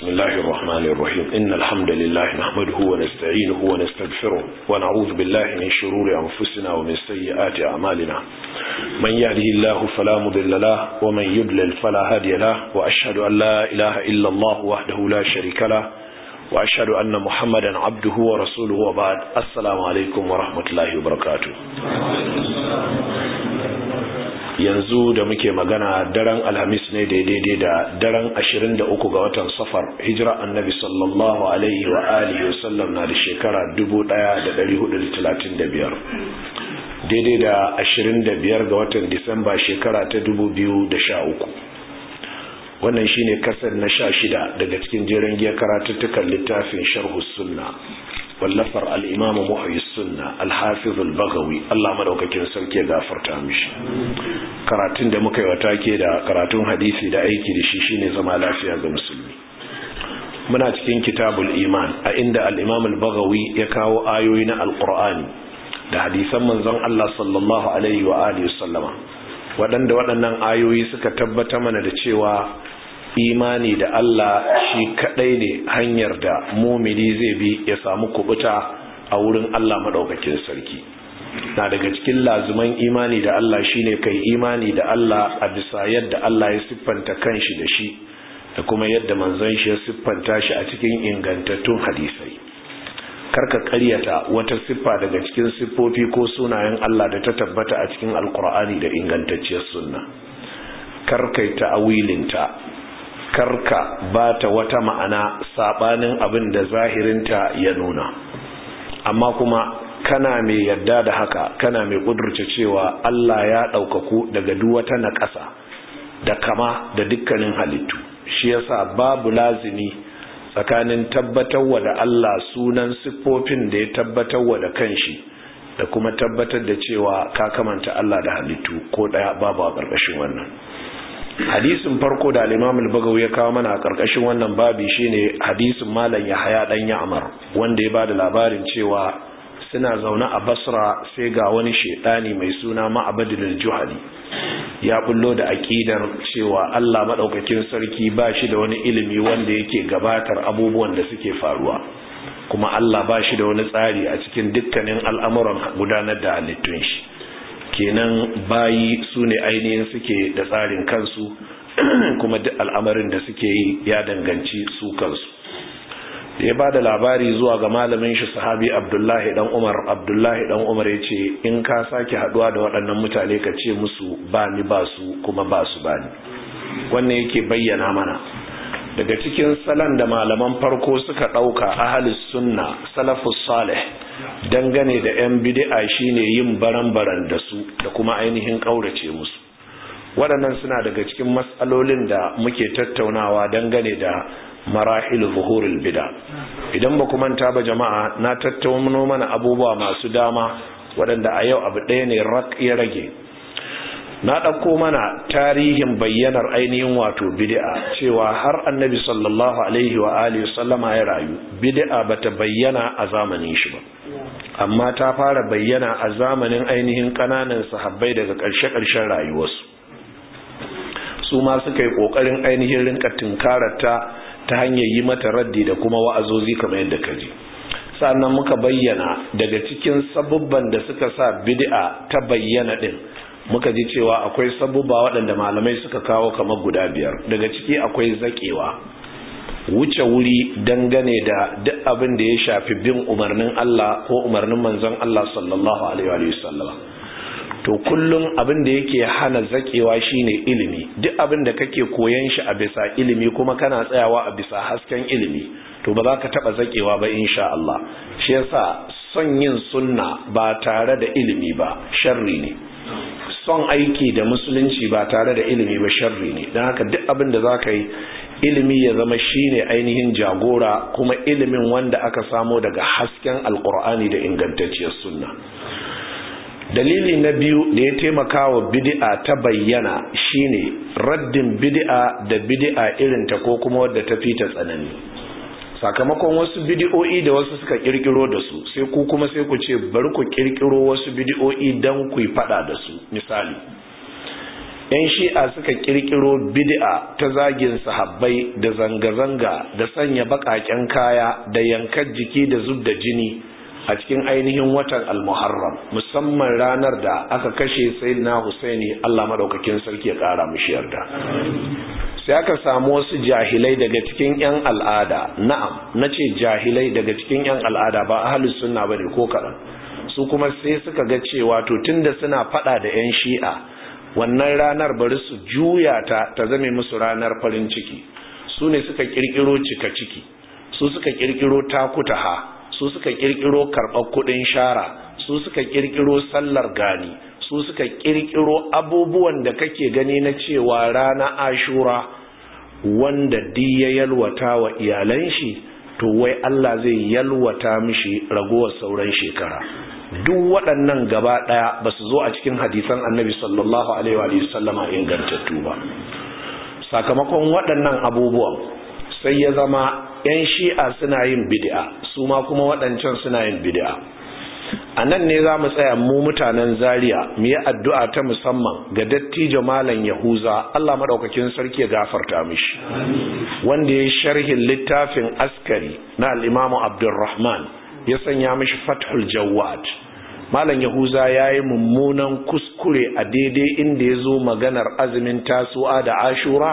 الله الرحمن الرحيم إن الحمد لله نحمده ونستعينه ونستغفره ونعوذ بالله من شرور أنفسنا ومن سيئات أعمالنا من يهده الله فلا مضل له ومن يضلل فلا هادي له وأشهد أن لا إله إلا الله وحده لا شريك له وأشهد أن محمدا عبده ورسوله وبعد السلام عليكم ورحمة الله وبركاته yanzu da muke magana daren alhamis ne daidai da daren 23 ga watan safar hijira annabi sallallahu alaihi wa alihi wa sallam na da shekara 1435 daidai da 25 ga watan disamba shekara ta 2013 wannan shine kasar na sha shida daga cikin jerin giya karatuttukan littafin sharhu sunna wallafar al'imamu muhayi sunna alhafizul bagawi Allah madaukakin sarki ya gafarta mishi karatun da muka yi wata ke da karatun hadisi da aiki da shi shine zama lafiya ga musulmi muna cikin kitabul iman a inda al'imamul bagawi ya kawo ayoyi na alkur'ani da hadisan manzon Allah sallallahu alaihi wa alihi sallama waɗanda waɗannan ayoyi suka tabbata mana da cewa imani da Allah shi kadai ne hanyar da mumini zai bi ya samu kubuta a wurin Allah madaukakin sarki na daga cikin lazuman imani da Allah shine kai imani da Allah a bisa yadda Allah ya siffanta kanshi da shi da kuma yadda manzon shi ya siffanta shi a cikin ingantattun hadisai karka karyata wata siffa daga cikin siffofi ko sunayen Allah da ta tabbata a cikin alkur'ani da ingantacciyar sunna karkai ta'awilinta karka ba ta wata ma'ana sabanin abin da zahirinta ya nuna amma kuma kana mai yadda da haka kana mai kudurce cewa Allah ya ɗaukaku daga duk wata naƙasa da kama da dukkanin halittu shi yasa babu lazimi tsakanin tabbatarwa da Allah sunan siffofin da ya tabbatarwa da kanshi da kuma tabbatar da cewa ka kamanta Allah da halittu ko ɗaya babu a ƙarƙashin wannan hadisin farko da al-Imam al-Bagawi ya kawo mana a karkashin wannan babi shine hadisin Malam Yahya dan Ya'mar wanda ya bada labarin cewa suna zaune a Basra sai ga wani shedani mai suna Ma'badul Juhali ya bullo da aqidar cewa Allah madaukakin sarki ba shi da wani ilimi wanda yake gabatar abubuwan da suke faruwa kuma Allah ba shi da wani tsari a cikin dukkanin al'amuran gudanar da halittun shi kenan bayi su ne ainihin suke da tsarin kansu kuma duk al'amarin da suke yi ya danganci su kansu da ya ba da labari zuwa ga malamin shi sahabi abdullahi dan umar abdullahi dan umar ya ce in ka sake haduwa da waɗannan mutane ka ce musu ba ni ba su kuma ba su ba ni wannan yake bayyana mana daga cikin salon da malaman farko suka ɗauka ahalus sunna salafus salih dangane da 'yan bid'a shine yin baran-baran da su da kuma ainihin ƙaurace musu waɗannan suna daga cikin matsalolin da muke tattaunawa dangane da marahil zuhurul bid'a idan ba manta ba jama'a na tattauno mana abubuwa masu dama waɗanda a yau abu ɗaya ne rak ya rage na ɗauko mana tarihin bayyanar ainihin wato bid'a cewa har annabi sallallahu alaihi wa alihi sallama ya rayu bid'a bata bayyana a zamanin shi ba amma ta fara bayyana a zamanin ainihin kananan sahabbai daga ƙarshe-ƙarshen rayuwarsu su ma suka yi ƙoƙarin ainihin rinka tunkararta ta hanyar yi mata raddi da kuma wa'azozi kamar yadda ka ji sannan muka bayyana daga cikin sabubban da suka sa bid'a ta bayyana din muka ji cewa akwai sabubba waɗanda malamai suka kawo kamar guda biyar daga ciki akwai zaƙewa wuce wuri dangane da duk abin da ya shafi bin umarnin Allah ko umarnin manzon Allah sallallahu alaihi wa sallam to kullum abin da yake hana zakewa shine ilimi duk abin da kake koyan shi a bisa ilimi kuma kana tsayawa a bisa hasken ilimi to ba za ka taba zakewa ba insha Allah shi yasa son yin sunna ba tare da ilimi ba sharri ne son aiki da musulunci ba tare da ilimi ba sharri ne don haka duk abin da za ka yi ilimi ya zama shine ainihin jagora kuma ilimin wanda aka samo daga hasken alkur'ani da ingantacciyar sunna dalili na biyu da ya taimaka wa bid'a ta bayyana shine raddin bid'a da bid'a irinta ko kuma wadda ta fi ta tsanani sakamakon wasu bid'o'i da wasu suka kirkiro da su sai ku kuma sai ku ce bari ku kirkiro wasu bid'o'i dan ku yi fada da su misali yan shi'a suka kirkiro bid'a ta zagin sahabbai da zanga-zanga da sanya baƙaƙen kaya da yankar jiki da zub da jini a cikin ainihin watan al-muharram musamman ranar da aka kashe sayyidina husaini Allah madaukakin sarki ya kara mishi yarda sai aka samu wasu jahilai daga cikin yan al'ada na'am nace jahilai daga cikin yan al'ada ba ahlus sunna bane ko kadan su kuma sai suka ga cewa to tunda suna fada da yan shi'a wannan ranar bari su juya ta ta zame musu ranar farin ciki su ne suka kirkiro cika ciki su suka kirkiro takutaha su suka kirkiro karɓar kuɗin shara su suka kirkiro sallar gani su suka kirkiro abubuwan da kake gani na cewa rana ashura wanda di ya yalwata wa iyalan shi to wai Allah zai yalwata mishi ragowar sauran shekara duk waɗannan gaba ɗaya ba su zo a cikin hadisan annabi sallallahu alaihi wa sallama ingantattu ba sakamakon waɗannan abubuwan sai ya zama 'yan shi'a suna yin bid'a su ma kuma waɗancan suna yin bid'a a nan ne za mu tsaya mu mutanen zaria mu yi addu'a ta musamman ga dattijo malam yahuza allah maɗaukakin sarki ya gafarta mishi wanda ya sharhin littafin askari na al'imamu abdulrahman ya sanya mishi fathul jawad malam yahuza ya yi mummunan kuskure a daidai inda ya zo maganar azumin tasu'a da ashura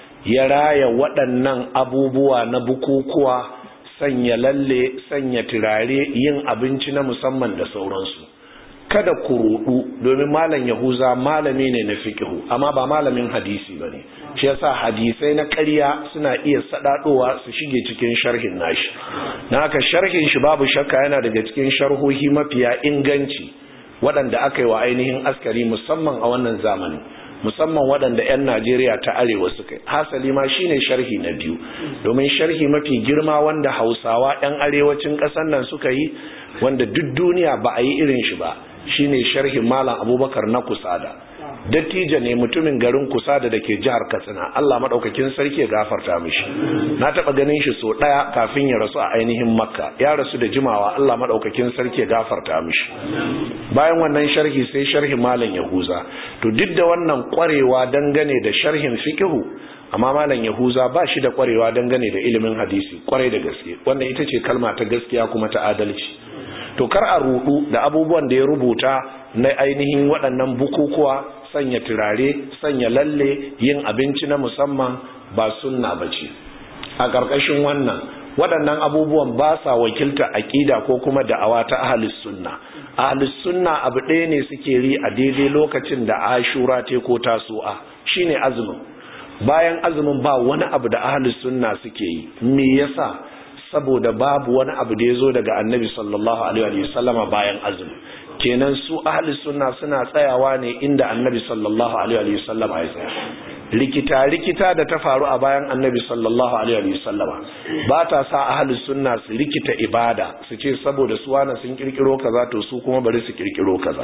ya raya waɗannan abubuwa na bukukuwa sanya lalle sanya turare yin abinci na musamman da sauransu kada ku rudu domin malam yahuza malami ne na fikihu amma ba malamin hadisi ba ne shi yasa hadisai na ƙarya suna iya sadadowa su shige cikin sharhin nashi na haka sharhin shi babu shakka yana daga cikin sharhohi mafiya inganci waɗanda aka yi wa ainihin askari musamman a wannan zamanin musamman waɗanda 'yan Najeriya ta arewa suka yi hasali ma shine sharhi na biyu domin sharhi mafi girma wanda hausawa 'yan arewacin ƙasar nan suka yi wanda duk duniya ba a yi irin shi ba shine sharhin malam abubakar na kusada dattijo ne mutumin garin kusada da ke jihar katsina allah maɗaukakin sarki ya gafarta mishi na taɓa ganin shi so ɗaya kafin ya rasu a ainihin makka ya rasu da jimawa allah maɗaukakin sarki ya gafarta mishi bayan wannan sharhi sai sharhin malam yahuza to duk da wannan ƙwarewa dangane da sharhin fikihu amma malam yahuza ba shi da ƙwarewa dangane da ilimin hadisi ƙwarai da gaske wannan ita ce kalma ta gaskiya kuma ta adalci to kar a rudu da abubuwan da ya rubuta na ainihin waɗannan bukukuwa sanya turare sanya lalle yin abinci na musamman ba sunna bace a ƙarƙashin wannan waɗannan abubuwan ba sa wakilta aƙida ko kuma da'awa ta ahlus sunna ahlus sunna abu ɗaya ne suke ri a daidai lokacin da ashura te ko tasu'a shine azumin bayan azumin ba wani abu da ahlus sunna suke yi me yasa saboda babu wani abu da ya zo daga annabi sallallahu alaihi wasallama bayan azumi kenan su ahli sunna suna tsayawa ne inda annabi sallallahu alaihi wasallama ya tsaya rikita rikita da ta faru a bayan annabi sallallahu alaihi wasallama ba ta sa ahli sunna su rikita ibada su ce saboda su wani sun kirkiro kaza to su kuma bari su kirkiro kaza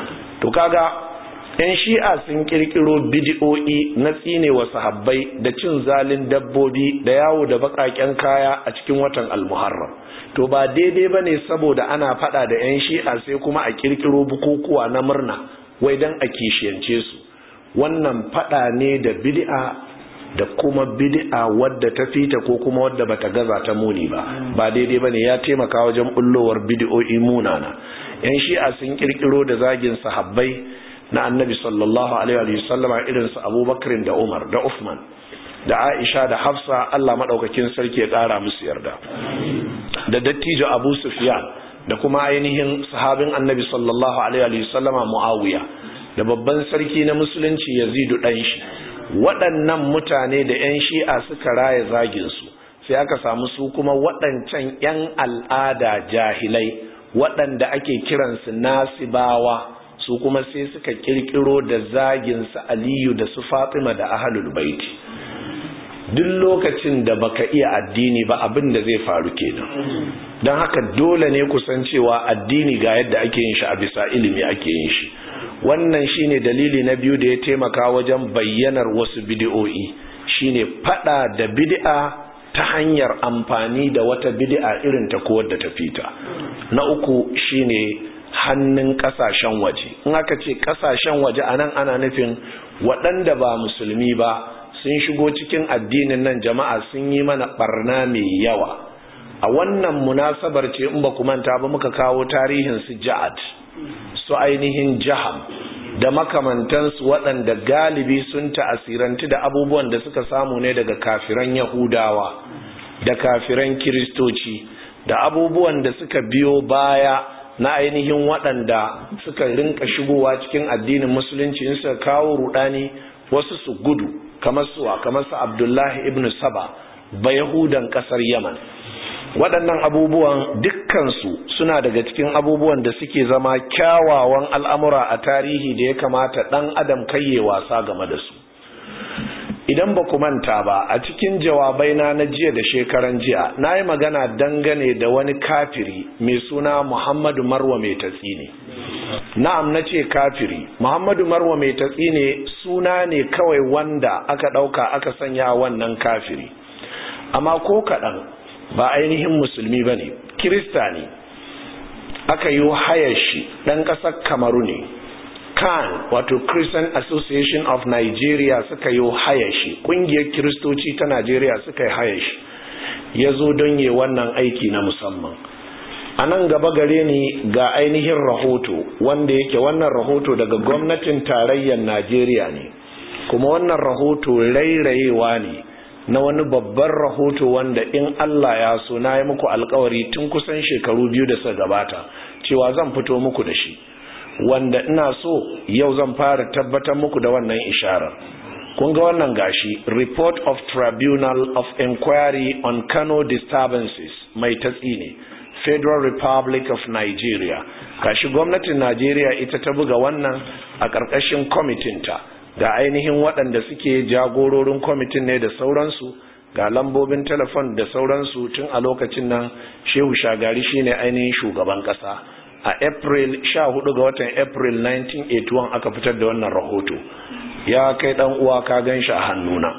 to kaga yan shi'a sun kirkiro bidi'o'i na tsine wa sahabbai da cin zalin dabbobi da yawo da bakaken kaya a cikin watan almuharram to ba daidai ba ne saboda ana fada da yan shi'a sai kuma a kirkiro bukukuwa na murna wai dan a kishiyance su wannan fada ne da bid'a da kuma bid'a wadda ta fita ko kuma wadda bata gaza ta muni ba ba daidai bane ya taimaka wajen bullowar bid'o'i munana yan shi'a sun kirkiro da zagin sahabbai na annabi sallallahu alaihi wa sallama irin su abubakar da umar da uthman da aisha da hafsa allah maɗaukakin sarki ya ƙara musu yarda da dattijo abu sufyan da kuma ainihin sahabin annabi sallallahu alaihi wa sallama muawiya da babban sarki na musulunci yazidu ɗan shi waɗannan mutane da 'yan shi'a suka raya zaginsu sai aka samu su kuma waɗancan 'yan al'ada jahilai waɗanda ake kiransu nasibawa su kuma sai suka kirkiro da zagin su aliyu da su fatima da ahalul baiti duk lokacin da baka iya addini ba abin da zai faru kenan don haka dole ne kusan cewa addini ga yadda ake yin shi a bisa ilimi ake yin shi wannan shine dalili na biyu da ya taimaka wajen bayyanar wasu bid'o'i shine fada da bid'a ta hanyar amfani da wata bid'a irin ta ko wadda ta fita na uku shine hannun kasashen waje in aka ce kasashen waje anan ana nufin waɗanda ba musulmi ba sun shigo cikin addinin nan jama'a sun yi mana barna mai yawa a wannan munasabar ce in ba manta ba muka kawo tarihin su ja'ad su ainihin jaham da makamantansu waɗanda galibi sun ta'asiranti da abubuwan da suka samu ne daga kafiran yahudawa da kafiran kiristoci da abubuwan da suka biyo baya na ainihin waɗanda suka rinka shigowa cikin addinin musulunci in suka kawo rudani wasu su gudu kamar suwa kamar su abdullahi ibn saba ba yahudan ƙasar yaman waɗannan abubuwan dukkansu suna daga cikin abubuwan da suke zama kyawawan al'amura a tarihi da ya kamata ɗan adam kayye wasa game da su idan ba ku manta ba a cikin jawabaina na jiya da shekaran jiya na yi magana dangane da wani kafiri mai suna muhammadu marwa mai tatsi ne na'am na ce kafiri muhammadu marwa mai tatsi ne suna ne kawai wanda aka ɗauka aka sanya wannan kafiri amma ko kaɗan ba ainihin musulmi ba ne kirista ne aka yi hayar shi ɗan ƙasar kamaru ne kan wato christian association of nigeria suka yi hayar shi ƙungiyar kiristoci ta nigeria suka yi hayar shi ya zo don yi wannan aiki na musamman a nan gaba gare ni ga ainihin rahoto wanda yake wannan rahoto daga gwamnatin tarayyar nigeria ne kuma wannan rahoto rairayewa ne na wani babban rahoto wanda in Allah ya so na yi muku alkawari tun kusan shekaru biyu da suka gabata cewa zan fito muku da shi wanda ina so yau zan fara tabbatar muku da wannan isharar kun ga wannan gashi report of tribunal of inquiry on Kano disturbances mai tatsi ne Federal Republic of Nigeria gashi gwamnatin Nigeria ita ta buga wannan a ƙarƙashin kwamitinta ga ainihin waɗanda suke jagororin kwamitin ne da sauransu ga lambobin telefon da sauransu tun a lokacin nan shehu shagari shine ainihin shugaban ƙasa a april 14 ga watan april 1981 aka fitar da wannan rahoto ya kai ɗan uwa ka gan shi a hannuna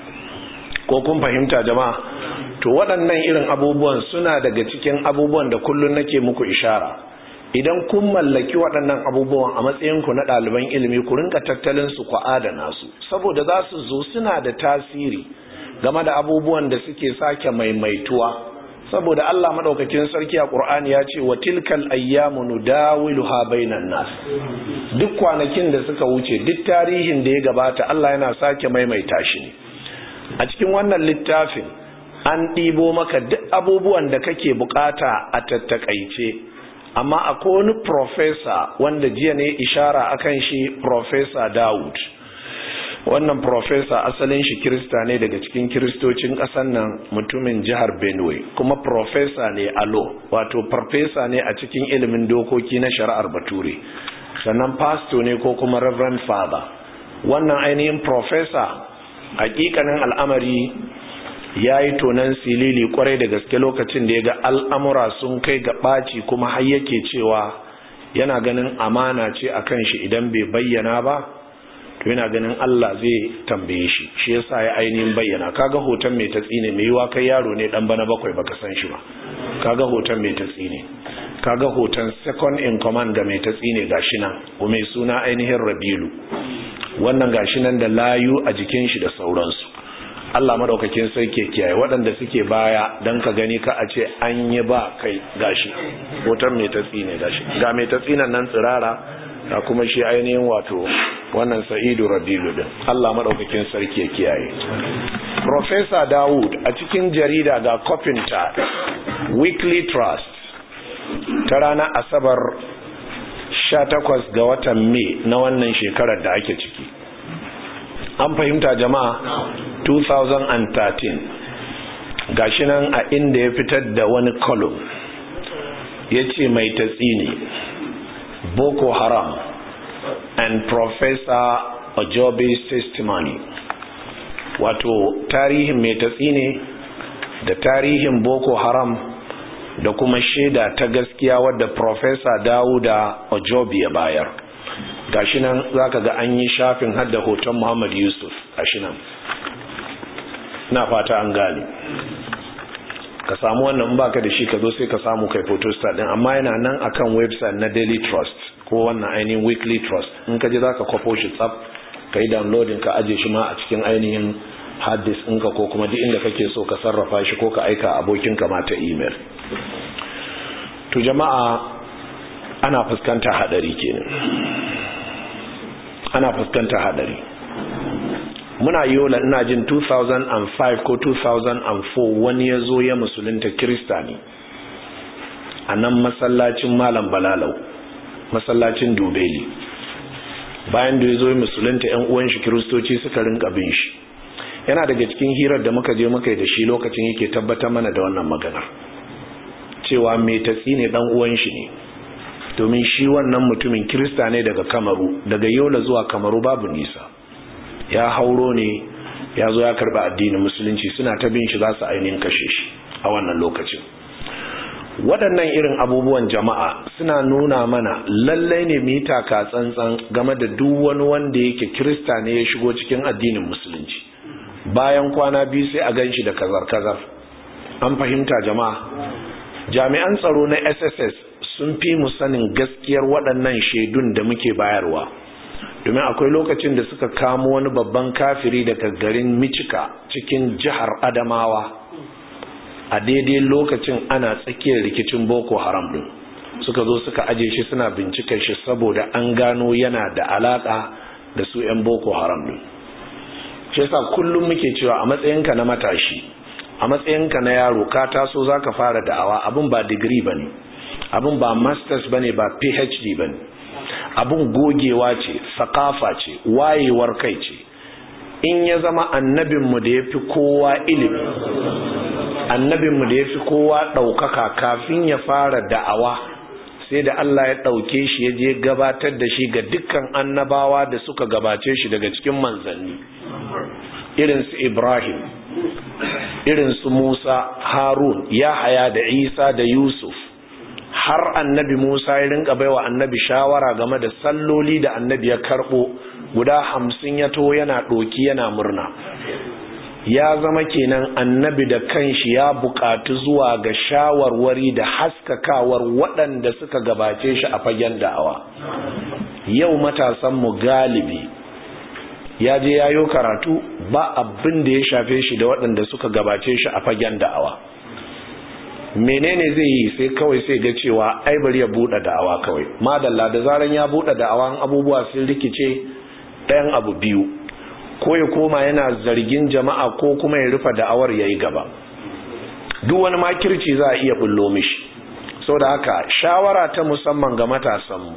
ko kun fahimta jama'a to waɗannan irin abubuwan suna daga cikin abubuwan da kullum nake muku ishara idan kun mallaki waɗannan abubuwan a matsayinku na ɗaliban ilimi ku rinka tattalin su ku adana su saboda za su zo suna da tasiri game da abubuwan da suke sake maimaituwa saboda Allah madaukakin sarki a Qur'ani ya ce wa tilkal ayyamu nudawiluha bainan nas duk kwanakin da suka wuce duk tarihin da ya gabata Allah yana sake maimaita shi ne a cikin wannan littafin an ɗibo maka duk abubuwan da kake bukata a tattakaice amma akwai wani profesa wanda jiya ne ishara akan shi profesa Dawud wannan profesa asalin shi kirista ne daga cikin kiristocin ƙasar nan mutumin jihar Benue kuma profesa ne a law wato farfesa ne a cikin ilimin dokoki na shari'ar bature sannan pasto ne ko kuma reverend father wannan ainihin profesa hakikanin al'amari ya yi tonan silili kwarai da gaske lokacin da ya ga al'amura sun kai ga ɓaci kuma har yake cewa yana ganin amana ce a kan shi idan bai bayyana ba to yana ganin Allah zai tambaye shi shi yasa ya ainihin bayyana kaga hoton mai tatsi ne mai yiwa kai yaro ne dan bana bakwai baka san shi ba kaga hoton mai tatsi ne kaga hoton second in command ga mai tatsi ne gashi nan ko mai suna ainihin Rabilu wannan gashi nan da layu a jikin shi da sauransu Allah madaukakin sai ke kiyaye waɗanda suke baya don ka gani ka a ce an yi ba kai gashi hoton mai tatsi ne gashi ga mai tatsi nan tsirara ga kuma shi ainihin wato wannan sa'idu rabilu din Allah madaukakin sarki ya kiyaye Professor Dawud a cikin jarida ga kofinta Weekly Trust ta ranar Asabar 18 ga watan Mai na wannan shekarar da ake ciki an fahimta jama'a 2013 gashi nan a inda ya fitar da wani column ya ce mai tatsi ne boko haram and professor ojobi's testimony wato tarihin mai tatsi ne da tarihin boko haram da kuma shaida ta gaskiya wadda professor dawuda ojobi ya bayar gashi nan zaka ga an yi shafin hadda hoton Muhammad Yusuf gashi nan na fata an gane ka samu wannan baka da shi ka zo sai ka samu kai photostat din amma yana nan akan website na Daily Trust ko wannan ainihin Weekly Trust in ka je zaka kwafo shi tsaf ka yi downloading ka aje shi ma a cikin ainihin hard disk ɗinka ko kuma duk inda kake so ka sarrafa shi ko ka aika abokinka ma ta email to jama'a ana fuskanta hadari kenan ana fuskanta hadari muna yola ina jin 2005 ko 2004 wani ya zo ya musulunta kirista ne a nan masallacin malam balalau masallacin dubeli bayan da ya zo musulunta yan uwan shi kiristoci suka rinka bin shi yana daga cikin hirar da muka je muka yi da shi lokacin yake tabbatar mana da wannan maganar cewa mai tatsi ne dan uwan shi ne domin shi wannan mutumin kirista ne daga kamaru daga yola zuwa kamaru babu nisa ya hauro ne ya zo ya karba addinin musulunci suna ta bin shi za su ainihin kashe shi a wannan lokacin waɗannan irin abubuwan jama'a suna nuna mana lallai ne mu yi taka tsantsan game da duk wani wanda yake kirista ne ya shigo cikin addinin musulunci bayan kwana biyu sai a gan shi da kazar-kazar an fahimta jama'a jami'an tsaro na sss sun fi mu sanin gaskiyar waɗannan shaidun da muke bayarwa domin akwai lokacin da suka kamo wani babban kafiri daga garin michika cikin jihar adamawa a daidai lokacin ana tsakiyar rikicin boko haram din suka zo suka aje shi suna bincikar shi saboda an gano yana da alaka da su 'yan boko haram din shi yasa kullum muke cewa a matsayinka na matashi a matsayinka na yaro ka taso zaka fara da'awa abin ba digiri bane abin ba masters bane ba phd bane abin gogewa ce sakafa ce wayewar kai ce in ya zama annabinmu da ya fi kowa ilimi annabinmu da ya fi kowa ɗaukaka kafin ya fara da'awa sai da Allah ya ɗauke shi ya je gabatar da shi ga dukkan annabawa da suka gabace shi daga cikin manzanni irinsu Ibrahim irinsu Musa Harun Yahaya da Isa da Yusuf har annabi Musa ya rinka baiwa annabi shawara game da salloli da annabi ya karɓo guda hamsin ya to yana ɗoki yana murna ya zama kenan annabi da kanshi ya buƙatu zuwa ga shawarwari da haskakawar waɗanda suka gabace shi a fagen da'awa yau matasanmu galibi ya je yayo karatu ba abin da ya shafe shi da waɗanda suka gabace shi a fagen da'awa menene zai yi sai kawai sai ga cewa ai bari ya buɗe da'awa kawai madalla da zaran ya buɗe da'awa abubuwa sun rikice ɗayan abu biyu ko ya koma yana zargin jama'a ko kuma ya rufe da'awar ya yi gaba duk wani makirci za a iya bullo mishi sau da haka shawara ta musamman ga matasanmu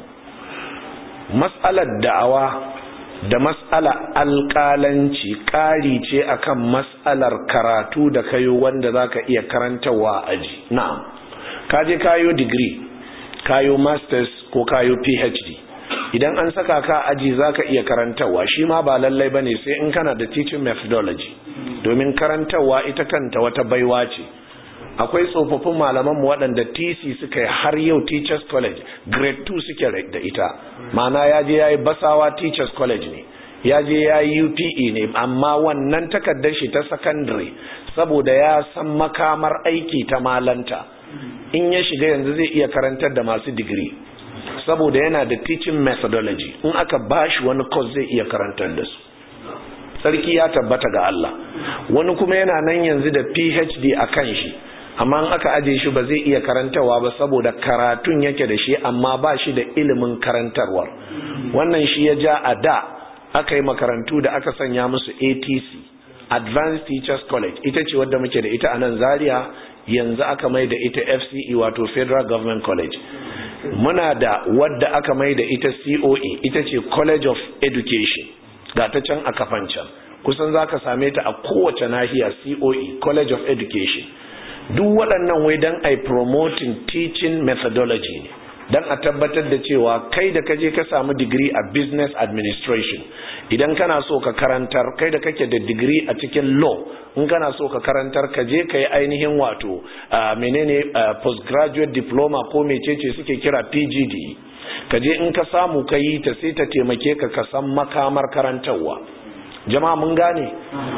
matsalar da'awa da matsala alƙalanci ƙari ce akan matsalar karatu da kayo wanda za ka iya karantarwa a aji na'am kaje kayo digiri kayo masters ko kayo phd idan an saka ka aji za ka iya karantarwa shi ma ba lallai ba ne sai in kana da teaching methodology domin karantarwa ita kanta wata baiwa ce akwai tsofaffin malamanmu waɗanda tc suka yi har yau teachers college grade 2 suke da ita mana ya je ya yi basawa teachers college ne ya je ya yi upe ne amma wannan takardar shi ta secondary saboda ya san makamar aiki ta malanta in ya shiga yanzu zai iya karantar da masu digiri saboda yana da teaching methodology in aka bashi wani course zai iya karantar da su sarki ya tabbata ga Allah wani kuma yana nan yanzu da PhD a kan shi amma in aka aje shi ba zai iya karantarwa ba saboda karatun yake da shi amma ba shi da ilimin karantarwar wannan shi ya ja a da aka yi makarantu da aka sanya musu ATC Advanced Teachers College ita ce wadda muke da ita a nan Zaria yanzu aka mai da ita FCE wato Federal Government College muna da wadda aka mai da ita COE ita ce College of Education ga ta can a kafan can kusan za ka same ta a kowace nahiya COE College of Education duk waɗannan wai don a promoting teaching methodology ne don a tabbatar da cewa kai da kaje ka samu digiri a business administration idan kana so ka karantar kai da kake da digiri a cikin law in kana so ka karantar ka je ka yi ainihin wato menene postgraduate diploma ko mecece suke kira pgd ka je in ka samu ka yi ta sai ta taimake ka ka san makamar karantarwa jama'a mun gane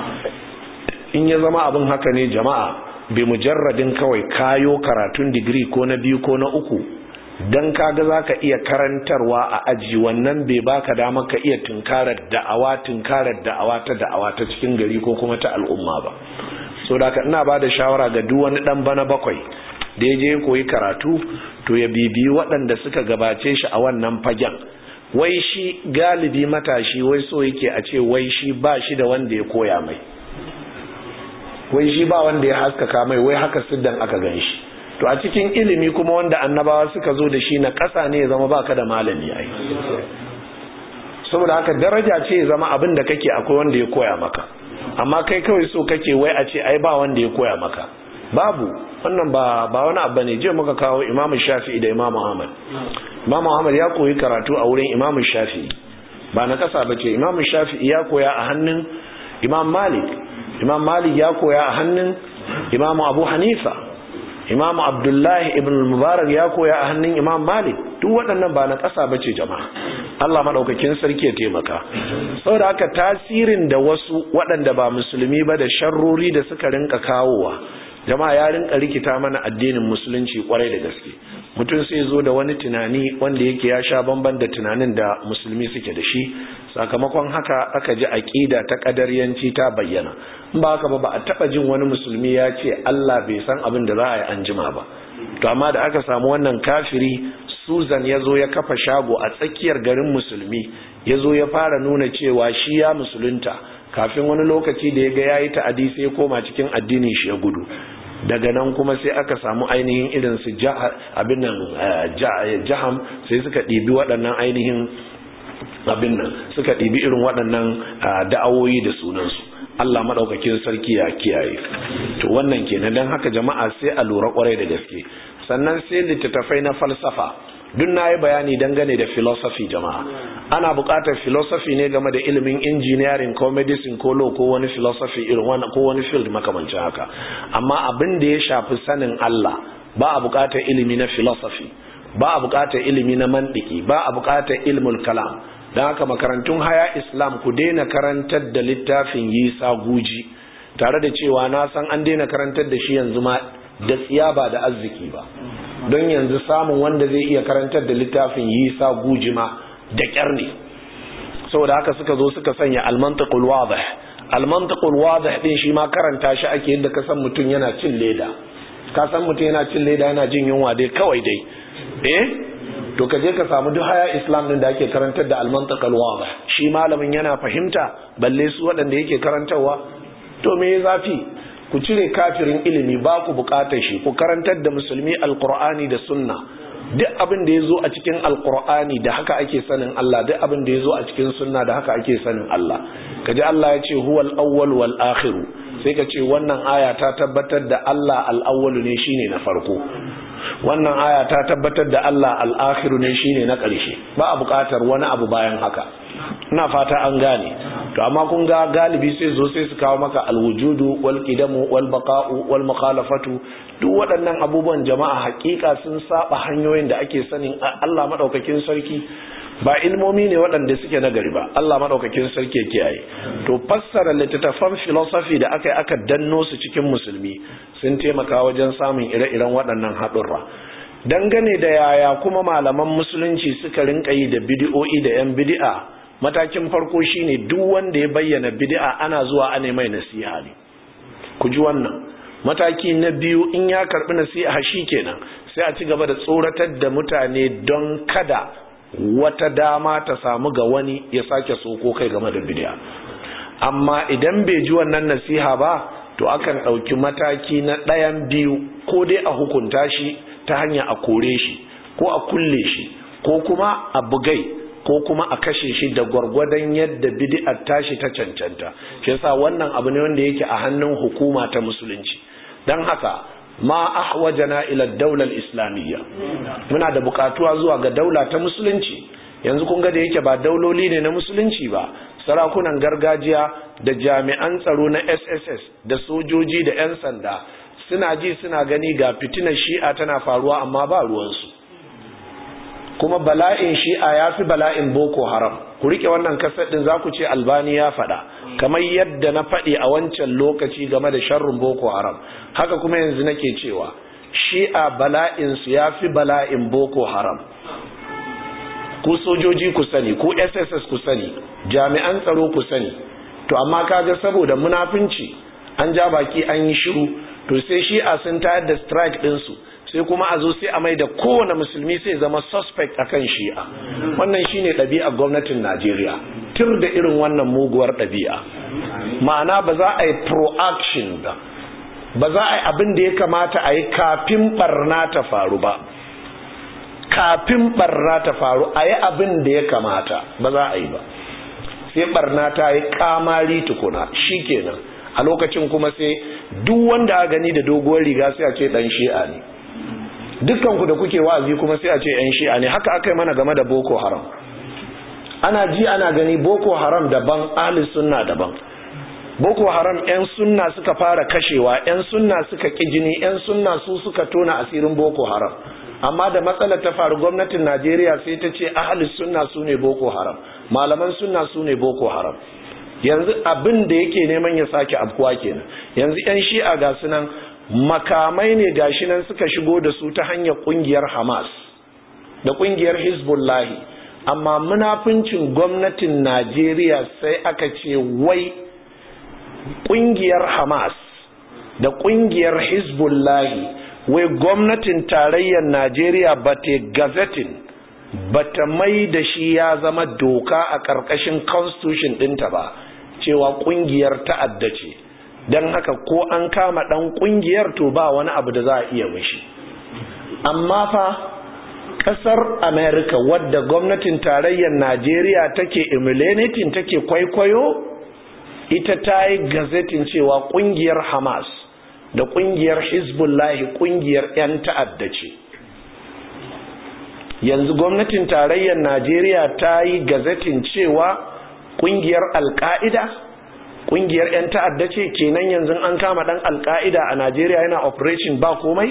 in ya zama abin haka ne jama'a bai mujarradin kawai kayo karatun digiri ko na biyu ko na uku dan kaga zaka iya karantarwa a aji wannan bai baka dama ka iya tunkarar da'awa tunkarar da'awa ta da'awa ta cikin gari ko kuma ta al'umma ba so da ina ba da shawara ga duk wani dan bana bakwai da ya je koyi karatu to ya bibiyi waɗanda suka gabace shi a wannan fagen wai shi galibi matashi wai so yake a ce wai shi ba shi da wanda ya koya mai wai shi ba wanda ya haskaka mai wai haka siddan aka gan shi to a cikin ilimi kuma wanda annabawa suka zo da shi na ƙasa ne ya zama baka da malami ai saboda haka daraja ce ya zama abin da kake akwai wanda ya koya maka amma kai kawai so kake wai a ce ai ba wanda ya koya maka babu wannan ba ba wani abu ne je muka kawo Imam Shafi'i da Imam Ahmad Imam Ahmad ya koyi karatu a wurin Imam Shafi'i ba na kasa bace Imam Shafi'i ya koya a hannun Imam Malik Imam Malik ya koya a hannun Imam Abu Hanifa Imam Abdullahi ibn Mubarak ya koya a hannun Imam Malik duk waɗannan ba na ƙasa bace jama'a Allah madaukakin sarki ya taimaka saboda haka tasirin da wasu waɗanda ba musulmi ba da sharrori da suka rinka kawowa jama'a ya rinka rikita mana addinin musulunci kwarai da gaske mutum sai zo da wani tunani wanda yake ya sha bamban da tunanin da musulmi suke da shi sakamakon haka aka ji aqida ta kadariyanci ta bayyana in ba haka ba ba a taba jin wani musulmi ya ce Allah bai san abin da za a yi anjima ba to amma da aka samu wannan kafiri Susan ya zo ya kafa shago a tsakiyar garin musulmi ya zo ya fara nuna cewa shi ya musulunta kafin wani lokaci da ya ga yayi ta'adi sai ya koma cikin addinin shi ya gudu daga nan kuma sai aka samu ainihin irin su abin nan jaham sai suka ɗibi waɗannan ainihin abin nan suka ɗibi irin waɗannan da'awoyi da sunansu Allah maɗaukakin sarki ya kiyaye to wannan kenan don haka jama'a sai a lura ƙwarai da gaske sannan sai littattafai na falsafa duk na yi bayani dangane da philosophy jama'a ana buƙatar philosophy ne game da ilimin engineering ko medicine ko law ko wani philosophy irin wani ko wani field makamancin haka amma abin da ya shafi sanin Allah ba a buƙatar ilimi na philosophy ba a buƙatar ilimi na mandiki ba a buƙatar ilmul kalam don haka makarantun haya islam ku daina karantar da littafin yisa guji tare da cewa na san an daina karantar da shi yanzu ma da tsiya ba da arziki ba don yanzu samun wanda zai iya karantar da littafin yisa gujima da kyar ne saboda haka suka zo suka sanya almantiqul wadih almantiqul wadih din shi ma karanta shi ake yadda ka san mutum yana cin leda ka san mutum yana cin leda yana jin yunwa dai kawai dai eh to ka je ka samu duk haya islam din da ake karantar da almantiqul wadih shi malamin yana fahimta balle su waɗanda yake karantarwa to me zafi ku cire kafirin ilimi ba ku bukatar shi ku karantar da musulmi alkur'ani da sunna duk abin da ya zo a cikin alkur'ani da haka ake sanin Allah duk abin da ya zo a cikin sunna da haka ake sanin Allah kaji Allah ya ce huwal awwal wal akhiru sai ka ce wannan aya ta tabbatar da Allah al awwal ne shine na farko wannan aya ta tabbatar da Allah al akhiru ne shine na ƙarshe ba a bukatar wani abu bayan haka ina fata an gane to amma kun ga galibi sai zo sai su kawo maka alwujudu wal qidamu wal baqa'u wal mukhalafatu duk waɗannan abubuwan jama'a hakika sun saba hanyoyin da ake sanin Allah madaukakin sarki ba ilmomi ne waɗanda suke na gari ba Allah madaukakin sarki kiyaye to fassara littattafan philosophy da aka yi aka danno su cikin musulmi sun taimaka wajen samun ire-iren waɗannan haɗurra dangane da yaya kuma malaman musulunci suka rinka yi da bidi'o'i da 'yan bidi'a matakin farko shine duk wanda ya bayyana bid'a ana zuwa ana mai nasiha ne ku ji wannan mataki na biyu in ya karbi nasiha shikenan sai a ci gaba da tsoratar da mutane don kada wata dama ta samu ga wani ya sake soko kai game da bid'a amma idan bai ji wannan nasiha ba to akan ɗauki mataki na ɗayan biyu ko dai a hukunta shi ta hanya a kore shi ko a kulle shi ko kuma a bugai ko kuma a kashe shi da gwargwadon yadda bid'ar tashi ta cancanta shi yasa wannan abu ne wanda yake a hannun hukuma ta musulunci dan haka ma ahwajana ila daular islamiyya muna da bukatuwa zuwa ga daula ta musulunci yanzu kun ga da yake ba dauloli ne na musulunci ba sarakunan gargajiya da jami'an tsaro na SSS da sojoji da 'yan sanda suna ji suna gani ga fitinar shi'a tana faruwa amma ba ruwansu kuma bala'in shi'a ya fi bala'in boko haram ku rike wannan kasar din za ku ce albani ya faɗa kamar yadda na faɗi a wancan lokaci game da sharrin boko haram haka kuma yanzu nake cewa shi'a bala'insu ya fi bala'in boko haram ku sojoji ku sani ku sss ku sani jami'an tsaro ku sani to amma kaga saboda munafunci an ja baki an yi shiru to sai shi'a sun tayar da strike ɗinsu sai kuma a zo sai a mai da kowane musulmi sai zama suspect akan shi'a wannan shine ɗabi'ar gwamnatin najeriya tur da irin wannan muguwar ɗabi'a ma'ana ba za a yi proaction ba ba za a yi abin da ya kamata a yi kafin barna ta faru ba kafin barna ta faru a yi abin da ya kamata ba za a yi ba sai barna ta yi kamari tukuna shi kenan a lokacin kuma sai duk wanda a gani da doguwar riga sai a ce dan shi'a ne dukkanku da kuke wa'azi kuma sai a ce yan shi'a ne haka aka yi mana game da boko haram ana ji ana gani boko haram daban ahli sunna daban boko haram 'yan sunna suka fara kashewa 'yan sunna suka ƙi jini 'yan sunna su suka tona asirin boko haram amma da matsalar ta faru gwamnatin najeriya sai ta ce ahalis sunna su ne boko haram malaman sunna su ne boko haram yanzu abin da yake neman ya sake afkuwa kenan yanzu 'yan shi'a ga sunan makamai ne gashi nan suka shigo da su ta hanyar kungiyar hamas da kungiyar hezbollahi amma munafincin gwamnatin najeriya sai aka ce wai kungiyar Hamas da kungiyar Hezbollahi wai gwamnatin tarayyar Najeriya ba ta gazetin ba ta mai da shi ya zama doka a ƙarƙashin constitution ɗinta ba cewa kungiyar ta'adda ce don haka ko an kama ɗan kungiyar to ba wani abu da za a iya mishi amma fa ƙasar America wadda gwamnatin tarayyar Najeriya take emulating take kwaikwayo ita ta yi gazetin cewa kungiyar hamas da kungiyar hezbollah kungiyar 'yan ta'adda ce yanzu gwamnatin tarayyar najeriya ta yi gazetin cewa kungiyar alka'ida kungiyar 'yan ta'adda ce kenan yanzu an kama dan alka'ida a najeriya yana operation ba komai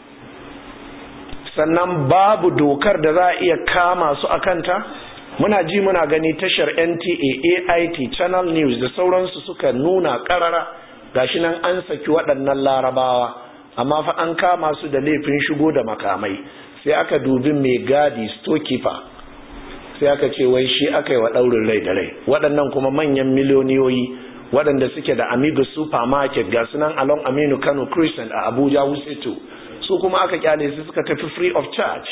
sannan babu dokar da za a iya kama su a kanta muna ji muna gani tashar NTA AIT Channel News da sauransu suka nuna karara gashi nan an saki waɗannan larabawa amma fa an kama su da laifin shigo da makamai sai aka dubi mai gadi storekeeper sai aka ce wai shi aka yi wa ɗaurin rai da rai waɗannan kuma manyan miliyoniyoyi waɗanda suke da Amigo supermarket ga sunan along Aminu Kano Crescent a Abuja Wuseto su kuma aka kyale su suka tafi free of charge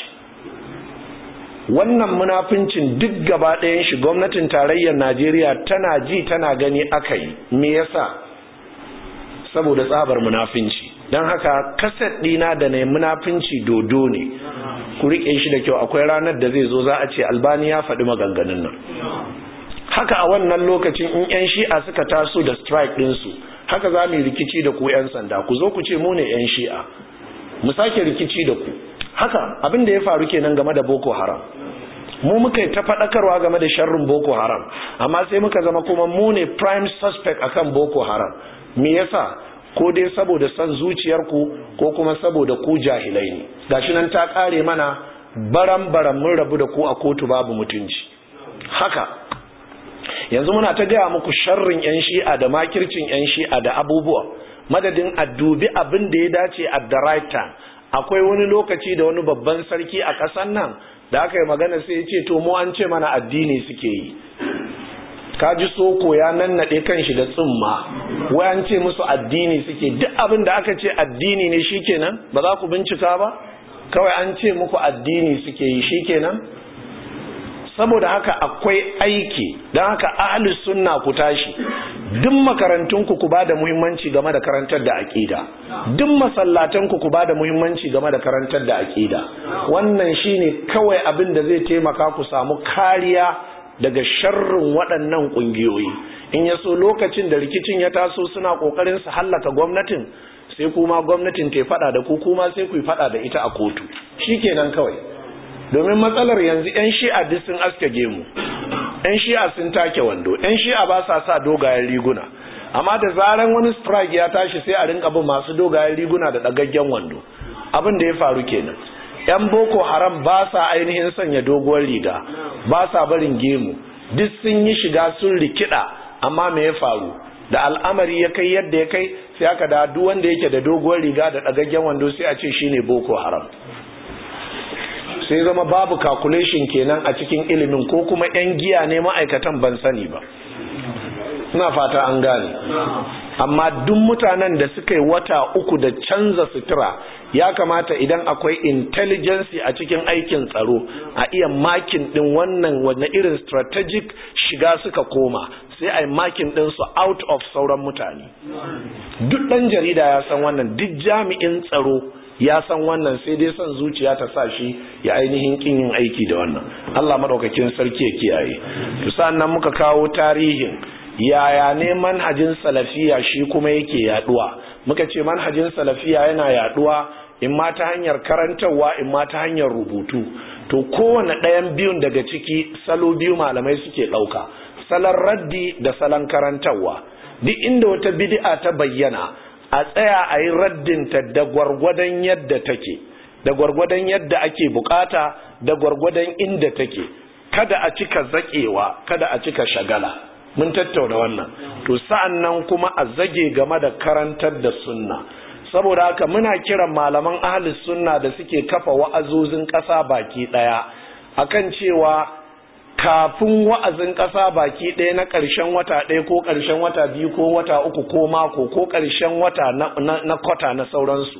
wannan munafincin duk gaba ɗayan shi gwamnatin tarayyar najeriya tana ji tana gani aka yi me yasa saboda tsabar munafinci don haka kaset ɗina da na munafinci dodo ne ku riƙe shi da kyau akwai ranar da zai zo za a ce albani ya faɗi maganganun nan haka a wannan lokacin in 'yan shi'a suka taso da strike ɗinsu haka za mu yi rikici da ku 'yan sanda ku zo ku ce mu ne 'yan shi'a mu sake rikici da ku haka abin da ya faru kenan game da boko haram mu muka yi ta faɗakarwa game da sharrin boko haram amma sai muka zama kuma mu ne prime suspect akan boko haram me yasa ko dai saboda son zuciyarku ko kuma saboda ku jahilai ne gashi nan ta kare mana baran baran mun rabu da ku a kotu babu mutunci haka yanzu muna ta gaya muku sharrin yan shi'a da makircin yan shi'a da abubuwa madadin a dubi abin da ya dace at the right time akwai wani lokaci da wani babban sarki a ƙasar nan da aka yi magana sai ya ce to mu an ce mana addini suke yi kaji soko ya nannaɗe kan shi da tsumma wai an ce musu addini suke duk abin da aka ce addini ne shikenan ba za ku bincika ba kawai an ce muku addini suke yi shikenan saboda haka akwai aiki don haka ahli sunna ku tashi duk makarantunku ku ba da muhimmanci game da karantar da aƙida duk masallatanku ku ba da muhimmanci game da karantar da aƙida wannan shine kawai abin da zai taimaka ku samu kariya daga sharrin waɗannan ƙungiyoyi in ya so lokacin da rikicin ya taso suna ƙoƙarin su hallaka gwamnatin sai kuma gwamnatin ta faɗa da ku kuma sai ku faɗa da ita a kotu shikenan kawai domin matsalar yanzu 'yan shi'a duk sun aske gemu 'yan shi'a sun take wando 'yan shi'a ba sa sa dogayen riguna amma da zaran wani strike ya tashi sai a rinka bin masu dogayen riguna da ɗagaggen wando abin da ya faru kenan 'yan boko haram ba sa ainihin sanya doguwar riga ba sa barin gemu duk sun yi shiga sun rikida amma me ya faru da al'amari ya kai yadda ya kai sai aka da duk wanda yake da doguwar riga da ɗagaggen wando sai a ce shine boko haram sai zama babu calculation kenan a cikin ilimin ko kuma 'yan giya ne ma'aikatan ban sani ba ina fata an gane amma duk mutanen da suka yi wata uku da canza sutura ya kamata idan akwai intelligence a cikin aikin tsaro a iya makin din wannan wanne irin strategic shiga suka koma sai a yi makin din su out of sauran mutane duk ɗan jarida ya san wannan duk jami'in tsaro ya san wannan sai dai son zuciya ta sa shi ya ainihin kin yin aiki da wannan Allah madaukakin sarki ya kiyaye to sannan muka kawo tarihin yaya ne manhajin salafiya shi kuma yake yaduwa muka ce manhajin salafiya yana yaduwa in ma ta hanyar karantarwa in ma ta hanyar rubutu to kowane ɗayan biyun daga ciki salo biyu malamai suke ɗauka salon raddi da salon karantarwa duk inda wata bid'a ta bayyana a tsaya a yi raddinta da gwargwadon yadda take da gwargwadon yadda ake bukata da gwargwadon inda take kada a cika zakewa kada a cika shagala mun tattauna wannan to sa'an nan kuma a zage game da karantar da sunna saboda haka muna kiran malaman ahlus sunna da suke kafa wa'azozin ƙasa baki ɗaya akan cewa kafin wa'azin ƙasa baki ɗaya na ƙarshen wata ɗaya ko ƙarshen wata biyu ko wata uku ko mako ko ƙarshen wata na kwata na sauransu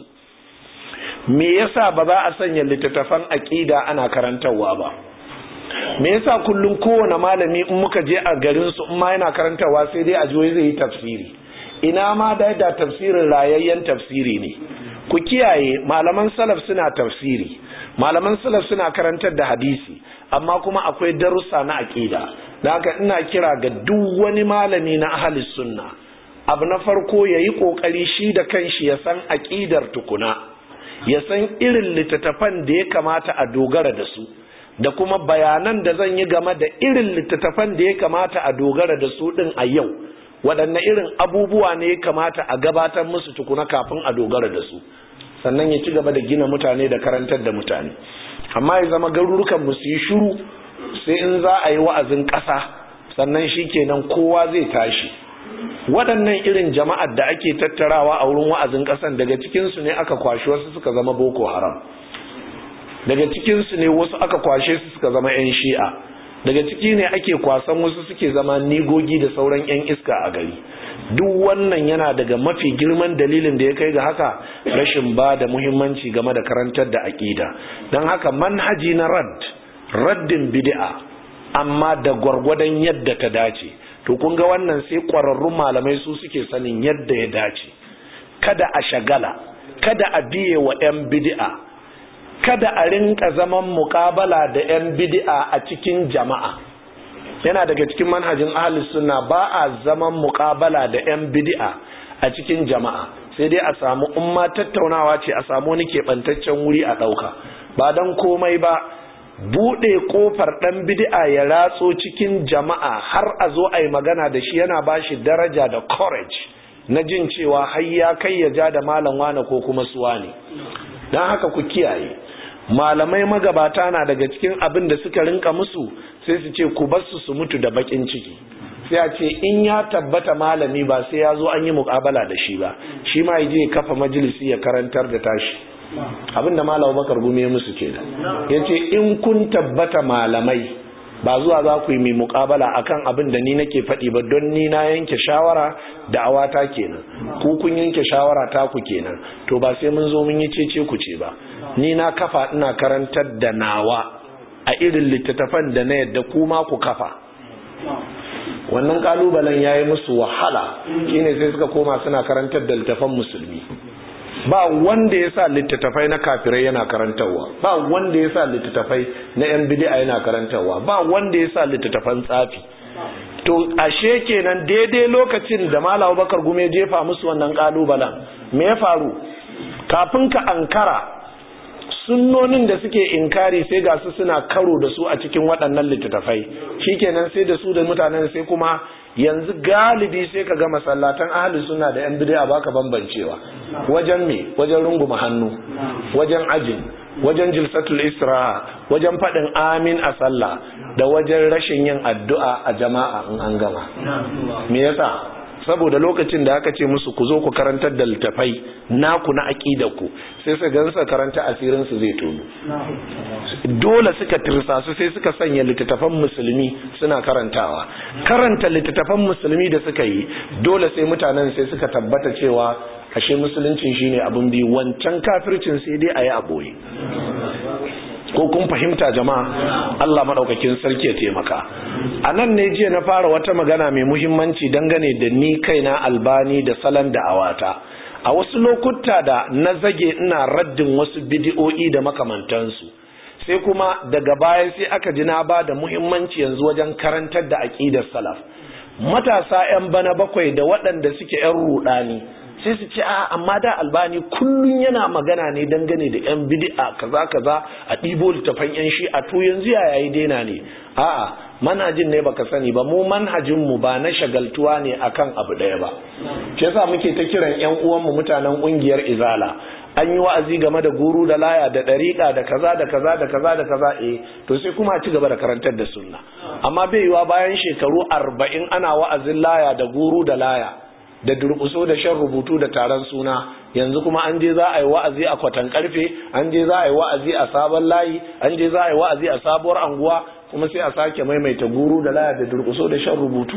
me yasa ba za a sanya littattafan aƙida ana karantarwa ba me yasa kullum kowane malami in muka je a garin su in ma yana karantarwa sai dai a jiwai zai yi tafsiri ina ma da da tafsirin rayayyen tafsiri ne ku kiyaye malaman salaf suna tafsiri malaman salaf suna karantar da hadisi amma kuma akwai darussa na aqida da haka ina kira ga duk wani malami na ahli sunna abu na farko yayi kokari shi da kanshi ya san aqidar tukuna ya san irin littattafan da ya kamata a dogara da su da kuma bayanan da zan yi game da irin littattafan da ya kamata a dogara da su din a yau waɗanne irin abubuwa ne ya kamata a gabatar musu tukuna kafin a dogara da su sannan ya ci gaba da gina mutane da karantar da mutane amma ya zama garurukan mu su yi shiru sai in za a yi wa'azin ƙasa sannan shi kenan kowa zai tashi waɗannan irin jama'ar da ake tattarawa a wurin wa'azin ƙasan daga cikinsu ne aka kwashi wasu suka zama boko haram daga cikinsu ne wasu aka kwashe su suka zama 'yan shi'a daga ciki ne ake kwasan wasu suke zama nigogi da sauran 'yan iska a gari duk wannan yana daga mafi girman dalilin da ya kai ga haka rashin ba da muhimmanci game da karantar da aƙida don haka manhaji na rad raddin bid'a amma da gwargwadon yadda ta dace to kun ga wannan sai ƙwararrun malamai su suke sanin yadda ya dace kada a shagala kada a biye wa 'yan bid'a kada a rinka zaman muƙabala da 'yan bid'a a cikin jama'a yana daga cikin manhajin ahlus sunna ba a zaman muƙabala da 'yan bid'a a cikin jama'a sai dai a samu umma tattaunawa ce a samu wani keɓantaccen wuri a ɗauka ba don komai ba buɗe ƙofar ɗan bid'a ya ratso cikin jama'a har a zo a yi magana da shi yana ba shi daraja da courage na jin cewa har ya kai ya ja da malam wane ko kuma suwa ne don haka ku kiyaye malamai magabata na daga cikin abin da suka rinka musu sai su ce ku basu su mutu da bakin ciki sai a ce in ya tabbata malami ba sai ya zo an yi mukabala da shi ba shi ma ya je kafa majalisi ya karantar da tashi abinda malam bakar gumi ya musu ke ya ce in kun tabbata malamai ba zuwa za ku yi mai mukabala akan abin da ni nake faɗi ba don ni na yanke shawara da awata kenan ku kun yanke shawara ta ku kenan to ba sai mun zo mun yi cece ku ce ba ni na kafa ina karantar da nawa a irin littattafan da na yadda kuma ku kafa wannan kalubalen ya yi musu wahala shine sai suka koma suna karantar da littattafan musulmi ba wanda ya sa littattafai na kafirai yana karantarwa ba wanda ya sa littattafai na yan bid'a yana karantarwa ba wanda ya sa littattafan tsafi to ashe kenan daidai lokacin da Malam Bakar Gume jefa musu wannan kalubalen me ya faru kafin ka ankara sunnonin da suke inkari sai ga su suna karo da su a cikin waɗannan littattafai shikenan sai da su da mutanen sai kuma yanzu galibi sai ka ga masallatan ahli suna da yan bid'a baka bambancewa wajen me wajen runguma hannu wajen ajin wajen jilsatul istiraha wajen faɗin amin a sallah da wajen rashin yin addu'a a jama'a in an gama me yasa saboda lokacin da aka ce musu ku zo ku karantar da littafai naku na aqidar ku sai su gansa karanta asirin su zai tono dole suka tirsa su sai suka sanya littattafan musulmi suna karantawa karanta littattafan musulmi da suka yi dole sai mutanen sai suka tabbata cewa ashe musuluncin shine abin bi wancan kafircin sai dai ayi a boye ko kun fahimta jama'a Allah madaukakin sarki ya taimaka a nan ne jiya na fara wata magana mai muhimmanci dangane da ni kaina albani da salon da awata a wasu lokuta da na zage ina raddin wasu bidi'o'i da makamantansu sai kuma daga baya sai aka ji na ba da muhimmanci yanzu wajen karantar da aqidar salaf matasa 'yan bana bakwai da waɗanda suke 'yan rudani sai su ce a amma da albani kullun yana magana ne dangane da yan bid'a kaza kaza a ɗibo littafan yan shi a to yanzu ya yayi daina ne a'a manhajin ne baka sani ba mu manhajin mu ba na shagaltuwa ne akan abu ɗaya ba shi yasa muke ta kiran yan uwan mu mutanen kungiyar izala an yi wa'azi game da guru da laya da ɗariƙa da kaza da kaza da kaza da kaza eh to sai kuma a ci gaba da karantar da sunna amma bai yiwa bayan shekaru arba'in ana wa'azin laya da guru da laya da durƙuso da shan rubutu da taron suna yanzu kuma an je za a yi wa'azi a kwatan karfe an je za a yi wa'azi a sabon layi an je za a yi wa'azi a sabuwar anguwa kuma sai a sake maimaita guru da laya da durƙuso da shan rubutu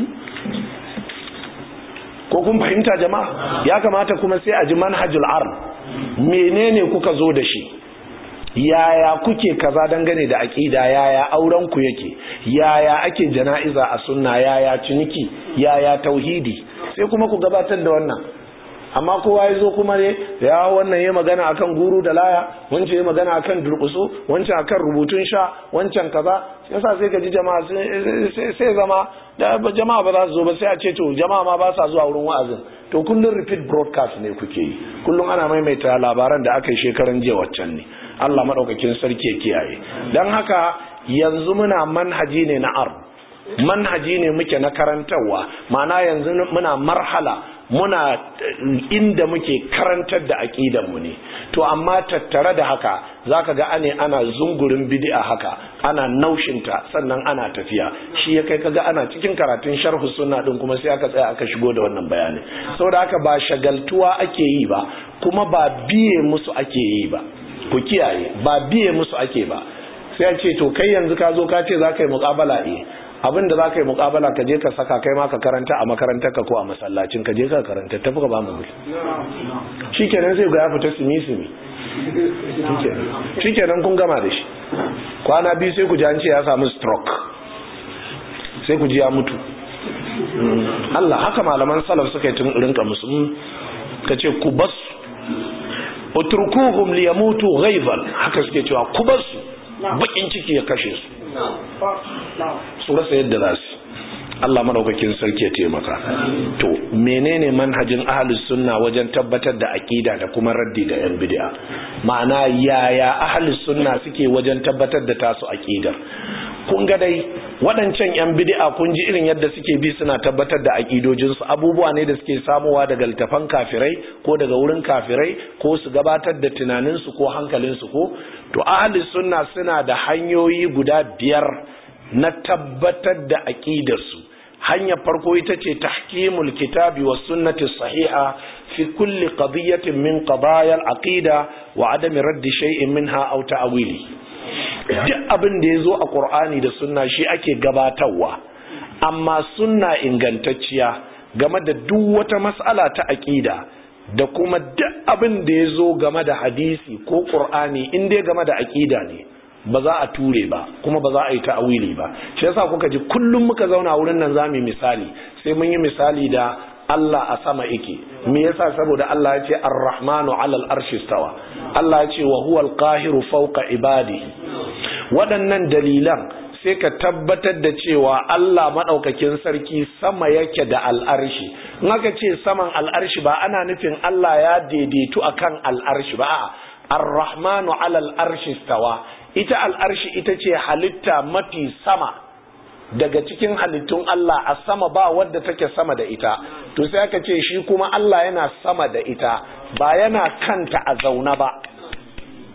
ko kun fahimta jama'a ya kamata kuma sai a ji manhajul arm menene kuka zo da shi yaya kuke kaza dangane da aqida yaya auren ku yake yaya ake jana'iza a sunna yaya ciniki yaya tauhidi sai kuma ku gabatar da wannan amma kowa ya zo kuma ne ya wannan ya magana akan guru da laya wancan ya magana akan durkusu wancan akan rubutun sha wancan kaza yasa sai ka ji jama'a sai zama da jama'a ba za su zo ba sai a ce to jama'a ma ba sa zuwa wurin wa'azin to kullum repeat broadcast ne kuke yi kullum ana maimaita labaran da aka yi shekaran jiya waccan ne Allah madaukakin sarki ya kiyaye dan haka yanzu muna manhaji ne na ard manhaji ne muke na karantarwa ma'ana yanzu muna marhala muna inda muke karantar da aƙidanmu ne to amma tattare da haka zaka ga ane ana zungurin bid'a haka ana naushinta sannan ana tafiya shi ya kai kaga ana cikin karatun sharhu sunna din kuma sai aka tsaya aka shigo da wannan bayani saboda haka ba shagaltuwa ake yi ba kuma ba biye musu ake yi ba ku kiyaye ba biye musu ake ba sai a ce to kai yanzu ka zo ka ce za ka yi muƙabala eh abin da za ka yi mukabala ka je ka saka kai ma ka karanta a makarantar ka ko a masallacin ka je ka karanta tafi ka ba mu guri shi kenan zai ga ya fita simi simi shi kenan kun gama da shi kwana biyu sai ku ji an ce ya samu stroke sai ku ji ya mutu Allah haka malaman salaf suka yi tun rinka musu ka ce ku basu utrukuhum liyamutu ghaizan haka suke cewa ku basu bakin ciki ya kashe su su rasa yadda za su Allah madaukakin sarki ya taimaka to menene manhajin ahlus sunna wajen tabbatar da aqida da kuma raddi da yan bid'a ma'ana yaya ahlus sunna suke wajen tabbatar da tasu aqidar kun ga dai waɗancan yan bid'a kun ji irin yadda suke bi suna tabbatar da aqidojinsu abubuwa ne da suke samuwa daga littafan kafirai ko daga wurin kafirai ko su gabatar da tunaninsu ko hankalinsu ko to ahlus sunna suna da hanyoyi guda biyar na tabbatar da aqidarsu hanyar farko ita ce tahkimul kitabi was sunnati sahiha fi kulli qadiyatin min qadaya al-aqida wa adami raddi shay'in minha aw ta'wili duk abin da yazo a Qur'ani da sunna shi ake gabatarwa amma sunna ingantacciya game da duk wata mas'ala ta aqida da kuma duk abin da yazo game da hadisi ko Qur'ani in dai game da aqida ne ba za a ture ba kuma ba za a yi ta'awili ba shi yasa kuka ji kullum muka zauna wurin nan zamu yi misali sai mun yi misali da Allah a sama yake me yasa saboda Allah ya ce Ar-Rahmanu 'alal arshi stawa Allah ya ce wa huwal qahiru fawqa ibadihi waɗannan dalilan sai ka tabbatar da cewa Allah madaukakin sarki sama yake da al'arshi in aka ce saman al'arshi ba ana nufin Allah ya daidaitu akan al'arshi ba a'a Ar-Rahmanu 'alal arshi stawa ita al'arshi ita ce halitta mafi sama daga cikin halittun Allah a sama ba wadda take sama da ita to sai aka ce shi kuma Allah yana sama da ita ba yana kanta a zauna ba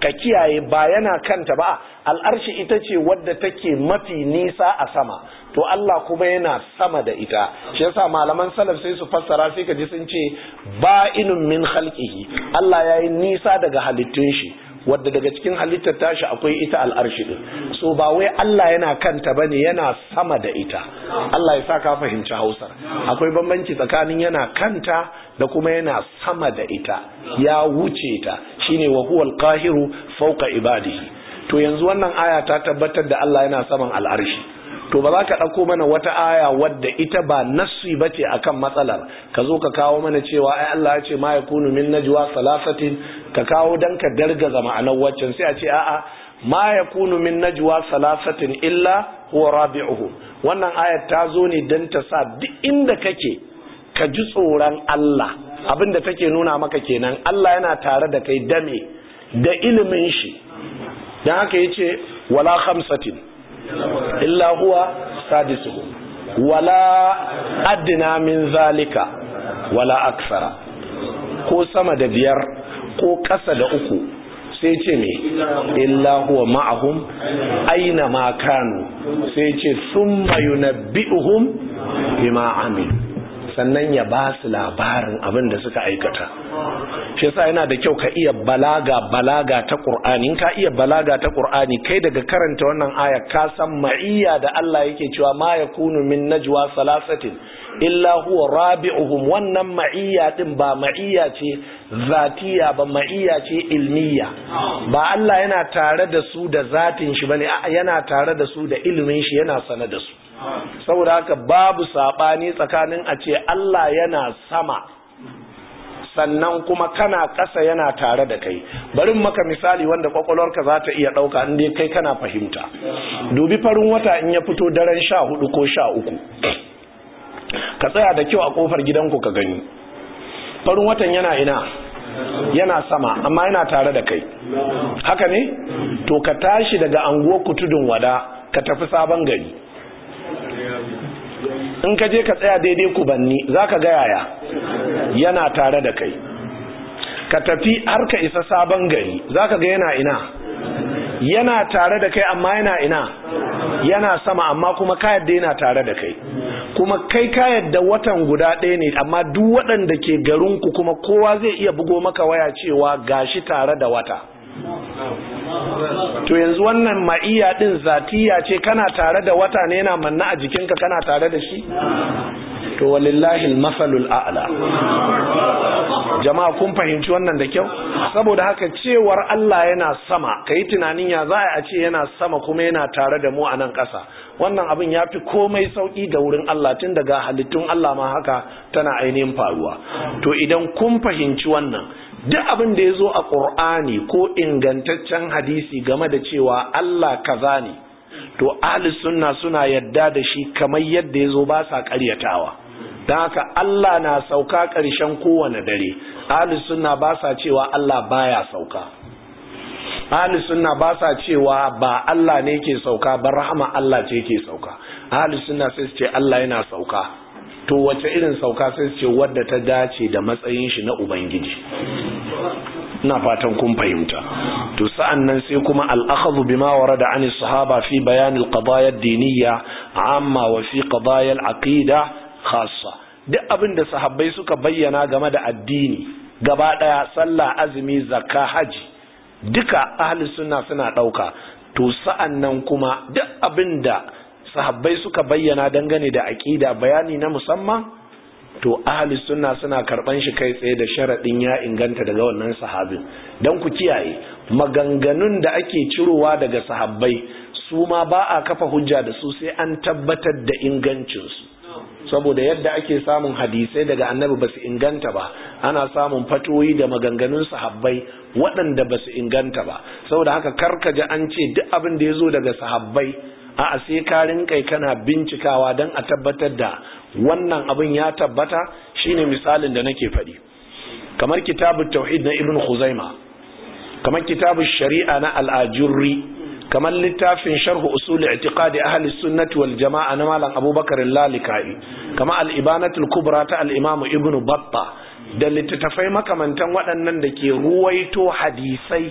ka kiyaye ba yana kanta ba al'arshi ita ce wadda take mafi nisa a sama to Allah kuma yana sama da ita shi yasa malaman salaf sai su fassara sai ka ji sun ce ba'inun min khalqihi Allah yayi nisa daga halittun shi wadda daga cikin halittar tashi akwai ita al'arshi din so ba wai Allah yana kanta bane yana sama da ita Allah ya sa ka fahimci Hausar akwai bambanci tsakanin yana kanta da kuma yana sama da ita ya wuce ta shine wa huwal qahiru fawqa ibadihi to yanzu wannan aya ta tabbatar da Allah yana saman al'arshi to ba za ka ɗauko mana wata aya wadda ita ba nassi ba ce a kan matsalar ka zo ka kawo mana cewa ai Allah ya ce ma ya kunu min najwa salasatin ka kawo dan ka dargaza ma'anar waccan sai a ce a'a ma ya kunu min najwa salasatin illa huwa rabi'uhu wannan ayar ta zo ne dan ta sa duk inda kake ka ji tsoron Allah abinda take nuna maka kenan Allah yana tare da kai dame da ilimin shi dan haka yace wala khamsatin illa huwa sadisuhu wala adna min zalika wala aksara ko sama da biyar ko ƙasa da uku sai ce me illa huwa ma'ahum aina ma kanu sai ce summa yunabbi'uhum bima amilu sannan ya ba su labarin abin da suka aikata shi yasa yana da kyau ka iya balaga balaga ta Qur'ani in ka iya balaga ta Qur'ani kai daga karanta wannan aya ka san ma'iyya da Allah yake cewa ma yakunu min najwa salasatin illa huwa rabi'uhum wannan ma'iyya din ba ma'iyya ce zatiya ba ma'iyya ce ilmiya ba Allah yana tare da su da zatin shi bane yana tare da su da ilimin shi yana sane da su saboda haka babu saɓani tsakanin a ce Allah yana sama sannan kuma kana ƙasa yana tare da kai barin maka misali wanda kwakwalwarka za ta iya ɗauka inda kai kana fahimta dubi farin wata in ya fito daren sha hudu ko sha uku ka tsaya da kyau a ƙofar gidanku ka gani farin watan yana ina yana sama amma yana tare da kai haka ne to ka tashi daga anguwar kutudun wada ka tafi sabon gari in ka je ka tsaya daidai kubanni za ka ga yaya yana tare da kai ka tafi har ka isa sabon gari za ka ga yana ina yana tare da kai amma yana ina yana sama amma kuma ka yadda yana tare da kai kuma kai ka yadda watan guda ɗaya ne amma duk waɗanda ke garinku kuma kowa zai iya bugo maka waya cewa gashi tare da wata to yanzu wannan ma'iya din zatiya ce kana tare da wata ne yana manna a jikinka kana tare da shi to walillahi almasalul a'la jama'a kun fahimci wannan da kyau saboda haka cewar Allah yana sama kai tunanin ya za a ce yana sama kuma yana tare da mu a nan ƙasa wannan abin ya fi komai sauƙi ga wurin Allah tun daga halittun Allah ma haka tana ainihin faruwa to idan kun fahimci wannan duk abin da ya zo a ƙur'ani ko ingantaccen hadisi game da cewa Allah kaza ne to ahli sunna suna yadda da shi kamar yadda ya zo ba sa ƙaryatawa don haka Allah na sauka ƙarshen kowane dare ahli sunna ba sa cewa Allah baya sauka ahli sunna ba sa cewa ba Allah ne ke sauka ba rahama Allah ce ke sauka ahli sunna sai su ce Allah yana sauka to wace irin sauka sai su ce wadda ta dace da matsayin shi na ubangiji ina fatan kun fahimta to sa'an nan sai kuma al-akhdhu bima warada an sahaba fi bayan al-qadaya ad-diniyya amma wa fi qadaya al-aqida khassa duk abin da sahabbai suka bayyana game da addini gaba daya sallah azumi zakka haji duka ahli sunna suna dauka to sa'an nan kuma duk abin da sahabbai suka bayyana dangane da aqida bayani na musamman to ahli sunna suna karban shi kai tsaye da sharadin ya inganta daga wannan sahabin dan ku kiyaye maganganun da ake cirowa daga sahabbai su ma ba a kafa hujja da su sai an tabbatar da ingancin su saboda yadda ake samun hadisai daga annabi basu inganta ba ana samun fatoyi da maganganun sahabbai waɗanda basu inganta ba saboda haka karkaji an ce duk abin da ya zo daga sahabbai a sai ka rinkai kana bincikawa don a tabbatar da wannan abin ya tabbata shine misalin da nake faɗi kamar kitabun tauhid na ibn khuzaima kamar kitabun shari'a na al'ajurri kamar littafin sharhu usul i'tiqadi ahli sunnati wal jama'a na malam abubakar lalikai kamar al-ibanatul kubra ta al-imam ibn batta da littattafai makamantan waɗannan da ke ruwaito hadisai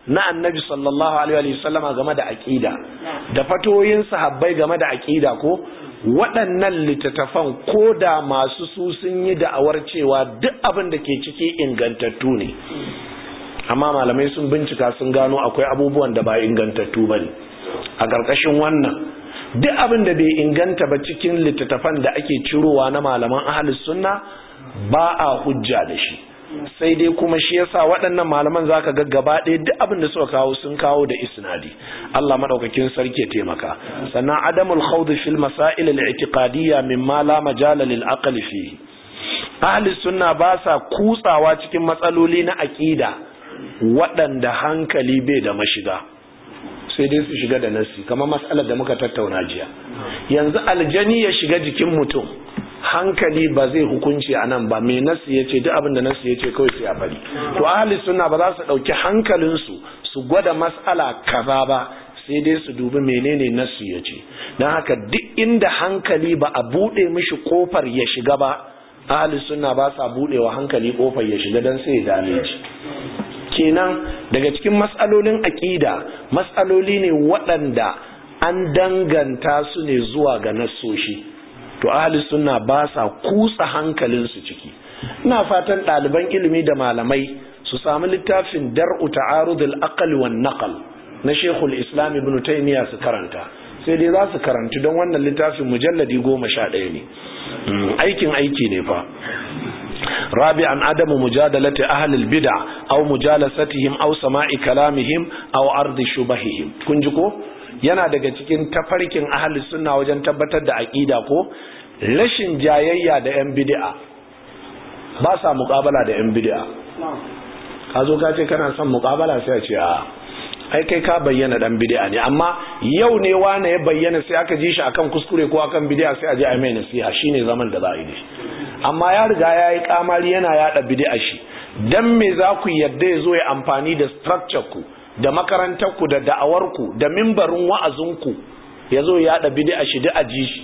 na annabi sallallahu alaihi wasallama game da aqida da fatoyin sahabbai game da aqida ko waɗannan littattafan ko da masu su sun yi da'awar cewa duk abin da ke ciki ingantattu ne amma malamai sun bincika sun gano akwai abubuwan da ba ingantattu ba ne a ƙarƙashin wannan duk abin da bai inganta ba cikin littattafan da ake cirowa na malaman ahalus sunna ba a hujja da shi sai dai kuma shi yasa waɗannan malaman zaka ga gaba ɗaya duk abin da suka kawo sun kawo da isnadi Allah madaukakin sarki ya taimaka sannan adamul khawd fil masail al i'tiqadiyya mimma la majala lil aqli fihi ahli sunna ba sa kutsawa cikin matsaloli na aqida waɗanda hankali bai da mashiga sai dai su shiga da nasi kamar mas'alar da muka tattauna jiya yanzu aljani ya shiga jikin mutum hankali ba zai hukunci a nan ba mai nasi ya ce duk abin da nasi ya ce kawai sai a bari to ahli sunna ba za su ɗauki hankalinsu su gwada mas'ala kaza ba sai dai su dubi menene nasi ya ce don haka duk inda hankali ba a buɗe mishi kofar ya shiga ba ahli sunna ba sa buɗewa hankali kofar ya shiga don sai ya dame shi kenan daga cikin matsalolin aƙida matsaloli ne waɗanda an danganta su ne zuwa ga nassoshi to ahli sunna ba sa kutsa hankalinsu ciki ina fatan ɗaliban ilimi da malamai su samu littafin dar'u ta'arudul aql wan naql na Sheikhul Islam Ibn Taymiyyah su karanta sai dai za su karanci don wannan littafin mujalladi goma sha ɗaya ne aikin aiki ne fa رابعا عدم مجادلة أهل البدع أو مجالستهم أو سماع كلامهم أو عرض شبههم كنجكو yana daga cikin tafarkin ahli sunna wajen tabbatar da aqida ko rashin jayayya da yan bid'a ba sa muqabala da yan bid'a ka zo ka ce kana son muqabala sai a ce a ai kai ka bayyana dan bid'a ne amma yau ne wane ya bayyana sai aka ji shi akan kuskure ko akan bid'a sai a je a mai nasiha shine zaman da za a yi amma ya riga ya yi kamari yana yada bid'a shi dan me za ku yadda ya zo ya amfani da structure ku da makarantar ku da da'awar ku da mimbarin wa'azin ku ya zo ya yada bid'a shi da aji shi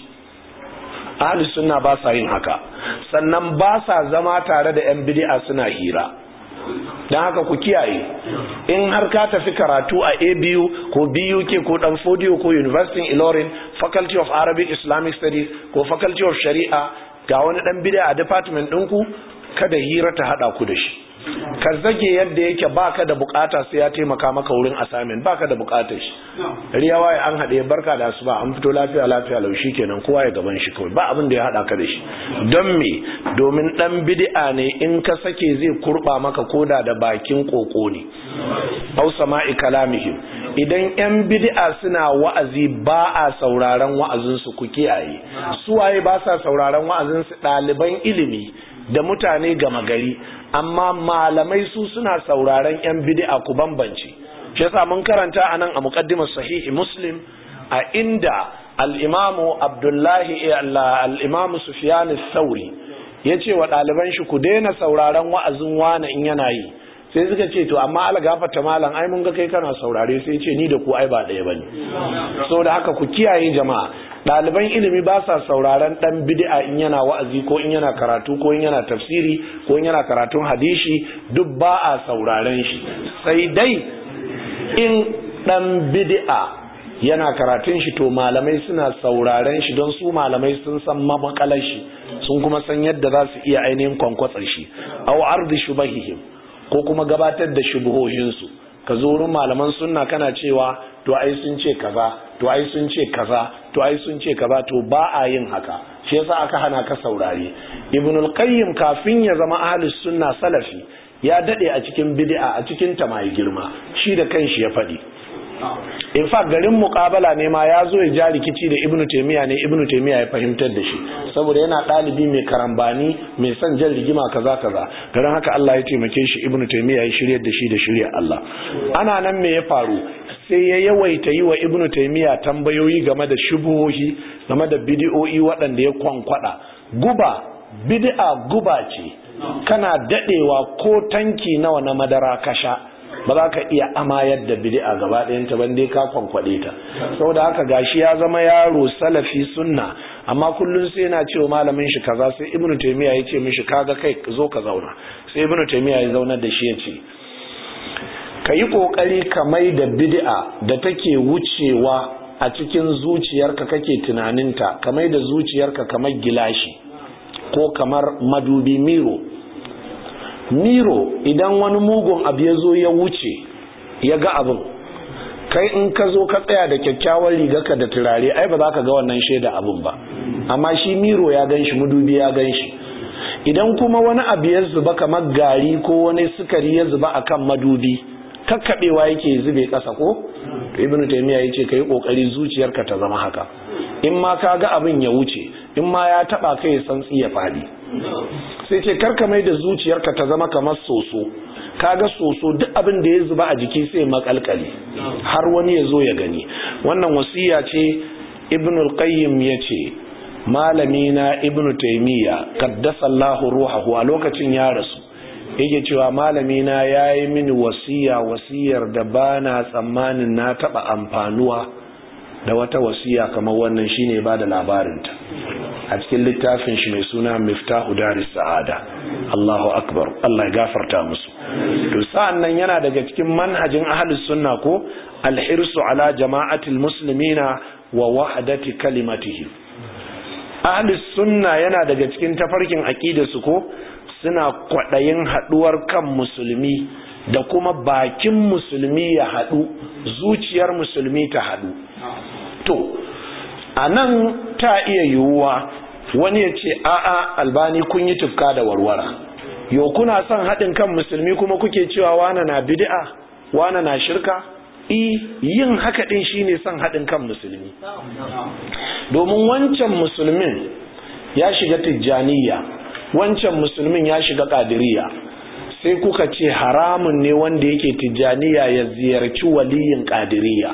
ahli sunna ba sa yin haka sannan ba sa zama tare da yan bid'a suna hira don haka ku kiyaye in har ka tafi karatu a abu ko buk ko dan fodiyo ko university ilorin faculty of arabic islamic studies ko faculty of shari'a ga wani dan bid'a a department ɗinku kada hira ta hada ku da shi ka zage yadda yake baka da bukata sai ya taimaka maka wurin assignment baka da bukatar shi riyawa ya an haɗe barka da su ba an fito lafiya lafiya laushi kenan kowa ya gaban shi kawai ba abin da ya hada ka da shi don me domin dan bid'a ne in ka sake zai kurba maka koda da bakin koko ne au sama'i kalamihim idan yan bid'a suna wa'azi ba a sauraron wa'azin su ku kiyaye su waye ba sa sauraron wa'azin su ɗaliban ilimi da mutane gama gari amma malamai su suna sauraron yan bid'a ku bambance shi yasa mun karanta anan a muqaddimar sahihi muslim a inda al-imamu abdullahi al-imamu sufyan ath-thauri yace wa ɗaliban shi ku daina sauraron wa'azin wani in yana yi sai suka ce to amma ala gafarta malam ai mun ga kai kana saurare sai ce ni da ku ai ba ɗaya bane saboda haka ku kiyaye jama'a ɗaliban ilimi ba sa sauraron ɗan bid'a in yana wa'azi ko in yana karatu ko in yana tafsiri ko in yana karatun hadishi duk ba a sauraren shi sai dai in ɗan bid'a yana karatun shi to malamai suna sauraren shi don su malamai sun san mamakalar shi sun kuma san yadda za su iya ainihin kwankwatsar shi aw ardi shubahihim ko kuma gabatar da shubuhohinsu ka zo wurin malaman sunna kana cewa to ai sun ce kaza to ai sun ce kaza to ai sun ce kaza to ba a yin haka shi yasa aka hana ka saurare ibn al-qayyim kafin ya zama ahlus sunna salafi ya dade a cikin bid'a a cikin ta mai girma shi da kanshi ya fadi in fact garin muqabala ne ma ya zo ya ja rikici da ibnu taymiya ne ibnu taymiya ya fahimtar da shi saboda yana dalibi mai karambani mai son jan rigima kaza kaza garin haka Allah ya taimake shi ibnu taymiya ya shiryar da shi da shirya Allah ana nan me ya faru sai ya yawaita yi wa ibnu taymiya tambayoyi game da shubuhohi game da bid'o'i waɗanda ya kwankwada guba bid'a guba ce kana dadewa ko tanki nawa na madara kasha ba za ka iya amayar da bid'a gaba ɗayanta ban dai ka kwankwaɗe ta saboda haka gashi ya zama yaro salafi sunna amma kullum sai yana cewa malamin shi kaza sai ibnu taymiya ya ce mishi kaga kai zo ka zauna sai ibnu taymiya ya zaunar da shi ya ce ka yi ƙoƙari ka mai da bid'a da take wucewa a cikin zuciyarka kake tunaninta ka mai da zuciyarka kamar gilashi ko kamar madubi miro miro idan wani mugun abu ya zo ya wuce ya ga abin kai in ka zo ka tsaya da kyakkyawar rigarka da turare ai ba za ka ga wannan shaida abin ba amma shi miro ya gan shi madubi ya gan shi idan kuma wani abu ya zuba kamar gari ko wani sukari ya zuba akan madubi kakkaɓewa yake zube ƙasa ko to ibnu taymiya yace kai kokari zuciyarka ta zama haka in ma ka ga abin ya wuce in ma ya taba kai san ya fadi sai ce karka mai da zuciyarka ta zama kamar soso kaga soso duk abin da ya zuba a jiki sai makalkale har wani ya zo ya gani wannan wasiya ce ibnu al-qayyim yace malami na ibnu taymiya qaddasallahu ruhahu a lokacin ya rasu yake cewa malami na yayi mini wasiya wasiyar da bana tsammanin na taba amfanuwa da wata wasiya kamar wannan shine ba da labarinta a cikin littafin shi mai suna miftahu daris sa'ada Allahu akbar Allah ya gafarta musu to sa'an nan yana daga cikin manhajin ahlus sunna ko alhirsu ala jama'atil muslimina wa wahdati kalimatihim ahlus sunna yana daga cikin tafarkin aqidarsu ko suna kwaɗayin haɗuwar kan musulmi da kuma bakin musulmi ya haɗu zuciyar musulmi ta haɗu to a nan ta iya yiwuwa wani ya ce a'a albani kun yi tufka da warwara yau kuna son haɗin kan musulmi kuma kuke cewa wana na bid'a wana na shirka i yin haka ɗin shine son haɗin kan musulmi domin wancan musulmin ya shiga tijjaniya wancan musulmin ya shiga ƙadiriya sai kuka ce haramun ne wanda yake tijjaniya ya ziyarci waliyin ƙadiriya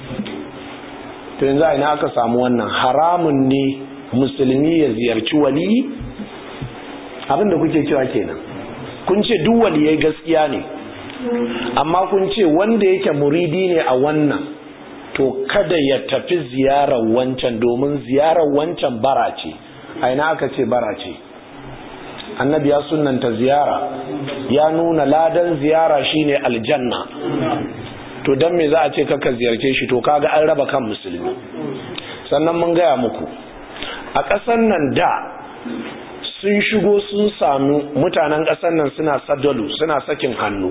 to yanzu ina aka samu wannan haramun ne musulmi ya ziyarci waliyi abinda kuke cewa kenan kun ce duk waliyai gaskiya ne amma kun ce wanda yake muridi ne a wannan to kada ya tafi ziyarar wancan domin ziyarar wancan bara ce a ina aka ce bara ce annabi ya sunanta ziyara ya nuna ladan ziyara shine aljanna to dan me za a ce kaka ziyarce shi to kaga an raba kan musulmi sannan mun gaya muku a ƙasar nan da sun shigo sun samu mutanen ƙasar nan suna sadalu suna sakin hannu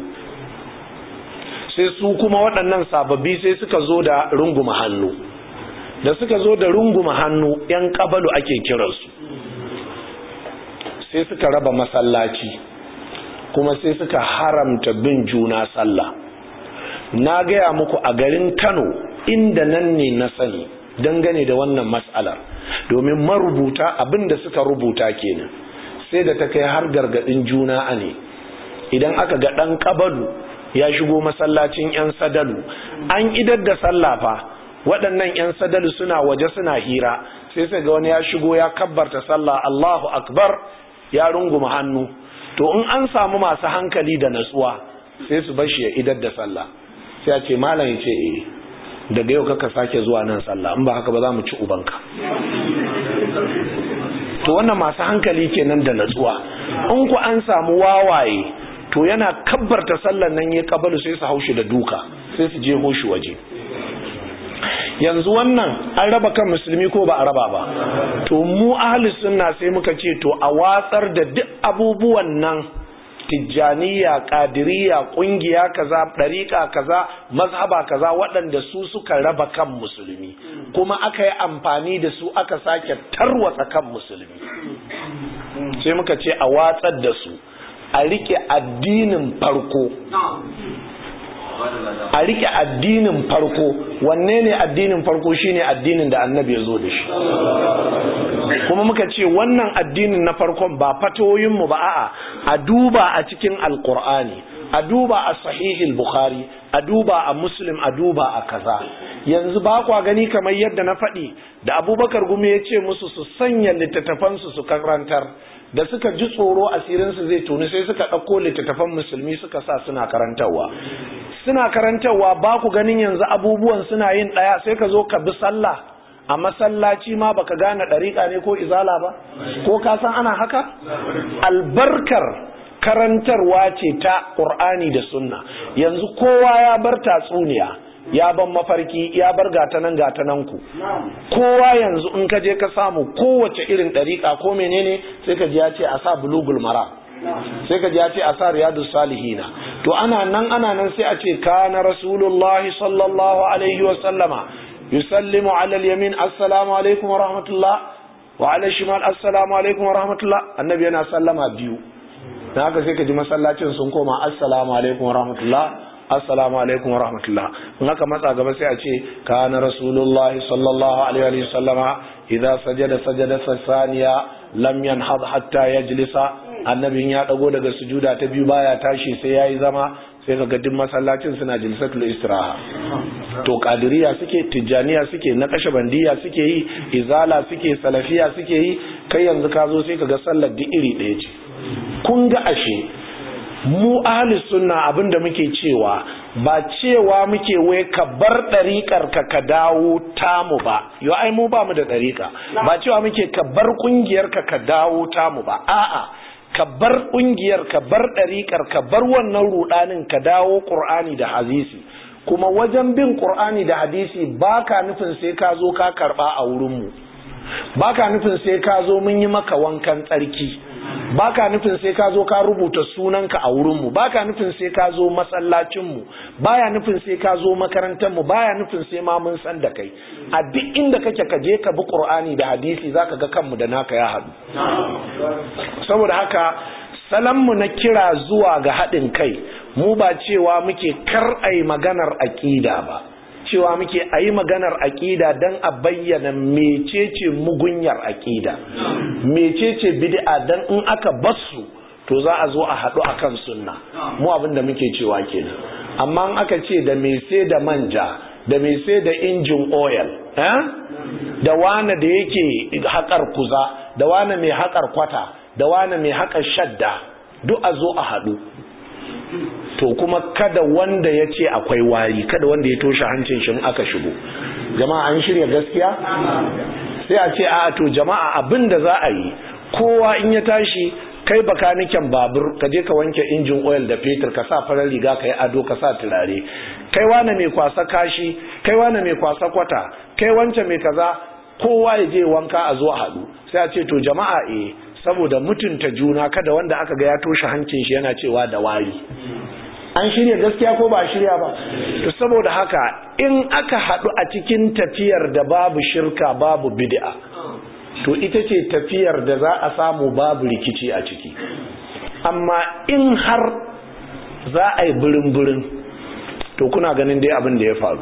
sai su kuma waɗannan sababbi sai suka zo da runguma hannu da suka zo da runguma hannu 'yan ƙabalu ake kiransu sai suka raba masallaci kuma sai suka haramta bin juna sallah na gaya muku a garin kano inda nan ne na sani dangane da wannan matsalar domin marubuta abinda suka rubuta kenan sai da ta kai har gargadin juna a ne idan aka ga ɗan ƙabalu ya shigo masallacin 'yan sadalu an idar da sallafa waɗannan 'yan sadalu suna waje suna hira sai sai ga wani ya shigo ya kabbarta sallah Allahu akbar ya runguma hannu to in an samu masu hankali da natsuwa sai su bashi ya idar da sallah sai ya ce malam ya ce eh daga yau kaka sake zuwa nan sallah in ba haka ba za mu ci ubanka to wannan masu hankali kenan da natsuwa in ku an samu wawaye to yana kabbarta sallan nan ya kabalu sai su haushi da duka sai su je hoshi waje yanzu wannan an raba kan musulmi ko ba a raba ba to mu ahli sunna sai muka ce to a watsar da duk abubuwan nan tijjaniya kadiriya kungiya kaza dariƙa kaza mazhaba kaza waɗanda su suka raba kan musulmi kuma aka yi amfani da su aka sake tarwatsa kan musulmi sai muka ce a watsar da su a rike addinin farko a rike addinin farko wanne ne addinin farko shine addinin da annabi ya zo da shi kuma muka ce wannan addinin na farkon ba fatoyinmu ba a'a a duba a cikin alkur'ani a duba a sahihil bukhari a duba a muslim a duba a kaza yanzu ba kwa gani kamar yadda na faɗi da abubakar gumi ya ce musu su sanya littattafansu su karantar da suka ji tsoro asirinsu zai tuni sai suka ɗauko littattafan musulmi suka sa suna karantarwa suna karantarwa ba ku ganin yanzu abubuwan suna yin ɗaya sai ka zo ka bi sallah a masallaci ma baka gane ɗariƙa ne ko izala ba ko ka san ana haka albarkar karantarwa ce ta ƙur'ani da sunna yanzu kowa ya bar tatsuniya ya ban mafarki ya bar gatanan gatanan ku kowa yanzu in ka je ka samu kowace irin ɗariƙa ko menene sai ka ji ya ce a sa bulugul mara sai ka ji ya ce a sa riyadu salihina to ana nan ana nan sai a ce kana rasulullahi sallallahu alaihi wa sallama yusallimu ala al-yamin assalamu alaikum wa rahmatullah wa ala shimal assalamu alaikum wa rahmatullah annabi yana sallama biyu dan haka sai ka ji masallacin sun koma assalamu alaikum wa rahmatullah assalamu alaikum wa rahmatullah in haka matsa gaba sai a ce kana rasulullahi sallallahu alaihi wa sallama idza sajada sajada saniya lam yanhad hatta yajlisa annabin ya dago daga sujuda ta biyu baya tashi sai yayi zama sai kaga duk masallacin suna jilsatul istiraha to kadiriya suke tijjaniya suke na kashe bandiya suke yi izala suke salafiya suke yi kai yanzu ka zo sai kaga sallar duk iri ɗaya ce kun ga ashe mu ahli sunna abinda muke cewa ba cewa muke wai ka bar ɗariƙar ka ka dawo tamu ba yo ai mu ba mu da ɗariƙa ba cewa muke ka bar ƙungiyar ka ka dawo tamu ba a'a ka bar ƙungiyar ka bar ɗariƙar ka bar wannan ruɗanin ka dawo ƙur'ani da hadisi kuma wajen bin ƙur'ani da hadisi ba ka nufin sai ka zo ka karɓa a wurinmu ba ka nufin sai ka zo mun yi maka wankan tsarki ba ka nufin sai ka zo ka rubuta sunanka a wurinmu ba ka nufin sai ka zo masallacinmu ba ya nufin sai ka zo makarantarmu ba ya nufin sai ma mun san da kai a duk inda kake ka je ka bi ƙur'ani da hadisi za ka ga kanmu da naka ya haɗu saboda haka salanmu na kira zuwa ga haɗin kai mu ba cewa muke kar a yi maganar aƙida ba cewa muke a yi maganar aƙida don a bayyana mecece mugunyar aƙida mecece bid'a don in aka basu to za a zo a haɗu a kan sunna mu abinda muke cewa kenan amma in aka ce da mai sai da manja da mai sai da injin oil da wane da yake haƙar kuza da wane mai haƙar kwata da wane mai haƙar shadda duk a zo a haɗu to kuma kada wanda ya ce akwai wari kada wanda ya toshe hancin shi aka shigo jama'a an shirya gaskiya sai a ce a to jama'a abin da za a yi kowa in ya tashi kai bakaniken babur ka je ka wanke injin oil da fetur ka sa farar riga ka yi ado ka sa turare kai wane mai kwasa kashi kai wane mai kwasa kwata kai wance mai kaza kowa ya je wanka a zo a haɗu sai a ce to jama'a eh saboda mutunta juna kada wanda aka ga ya toshe hancin shi yana cewa da wari an shirya gaskiya ko ba shirya ba to saboda haka in aka haɗu a cikin tafiyar da babu shirka babu bid'a to ita ce tafiyar da za a samu babu rikici a ciki amma in har za a yi birin-birin to kuna ganin dai abin da ya faru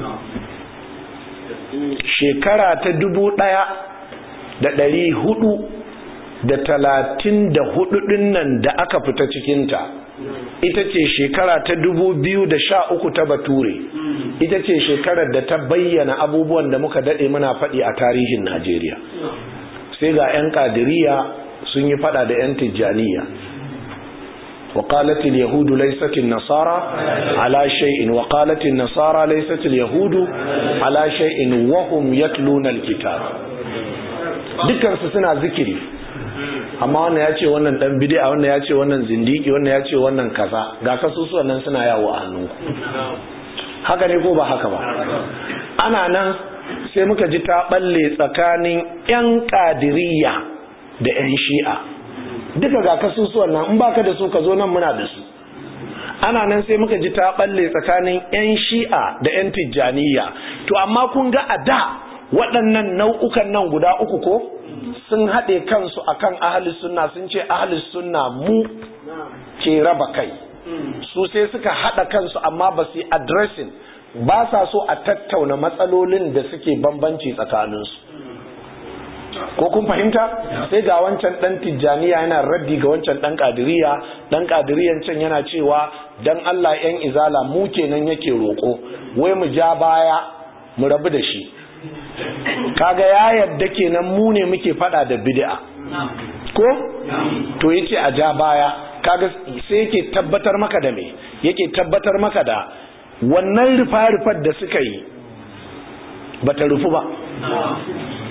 shekara ta dubu ɗaya da ɗari hudu da talatin da hudu nan da aka fita cikinta ita ce shekara ta dubu biyu da sha uku ta bature ita ce shekarar da ta bayyana abubuwan da muka daɗe muna faɗi a tarihin najeriya sai ga 'yan ƙadiriya sun yi faɗa da 'yan tijjaniya وقالت اليهود ليست النصارى على شيء وقالت النصارى ليست اليهود على شيء وهم يتلون الكتاب dukkan su suna zikiri amma wannan ya ce wannan dan bid'a wannan ya ce wannan zindiki wannan ya ce wannan kaza ga kasusuwan nan suna yawo a hannunku haka ne ko ba haka ba ana nan sai muka ji ta balle tsakanin yan kadiriya da yan shi'a duka ga kasusuwan nan in baka da su ka zo nan muna da su ana nan sai muka ji ta balle tsakanin yan shi'a da yan tijjaniya to amma kun ga a da waɗannan nau'ukan nan guda uku ko sun haɗe kansu akan ahli sunna sun ce ahli sunna mu ke raba kai su sai suka haɗa kansu amma ba su yi addressing ba sa so a tattauna matsalolin da suke bambanci tsakaninsu ko kun fahimta sai ga wancan dan tijjaniya yana raddi ga wancan dan kadiriya dan kadiriyan can yana cewa dan Allah yan izala mu kenan yake roko wai mu ja baya mu rabu da shi kaga ya yadda kenan mu ne muke fada da bid'a ko to yace a ja baya kaga sai yake tabbatar maka da me yake tabbatar maka da wannan rufa-rufar da suka yi bata rufu ba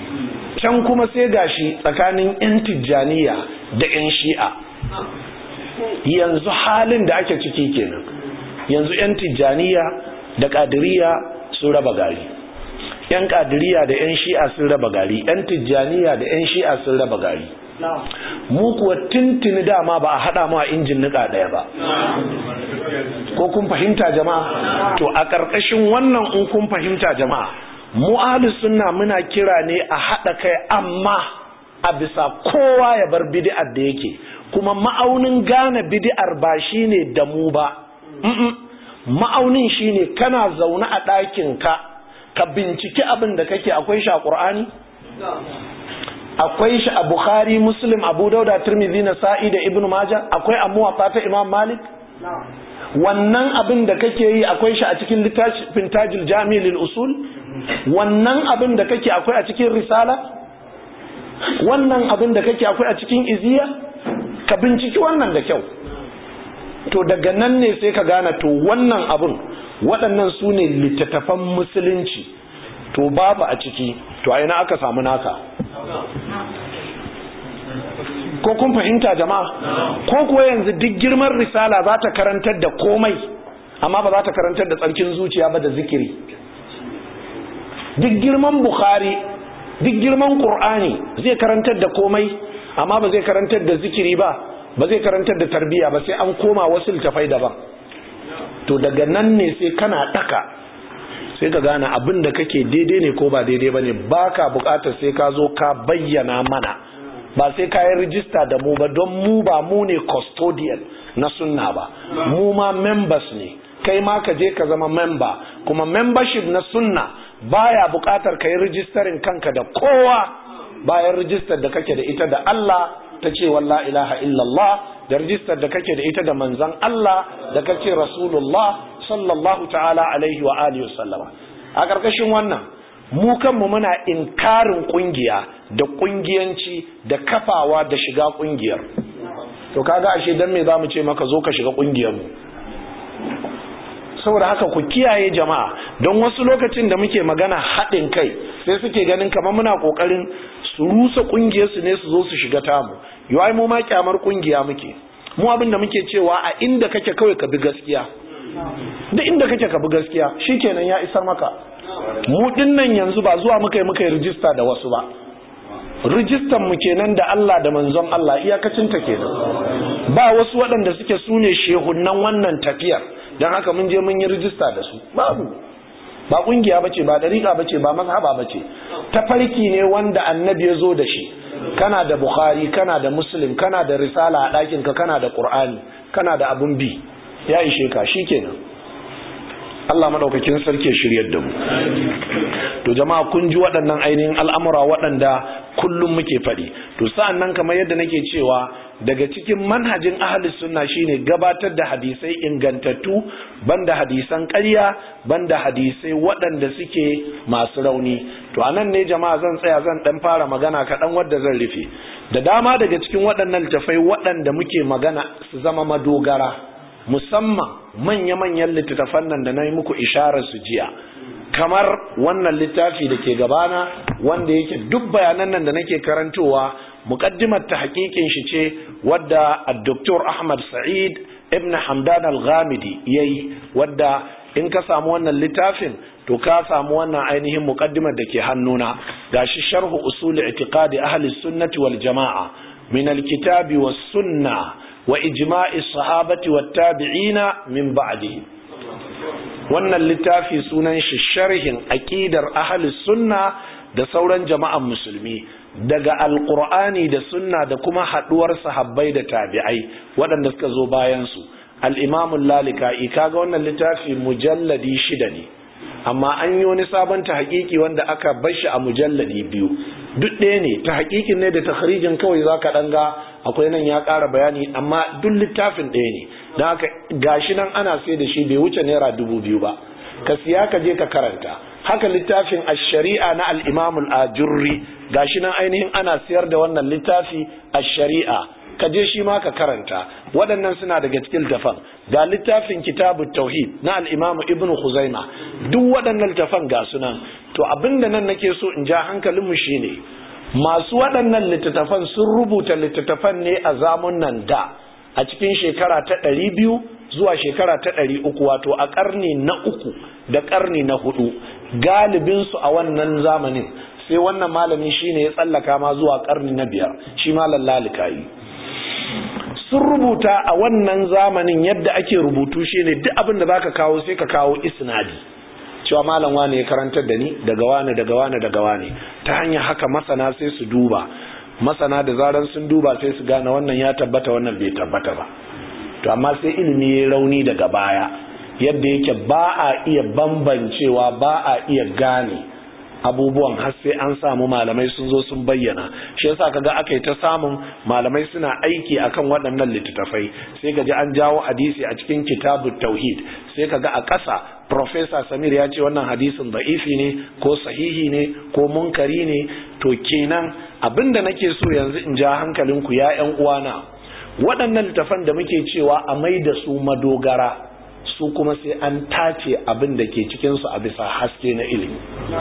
can kuma sai gashi tsakanin 'yan tijjaniya da 'yan shi'a yanzu halin da ake ciki kenan yanzu 'yan tijjaniya da ƙadiriya sun raba gari 'yan ƙadiriya da 'yan shi'a sun raba gari 'yan tijjaniya da 'yan shi'a sun raba gari mu kuwa tuntuni dama ba a haɗa mu a injin niƙa ɗaya ba ko kun fahimta jama'a to a ƙarƙashin wannan in kun fahimta jama'a mu sunna muna kira ne a haɗa kai amma a bisa kowa ya bar bid'ar da yake kuma ma'aunin gane bid'ar ba shine da mu ba ma'aunin shine kana zaune a ɗakin ka ka binciki abin da kake akwai shi a ƙur'ani akwai shi a bukhari muslim abu dauda tirmidhi na sa'i da ibnu majah akwai a muwatta ta imam malik wannan abin da kake yi akwai shi a cikin littafin tajil jami lil usul wannan abin da kake akwai a cikin risala wannan abin da kake akwai a cikin iziya ka binciki wannan da kyau to daga nan ne sai ka gane to wannan abin waɗannan su ne littattafan musulunci to babu a ciki to a ina aka samu naka ko kun fahimta jama'a ko kuwa yanzu duk girman risala za ta karantar da komai amma ba za ta karantar da tsarkin zuciya ba da zikiri duk girman bukhari duk girman qur'ani zai karantar da komai amma ba zai karantar da zikiri ba ba zai karantar da tarbiya ba sai an koma wasu littafai daban to daga nan ne sai kana daka sai ka gane abin da kake daidai ne ko ba daidai ba ne ba ka bukatar sai ka zo ka bayyana mana ba sai ka yi rijista da mu ba don mu ba mu ne custodian na sunna ba mu ma members ne kai ma ka je ka zama member kuma membership na sunna baya bukatar ka yi rijistarin kanka da kowa bayan rijistar da kake da ita da Allah ta ce walla ilaha illallah da rijistar da kake da ita da manzan Allah da kace rasulullah sallallahu ta'ala alaihi wa alihi sallama a ƙarƙashin wannan mu kanmu muna inkarin ƙungiya da ƙungiyanci da kafawa da shiga ƙungiyar to kaga ashe dan me zamu ce maka zo ka shiga ƙungiyar mu saboda haka ku kiyaye jama'a don wasu lokacin da muke magana haɗin kai sai suke ganin kamar muna ƙoƙarin su rusa ƙungiyar su ne su zo su shiga tamu yawai mu ma kyamar ƙungiya muke mu abin da muke cewa a inda kake kawai ka bi gaskiya da inda kake ka bi gaskiya shikenan ya isar maka mu dinnan yanzu ba zuwa muka yi muka yi rijista da wasu ba rijistan mu kenan da Allah da manzon Allah iyakacin ta kenan ba wasu waɗanda suke sune shehunan wannan tafiyar dan haka mun je mun yi rijista da su babu ba kungiya bace ba dariqa bace ba mazhaba bace tafarki ne wanda annabi ya zo da shi kana da bukhari kana da muslim kana da risala a ɗakin ka kana da qur'ani kana da abun bi ya ishe ka shikenan Allah madaukakin sarki shiryar da mu to jama'a kun ji waɗannan ainihin al'amura waɗanda kullum muke faɗi to sa'an nan kamar yadda nake cewa daga cikin manhajin ahli sunna shine gabatar da hadisai ingantattu banda hadisan ƙarya banda hadisai waɗanda suke masu rauni to anan ne jama'a zan tsaya zan dan fara magana kaɗan wadda zan rufe da dama daga cikin waɗannan littafai waɗanda muke magana su zama madogara musamman manya-manyan littattafan nan da na yi muku isharar su jiya kamar wannan littafi da ke gabana wanda yake duk bayanan nan da nake karantowa muqaddimar ta hakikin shi ce wadda Dr. Ahmad Sa'id ibn Hamdan al-Ghamidi yayi wadda in ka samu wannan littafin to ka samu wannan ainihin muqaddimar da ke hannuna gashi sharhu usul i'tiqadi ahli sunnati wal jamaa min al-kitabi was sunnah wa ijma'i sahabati wat tabi'ina min ba'di wannan littafi sunan shi sharhin aqidar ahli sunna da sauran jama'an musulmi daga alqur'ani da sunna da kuma haduwar sahabbai da tabi'ai waɗanda suka zo bayan su al-imam al-lalika'i kaga wannan littafi mujalladi shida ne amma an yi wani sabon ta hakiki wanda aka bar shi a mujalladi biyu duk ɗaya ne ta hakikin ne da takhrijin kawai zaka dan ga akwai nan ya ƙara bayani amma duk littafin ɗaya ne don haka gashi nan ana sai da shi bai wuce naira dubu biyu ba ka siya ka je ka karanta haka littafin ash-shari'a na al-imam al-ajurri gashi nan ainihin ana siyar da wannan littafi ash-shari'a ka je shi ma ka karanta waɗannan suna daga cikin littafan ga littafin kitabut tauhid na al-imam ibn khuzaima duk waɗannan littafan ga sunan to abinda nan nake so in ja hankalinmu shine masu waɗannan littattafan sun rubuta littattafan ne a zamun nan da a cikin shekara ta ɗari biyu zuwa shekara ta ɗari uku wato a ƙarni na uku da ƙarni na hudu galibinsu a wannan zamanin sai wannan malami shine ya tsallaka ma zuwa ƙarni na biyar shi malam lalikayi sun rubuta a wannan zamanin yadda ake rubutu shine duk abin da zaka kawo sai ka kawo isnadi cewa malam wane ya karantar da ni daga wane daga wane daga wane ta hanyar haka masana sai su duba masana da zaran sun duba sai su gane wannan ya tabbata wannan bai tabbata ba to amma sai ilimi ya rauni daga baya yadda yake ba a iya bambancewa ba a iya gane abubuwan har sai an samu malamai sun zo sun bayyana shi yasa kaga aka yi ta samun malamai suna aiki akan waɗannan littattafai sai kaji an jawo hadisi a cikin kitabut tauhid sai kaga a ƙasa professor Samir ya ce wannan hadisin da'ifi ne ko sahihi ne ko munkari ne to kenan abinda nake so yanzu in ja hankalinku ya ƴan uwana waɗannan littafan da muke cewa a mai da su madogara su kuma sai an tace abin da ke cikinsu a bisa haske na ilimi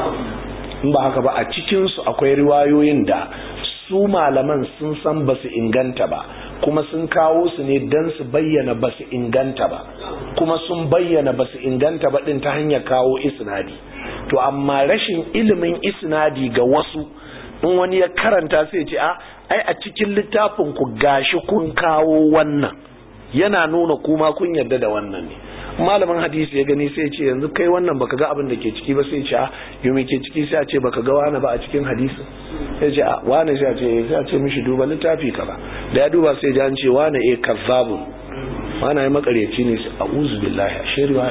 in ba haka ba a cikinsu akwai riwayoyin da su malaman sun san ba su inganta ba kuma sun kawo su ne don su bayyana ba su inganta ba kuma sun bayyana ba su inganta ba ɗin ta hanyar kawo isnadi to amma rashin ilimin isnadi ga wasu in wani ya karanta sai ce a ai a cikin littafin ku gashi kun kawo wannan yana nuna kuma kun yarda da wannan ne malamin hadisi ya gani sai ce yanzu kai wannan baka ga abin da ke ciki ba sai ce a yau ke ciki sai a ce baka ga wani ba a cikin hadisi sai ce a wani sai a ce sai a ce mishi duba littafi ka ba da ya duba sai an ce wani eh kazzabun wani ya makaryaci ne a uzu billahi a shirwa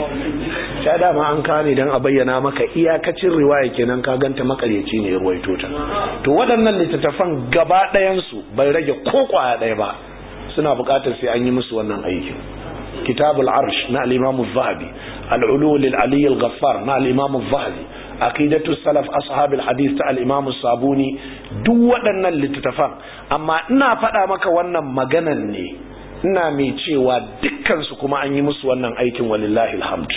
ta dama an kane don a bayyana maka iyakacin riwaya kenan ka ganta makaryaci ne ya ruwaito ta to waɗanlan littattafan gaba ɗayansu bai rage ko kwaya ɗaya ba suna buƙatar sai an yi musu wannan aikin كتاب العرش مع الإمام الذهبي العلو للعلي الغفار مع الإمام الذهبي عقيدة السلف أصحاب الحديث تاع الإمام الصابوني duk waɗannan littattafan amma ina faɗa maka wannan maganan ne ina mai cewa dukkansu kuma an yi musu wannan aikin walillahi alhamd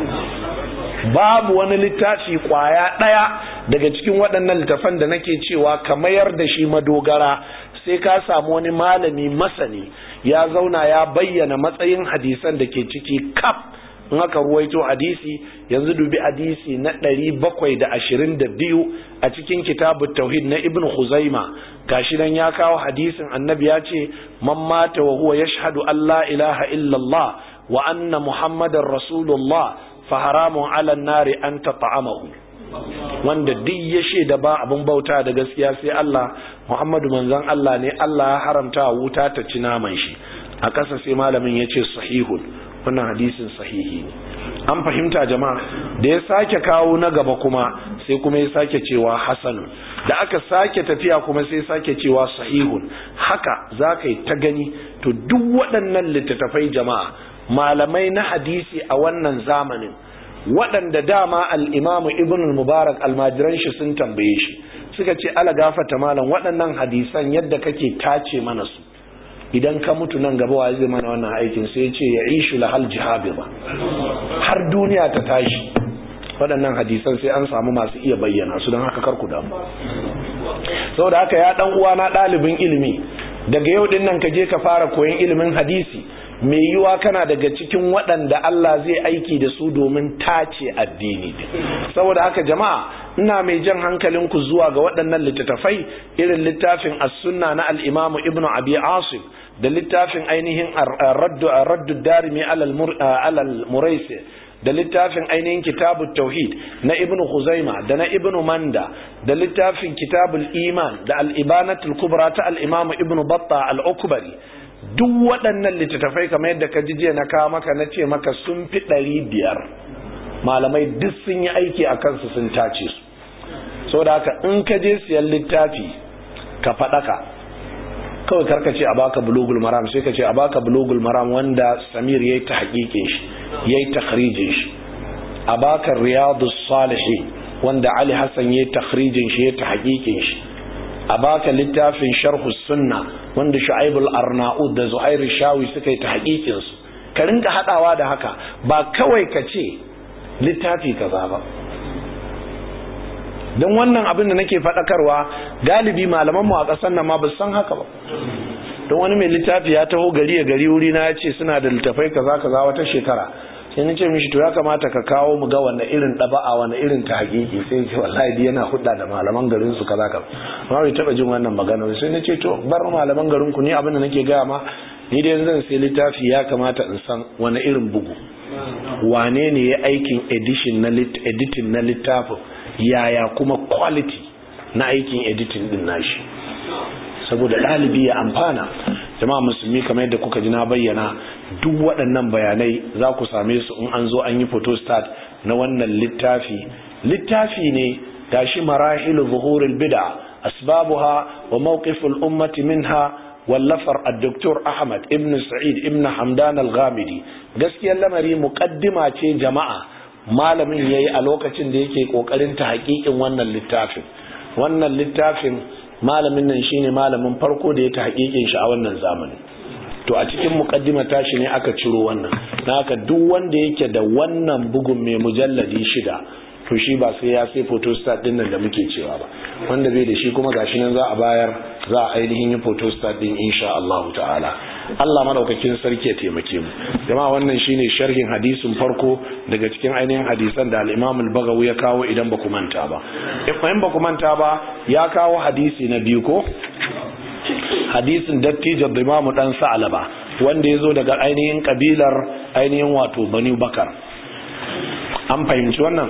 babu wani littafi kwaya ɗaya daga cikin waɗannan littattafan da nake cewa ka mayar da shi madogara sai ka samu wani malami masani ya zauna ya bayyana matsayin hadisan da ke ciki kaf in aka ruwaito hadisi yanzu dubi hadisi na ɗari bakwai da ashirin da biyu a cikin kitabu tauhid na ibn Khuzaima gashi nan ya kawo hadisin annabi ya ce man mata wa huwa yashhadu an la ilaha illallah wa anna muhammadar rasulullah fa haramun ala nari an tata'amahu wanda duk ya shaida ba abin bauta da gaskiya sai Allah Muhammadu manzon Allah ne Allah ya haramta wuta ta ci naman shi a ƙasa sai malamin ya ce sahihun wannan hadisin sahihi ne an fahimta jama'a da ya sake kawo na gaba kuma sai kuma ya sake cewa hasanun da aka sake tafiya kuma sai sake cewa sahihun haka za ka yi ta gani to duk waɗannan littattafai jama'a malamai na hadisi a wannan zamanin waɗanda dama al'imamu ibn mubarak almajiran shi sun tambaye shi suka ce ala gafata malam waɗannan hadisan yadda kake tace mana su idan ka mutu nan gaba wa zai mana wannan aikin sai ce ya ishu lahal jihabi ba har duniya ta tashi waɗannan hadisan sai an samu masu iya bayyana su don haka karku damu saboda haka ya ɗan uwa na ɗalibin ilimi daga yau ɗin nan ka je ka fara koyon ilimin hadisi mai yiwa kana daga cikin waɗanda Allah zai aiki da su domin tace addini saboda haka jama'a ina mai jan hankalinku zuwa ga waɗannan littattafai irin littafin as-sunna na al-imam ibnu abi asim da littafin ainihin raddu raddu darimi alal muraisi da littafin ainihin kitabut tauhid na ibnu khuzaima da na ibnu manda da littafin kitabul iman da al-ibanatul kubra ta al-imam ibnu batta al-ukbari duk waɗannan littattafai kamar yadda ka jiya na kawo maka na ce maka sun fi ɗari biyar malamai duk sun yi aiki a kansu sun tace su so da haka in ka je siyan littafi ka faɗaka kawai karka ce a baka bulugul maram sai ka ce a baka bulugul maram wanda samir ya yi ta haƙiƙin shi ya yi takhrijin shi a baka riyadu salihi wanda ali hassan ya yi takhrijin shi ya ta haƙiƙin shi a baka littafin sharhu sunna wanda shu'aibul arnaud da zuhair shawi suka yi ta hakikin su ka rinka hadawa da haka ba kawai ka ce littafi kaza ba don wannan abin da nake faɗakarwa galibi malaman mu a ƙasar nan ma ba san haka ba don wani mai littafi ya taho gari ya gari wuri na ya ce suna da littafai kaza kaza wata shekara sai na ce mishi to ya kamata ka kawo mu ga wanne irin ɗaba'a wanne irin ta hakiki sai ce wallahi yana hudda da malaman garin su kaza kaza amma bai taba jin wannan magana sai na ce to bar malaman garin ku ni abin da nake gaya ma ni dai zan sai littafi ya kamata in san wani irin bugu wane ne ya aikin edition na editing na littafin yaya kuma quality na aikin editing din nashi saboda ɗalibi ya amfana jama'a musulmi kamar yadda kuka ji na bayyana duk waɗannan bayanai za ku same su in an zo an yi photostat na wannan littafi littafi ne gashi marahilu zuhurul bid'a asbabuha wa mawqiful ummati minha wallafar ad-doktor Ahmad ibn Sa'id ibn Hamdan al-Ghamidi gaskiyar lamari muqaddima ce jama'a malamin yayi a lokacin da yake kokarin ta hakikin wannan littafin wannan littafin malamin nan shine malamin farko da ya ta hakikin shi a wannan zamani to a cikin muqaddima tashi ne aka ciro wannan haka duk wanda yake da wannan bugun mai mujalladi shida to shi ba sai ya sai photostat din nan da muke cewa ba wanda bai da shi kuma gashi nan za a bayar za a ainihin yi photostat din insha Allah ta'ala Allah madaukakin sarki ya taimake mu jama'a wannan shine sharhin hadisin farko daga cikin ainihin hadisan da al-Imam al-Baghawi ya kawo idan ba ku manta ba in ba ku manta ba ya kawo hadisi na biyu ko hadisin dattijo da Imam dan Sa'alaba wanda ya zo daga ainihin kabilar ainihin wato Bani Bakar an fahimci wannan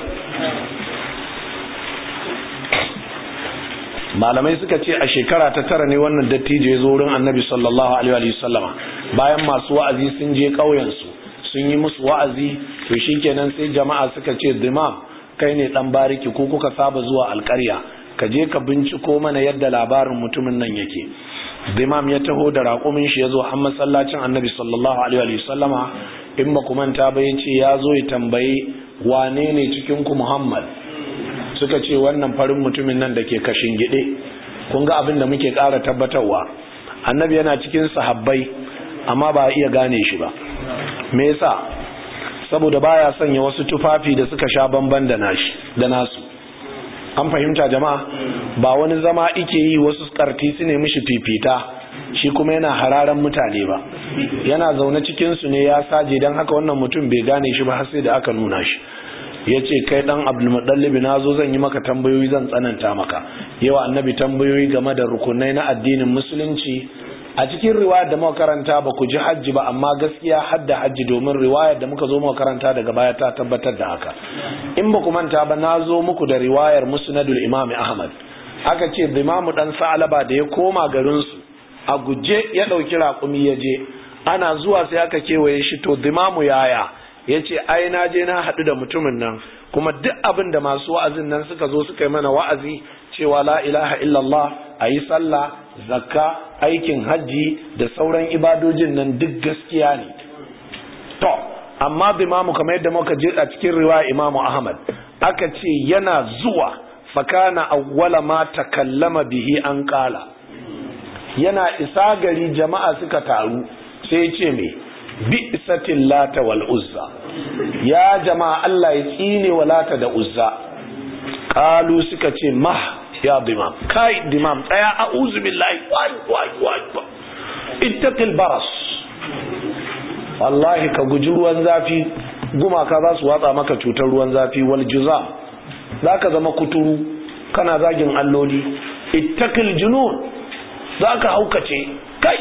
malamai suka ce a shekara ta tara ne wannan dattijo ya zo wurin annabi sallallahu alaihi wa sallama bayan masu wa'azi sun je ƙauyensu sun yi musu wa'azi to shikenan sai jama'a suka ce dimam kai ne dan bariki ko kuka saba zuwa alƙarya ka je ka binciko mana yadda labarin mutumin nan yake dimam ya taho da raƙumin shi ya zo har masallacin annabi sallallahu alaihi wa sallama in ba ku manta ba ya ce ya zo ya tambayi wane ne cikin ku muhammad suka ce wannan farin mutumin nan da ke kashin gide kun ga abin da muke ƙara tabbatarwa annabi yana cikin sahabbai amma ba a iya gane shi ba me yasa saboda baya sanya wasu tufafi da suka sha bamban da nashi da nasu an fahimta jama'a ba wani zama ike yi wasu karti su ne mishi fifita shi kuma yana hararan mutane ba yana zaune cikin su ne ya saje don haka wannan mutum bai gane shi ba har sai da aka nuna shi ya ce kai dan abdulmuɗallibi na zo zan yi maka tambayoyi zan tsananta maka yawa annabi tambayoyi game da rukunai na addinin musulunci a cikin riwayar da muka karanta ba ku ji hajji ba amma gaskiya hadda hajji domin riwayar da muka zo muka karanta daga baya ta tabbatar da haka in ba ku manta ba na zo muku da riwayar musnadul imam ahmad aka ce imamu dan sa'alaba da ya koma garin su a guje ya dauki raƙumi ya je ana zuwa sai aka kewaye shi to imamu yaya ya ce ai na je na haɗu da mutumin nan kuma duk abin da masu wa'azin nan suka zo suka yi mana wa'azi cewa la ilaha illallah a yi sallah zakka aikin hajji da sauran ibadojin nan duk gaskiya ne to amma imamu kamar yadda muka je a cikin riwaya imamu ahmad aka ce yana zuwa fakana awwala ma takallama bihi an kala yana isa gari jama'a suka taru sai ya ce me bi'satil lata wal uzza ya jama'a Allah ya tsine wa lata da uzza qalu suka ce mah ya dimam kai dimam tsaya a'udhu billahi wai wai wai ittaqil baras wallahi ka guji ruwan zafi gumaka za su watsa maka cutar ruwan zafi wal juza zaka zama kuturu kana zagin alloli ittaqil junun zaka haukace kai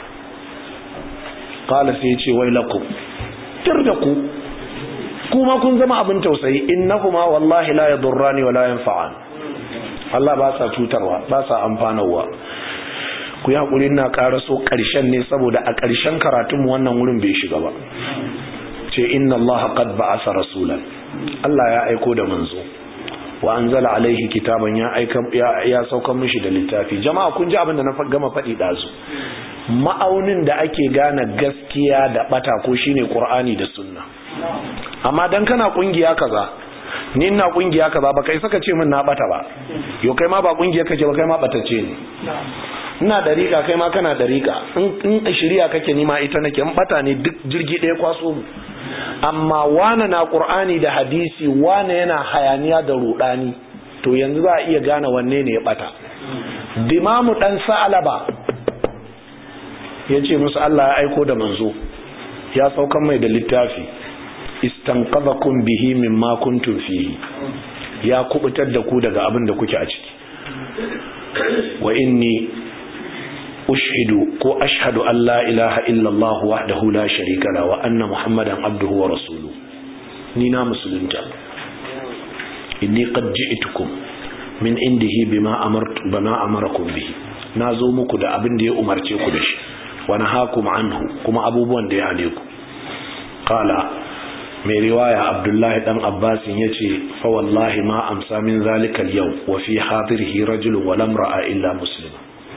kala sai ya ce wai lakum tir da ku kuma kun zama abin tausayi innahuma wallahi la yadurrani wala yanfa'an Allah ba sa cutarwa ba sa amfanarwa ku yi hakuri na karaso karshen ne saboda a karshen karatun mu wannan wurin bai shiga ba ce inna Allah qad ba'asa rasulan Allah ya aiko da manzo wa anzala alaihi kitaban ya aika ya, ya saukan mishi da littafi jama'a kun ji abin da na gama faɗi dazu ma'aunin da ake gane gaskiya da bata ko shine qur'ani da sunna amma dan kana kungiya kaza ni ina kungiya kaza ba kai saka ce min na bata ba yo kai ma ba kungiya kake ba kai ma batace ne ina dariƙa kai ma kana dariƙa in in shiriya kake ni ma ita nake in bata ne duk jirgi ɗaya kwaso mu amma wane na qur'ani da hadisi wane yana hayaniya da rudani to yanzu za a iya gane wanne ne ya bata dimamu dan sa'alaba ya ce musu Allah ya aiko da manzo ya saukan mai da littafi istanqadhakum bihi mimma kuntum fihi ya kubutar da ku daga abin da kuke a ciki wa inni ushidu ko ashhadu an la ilaha illa Allah wahdahu la sharika la wa anna muhammadan abduhu wa rasuluhu ni na musulunta inni qad ji'tukum min indihi bima amartu bama amarakum bihi nazo muku da abin da ya umarce ku da shi wa nahakum anhu kuma abubuwan da ya hane ku qala mai riwaya abdullahi dan abbasin ya ce fa wallahi ma amsa min zalikal yau wa fi hadirihi rajulun wa lam ra'a illa muslima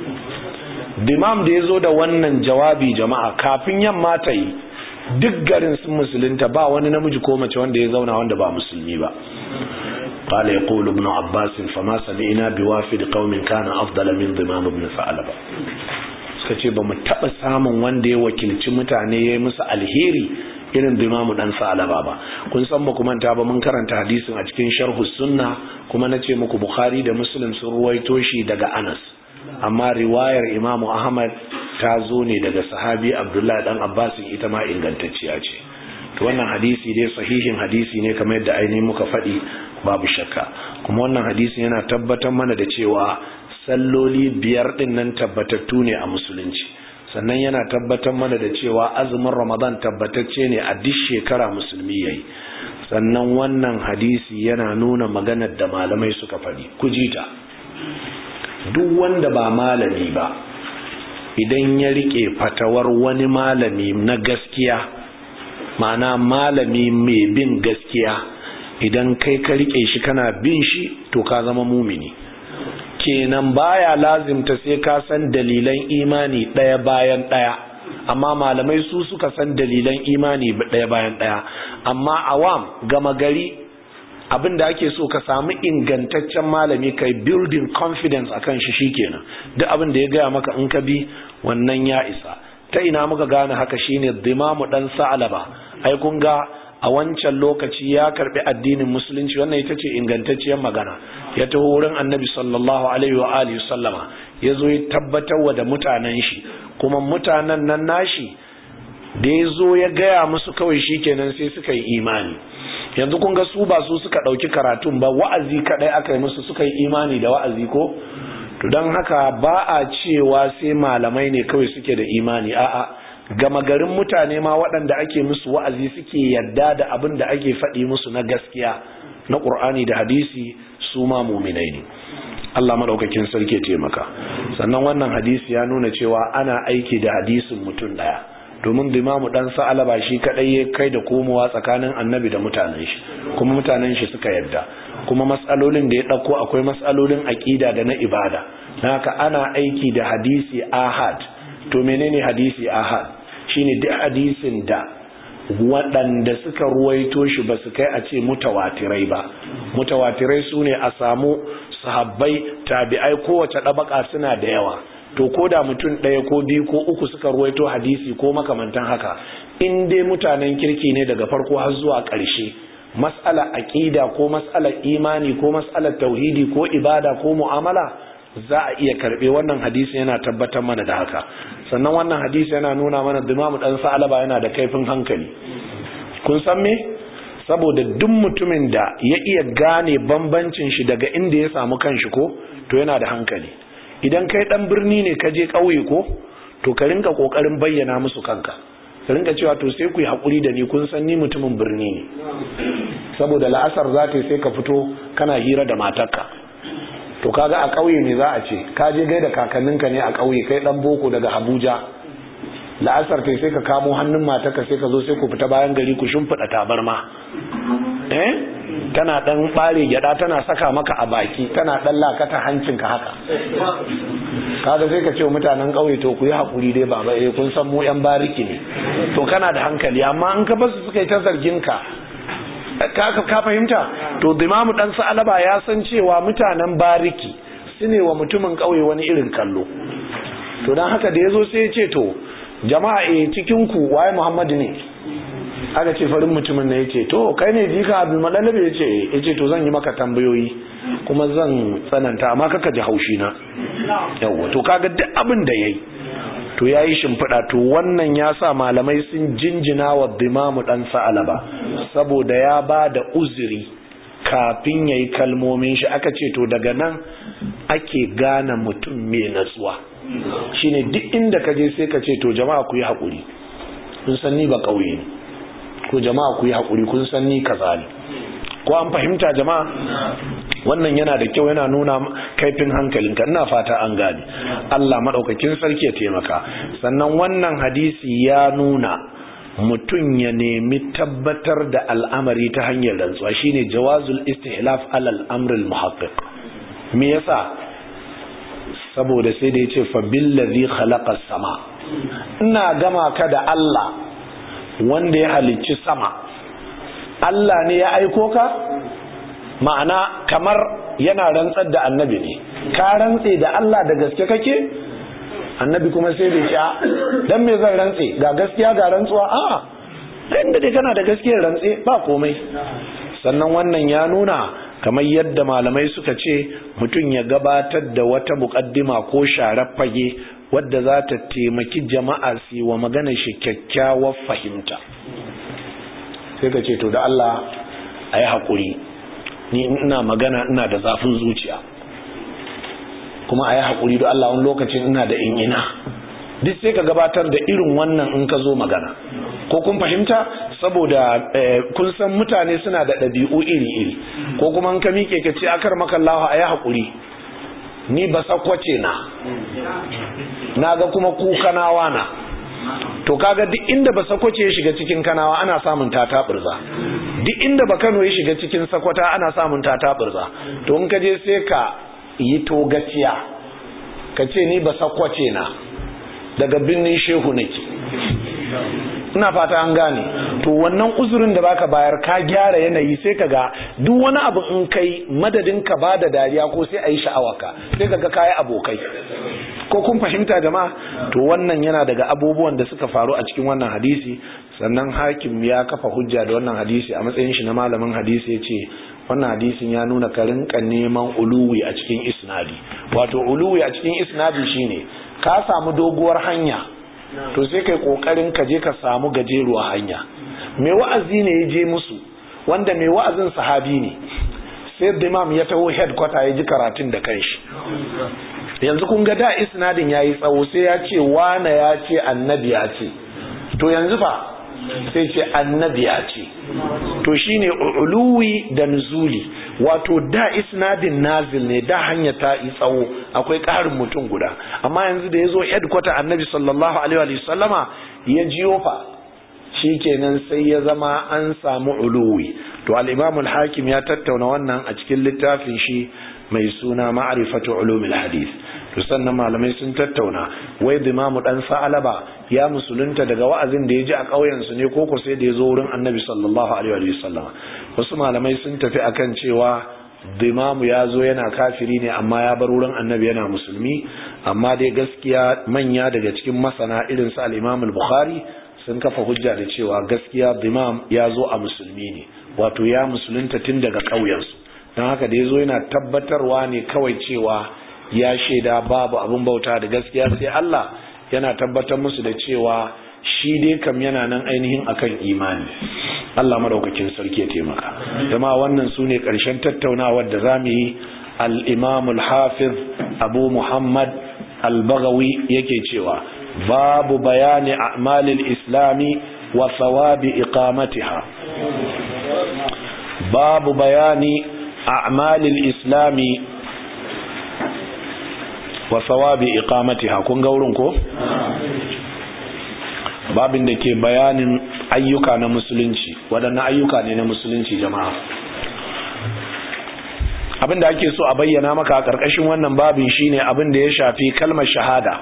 dimam da ya zo da wannan jawabi jama'a kafin yamma ta yi duk garin sun musulunta ba wani namiji ko mace wanda ya zauna wanda ba musulmi ba قال يقول ابن عباس فما سمعنا بوافد قوم كان افضل من ضمام ابن ثعلبه suka ce ba mu taɓa samun wanda ya wakilci mutane ya yi musu alheri irin dimamu dan salaba ba kun san ba manta ba mun karanta hadisin a cikin sharhu sunna kuma na ce muku bukhari da muslim sun ruwaito shi daga anas amma riwayar imamu ahmad ta zo ne daga sahabi abdullahi dan abbas ita ma ingantacciya ce to wannan hadisi dai sahihin hadisi ne kamar yadda ainihin muka faɗi babu shakka kuma wannan hadisi yana tabbatar mana da cewa salloli biyar din nan tabbatattu ne a musulunci sannan yana tabbatar mana da cewa azumin ramadan tabbatacce ne a duk shekara musulmi yayi sannan wannan hadisi yana nuna maganar da malamai suka faɗi kujita duk wanda ba malami ba idan ya rike fatawar wani malami na gaskiya ma'ana malami mai bin gaskiya idan kai ka rike shi kana bin shi to ka zama mumini kenan baya lazimta sai ka san dalilan imani ɗaya bayan ɗaya amma malamai su suka san dalilan imani ɗaya bayan ɗaya amma awam gama gari abin da ake so ka samu ingantaccen malami kai building confidence akan shi shikenan duk abin da ya gaya maka in ka bi wannan ya isa ta ina muka gane haka shine dimamu dan sa'alaba ai kun ga a wancan lokaci ya karbi addinin musulunci wannan ita ce ingantacciyar magana ya taho wurin annabi sallallahu alaihi wa alihi sallama ya zo ya tabbatar wa da mutanen shi kuma mutanen nan nashi da ya zo ya gaya musu kawai shikenan sai suka yi imani yanzu kun ga su ba su suka ɗauki karatun ba wa'azi kaɗai aka yi musu suka yi imani da wa'azi ko to don haka ba a cewa sai malamai ne kawai suke da imani a'a gama garin mutane ma waɗanda ake musu wa'azi suke yadda da abin da ake faɗi musu na gaskiya na ƙur'ani da hadisi su ma muminai ne Allah maɗaukakin sarki taimaka sannan wannan hadisi ya nuna cewa ana aiki da hadisin mutum ɗaya domin dimamu ɗan sa'alaba shi kaɗai ya kai da komowa tsakanin annabi da mutanen shi kuma mutanen shi suka yadda kuma matsalolin da ya ɗauko akwai matsalolin aƙida da na ibada na haka ana aiki da hadisi ahad to menene hadisi ahad shine duk hadisin da waɗanda suka ruwaito shi ba su kai a ce mutawatirai ba mutawatirai su ne a samu sahabbai tabi'ai kowace ɗabaka suna da yawa to ko da mutum ɗaya ko biyu ko uku suka ruwaito hadisi ko makamantan haka in dai mutanen kirki ne daga farko har zuwa ƙarshe mas'ala aqida ko mas'alar imani ko mas'alar tauhidi ko ibada ko mu'amala za a iya karbe wannan hadisi yana tabbatar mana da haka sannan wannan hadisi yana nuna mana dimamu dan sa'alaba yana da kaifin hankali kun san me saboda duk mutumin da ya iya gane bambancin shi daga inda ya samu kanshi ko to yana da hankali idan kai dan birni ne ka je kauye ko to ka rinka kokarin bayyana musu kanka ka rinka cewa to sai ku yi hakuri da ni kun san ni mutumin birni ne saboda la'asar za ta sai ka fito kana hira da matarka to kaga a ƙauye ne za a ce ka je gaida kakanninka ne a ƙauye kai dan boko daga Abuja la'asar kai sai ka kamo hannun matarka sai ka zo sai ku fita bayan gari ku shimfiɗa tabarma eh tana dan bare gyada tana saka maka a baki tana dan lakata hancinka haka kaga sai ka ce mutanen ƙauye to ku yi hakuri dai baba eh kun san mu yan bariki ne to kana da hankali amma in ka basu suka yi ta zargin ka ka fahimta to dimamu dan sa'alaba ya san cewa mutanen bariki su ne wa mutumin ƙauye wani irin kallo to don haka da ya zo sai ya ce to jama'a e cikin ku waye muhammadu ne aka ce farin mutumin ne ya ce to kai ne jika abin malalabe ya ce ya ce to zan yi maka tambayoyi kuma zan tsananta amma kaka ji haushi na yawwa to kaga duk abin da ya yi to yayi shimfiɗa to wannan ya sa malamai sun jinjina wa dimamu dan sa'alaba saboda ya ba da uzuri kafin yayi kalmomin shi aka ce to daga nan ake gane mutum mai natsuwa shine duk inda ka je sai ka ce to jama'a ku yi haƙuri kun san ni ba ƙauye ne ko jama'a ku yi haƙuri kun san ni kaza ne ko an fahimta jama'a wannan yana da kyau yana nuna kaifin hankalinka ina fata an gane Allah madaukakin sarki ya taimaka sannan wannan hadisi ya nuna mutum ya nemi tabbatar da al'amari ta hanyar rantsuwa shine jawazul istihlaf alal amril muhaqqiq me yasa saboda sai da yace fa billazi khalaqa sama ina gama ka da Allah wanda ya halicci sama Allah ne ya aiko ka ma'ana kamar yana rantsar da annabi ne ka rantse da Allah da gaske kake annabi kuma sai bai ci dan me zan rantse ga gaskiya ga rantsuwa a'a inda dai kana da gaskiyar rantse ba komai sannan wannan ya nuna kamar yadda malamai suka ce mutum ya gabatar da wata muƙaddima ko sharar fage wadda za ta taimaki jama'a su wa magana shi kyakkyawar fahimta sai ka ce to da Allah a yi haƙuri ni ina magana ina da zafin zuciya kuma a yi haƙuri da Allah wani lokacin ina da in'ina duk sai ka gabatar da irin wannan in ka zo magana ko kun fahimta saboda kun san mutane suna da ɗabi'u iri-iri ko kuma in ka miƙe ka ce akar makallahu a yi haƙuri ni ba sakwace na na ga kuma kukanawa na to kaga duk inda ba sakwace ya shiga cikin kanawa ana samun tata burza duk inda ba kano ya shiga cikin sakwata ana samun tata burza to in ka je sai ka yi togaciya ka ce ni ba sakwace na daga birnin shehu nake ina fata an gane to wannan uzurin da baka bayar ka gyara yanayi sai ka ga duk wani abu in kai madadin ka ba da dariya ko sai a yi sha'awaka sai ka ga kayi abokai ko kun fahimta jama'a to wannan yana daga abubuwan da suka faru a cikin wannan hadisi sannan hakim ya kafa hujja da wannan hadisi a matsayin shi na malamin hadisi ya ce wannan hadisin ya nuna ka rinka neman uluwi a cikin isnadi wato uluwi a cikin isnadi shine ka samu doguwar hanya to sai kai kokarin ka je ka samu gajeruwa hanya mai wa'azi ne ya je musu wanda mai wa'azin sahabi ne sai imam ya taho headquarter ya ji karatun da kanshi yanzu kun ga da isnadin yayi tsawo sai ya ce wana ya ce annabi ya ce to yanzu fa sai ce annabi ya ce to shine uluwi da nuzuli wato da isnadin nazil ne da hanya ta yi tsawo akwai ƙarin mutum guda amma yanzu da ya zo headquarter annabi sallallahu alaihi wa sallama ya jiyo fa shikenan sai ya zama an samu uluwi to al-imam al-hakim ya tattauna wannan a cikin littafin shi mai suna ma'rifatu ulumil hadith to sannan malamai sun tattauna wai dimamu dan sa'alaba ya musulunta daga wa'azin da ya ji a ƙauyen su ne koko sai da ya zo wurin annabi sallallahu alaihi wa sallam wasu malamai sun tafi akan cewa dimamu ya zo yana kafiri ne amma ya bar wurin annabi yana musulmi amma dai gaskiya manya daga cikin masana irin su al-imam al-bukhari sun kafa hujja da cewa gaskiya dimam ya zo a musulmi ne wato ya musulunta tun daga ƙauyensu don haka da ya zo yana tabbatarwa ne kawai cewa ya shaida babu abin bauta da gaskiya sai Allah yana tabbatar musu da cewa shi dai kam yana nan ainihin akan imani Allah madaukakin sarki ya taimaka jama wannan su ne ƙarshen tattaunawar da zamu yi al-imam al-hafiz abu muhammad al-baghawi yake cewa babu bayani a'malil islami wa thawabi iqamatiha babu bayani a'malil islami wa thawabi iqamatiha kun ga wurin ko babin da ke bayanin ayyuka na musulunci waɗannan ayyuka ne na musulunci jama'a abin da ake so a bayyana maka a ƙarƙashin wannan babin shine abin da ya shafi kalmar shahada